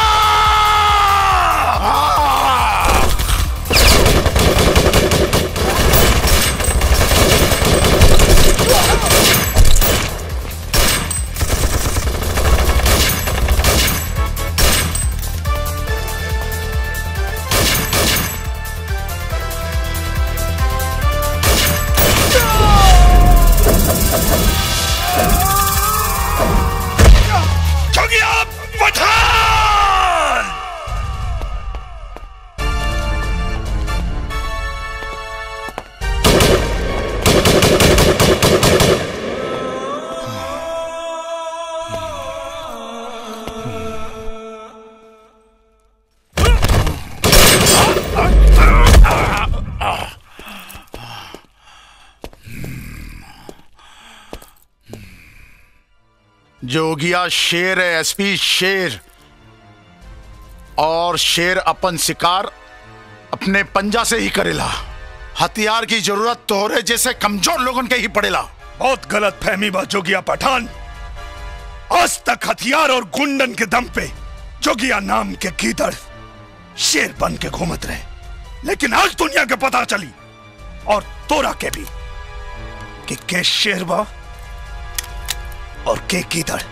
जोगिया पठान जोगिया शेर है एसपी शेर और शेर अपन शिकार अपने पंजा से ही करेला हथियार की जरूरत तोहरे जैसे कमजोर लोगन के ही पड़ेला बहुत गलत फहमी बा जोगिया पठान आज तक हथियार और गुंडन के दम पे जोगिया नाम के गीदड़ शेर बन के घूमत रहे लेकिन आज दुनिया के पता चली और तोरा के भी कि के शेर बा और के गीदड़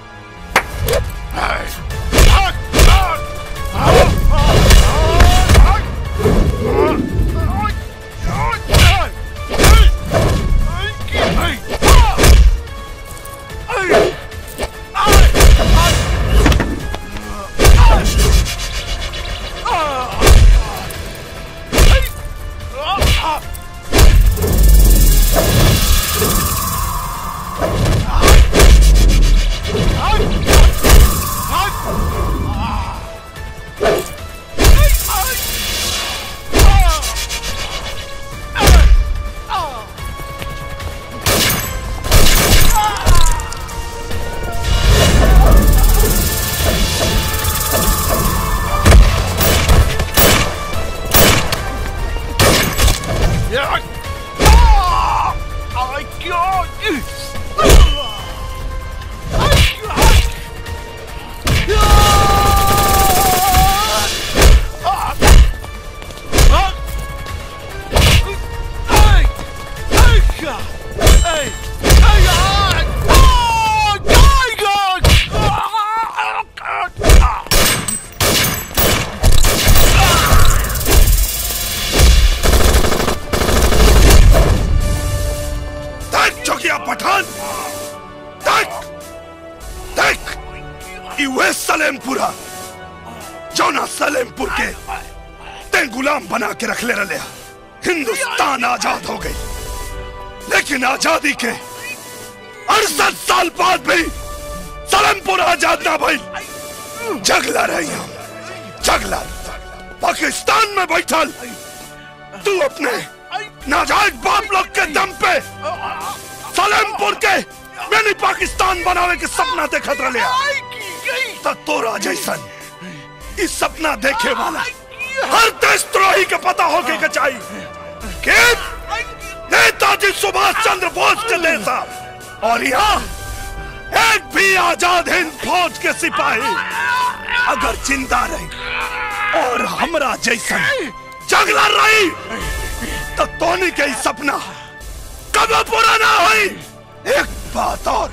देख जोगिया पठान देख देख यूए सलेमपुरा जोना सलेमपुर के ते गुलाम बना के रख ले रले हिंदुस्तान आजाद हो गई लेकिन आजादी के अड़सठ साल बाद भी सलेमपुर आजाद ना भाई जगला रही हम जगला पाकिस्तान में बैठल तू अपने नाजायज बाप लोग के दम पे सलेमपुर के मैंने पाकिस्तान बनावे के सपना देखत रहे तो तोरा जैसन इस सपना देखे वाला हर देशद्रोही के पता होके के चाहिए कि नेताजी सुभाष चंद्र बोस के जैसा और यहाँ एक भी आजाद हिंद फौज के सिपाही अगर जिंदा रही और हमरा जैसन जगला रही तो तोनी के ही सपना कब पूरा ना हुई एक बात और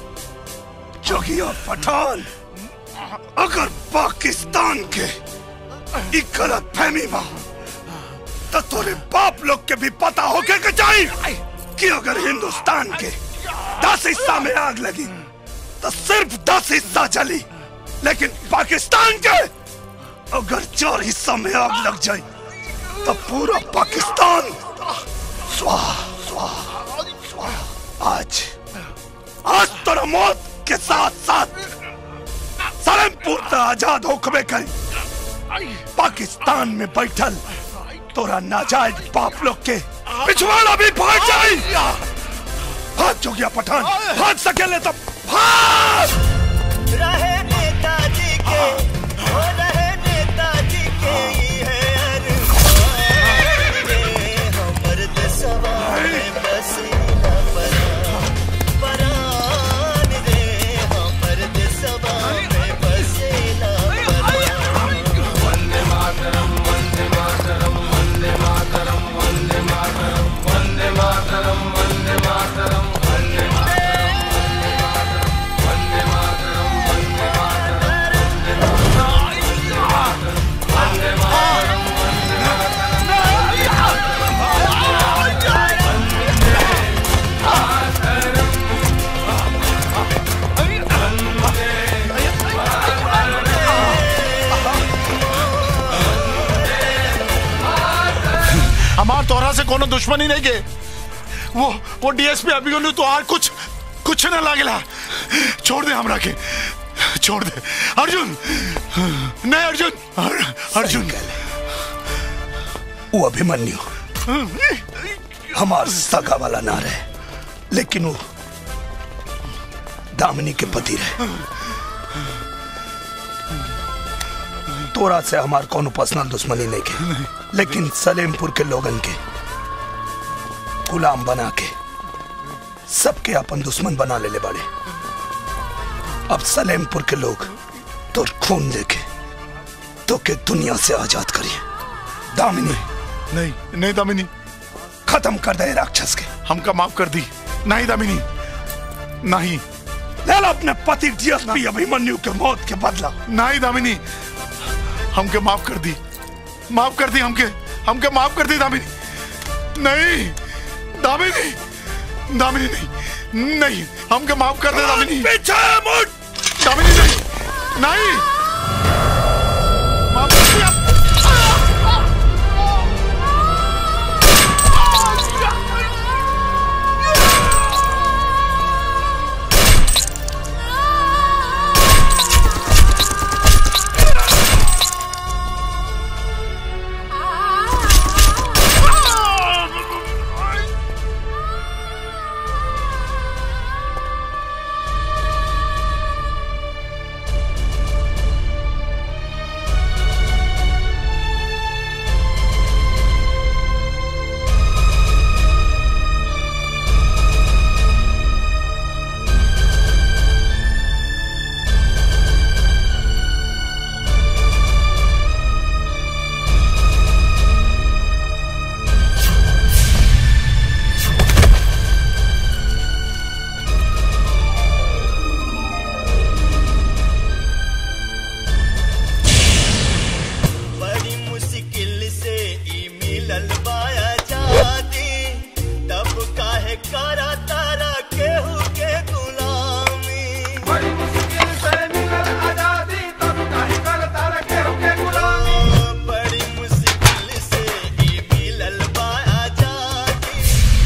जोगिया पठान अगर पाकिस्तान के ई गलत फहमी बा तो तोरे बाप लोग के भी पता होके के चाहिए कि अगर हिंदुस्तान के दस हिस्सा में आग लगी तो सिर्फ दस हिस्सा जली लेकिन पाकिस्तान के अगर चार हिस्सा में आग लग जाए तो पूरा पाकिस्तान स्वाहा स्वाहा स्वाहा आज आज तोरा मौत के साथ साथ सलेमपुर तो आजाद होकबे करी पाकिस्तान में बैठल तोरा नाजायज बाप लोग के पिछवाड़ा भी फाट जाई हाथ जो गया पठान भाग सकेले तो भाग रहे नेताजी के हो रहे नेताजी के ई है अरमान रे हमर देशवा में बसीला परान परान रे हमर देशवा में बसीला परान हमार तोहरा से कोनो दुश्मनी नहीं के वो वो डीएसपी अभिमन्यु तो आर कुछ कुछ न लागेला छोड़ दे हमरा के छोड़ दे अर्जुन नहीं अर्जुन अर, अर्जुन वो अभिमन्यु हमार सगा वाला ना रहे लेकिन वो दामिनी के पति रहे तोरा से हमार कोनो पर्सनल दुश्मनी नहीं के लेकिन सलेमपुर के लोगन के गुलाम बना के सबके अपन दुश्मन बना ले ले बाड़े अब सलेमपुर के लोग तो खून देके तो के दुनिया से आजाद करिए दामिनी नहीं नहीं दामिनी खत्म कर दे राक्षस के हमका माफ कर दी नहीं दामिनी नहीं ले लो अपने पति डीएसपी अभिमन्यु के मौत के बदला नहीं दामिनी हमके माफ कर दी माफ कर दी हमके हमके माफ कर दी दामिनी नहीं दामिनी दामिनी नहीं नहीं हमके माफ कर दे दामिनी पीछे मुड़ दामिनी नहीं नहीं माफ कर दिया बड़ी मुश्किल से ई मिलल बाया जादी तब काहे करा तारा केहू के गुलामी बड़ी मुश्किल से मिलल आजादी तब काहे करा तारा केहू के गुलामी बड़ी मुश्किल से ई मिलल बाया जादी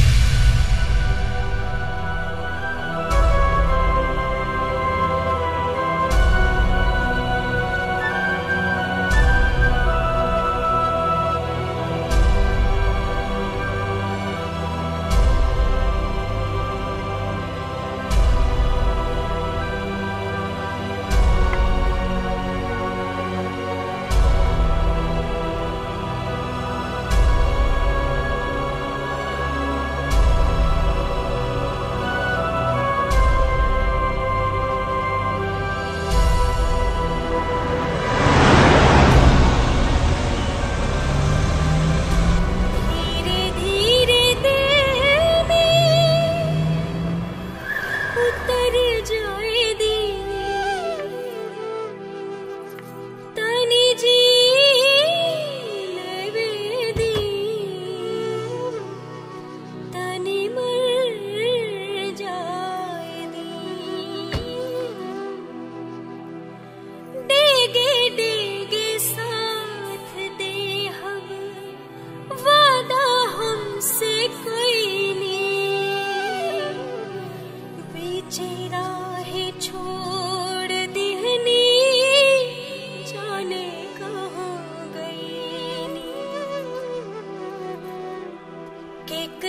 धीरे धीरे दिल में उतर जाए दिल तनी जी लेवे दी तनी मर जाए दिल डेगे डेगे साथ दे हम वादा हमसे कोई नहीं पीछे राहें छोड़ दिहनी जाने कहाँ गई नी। केक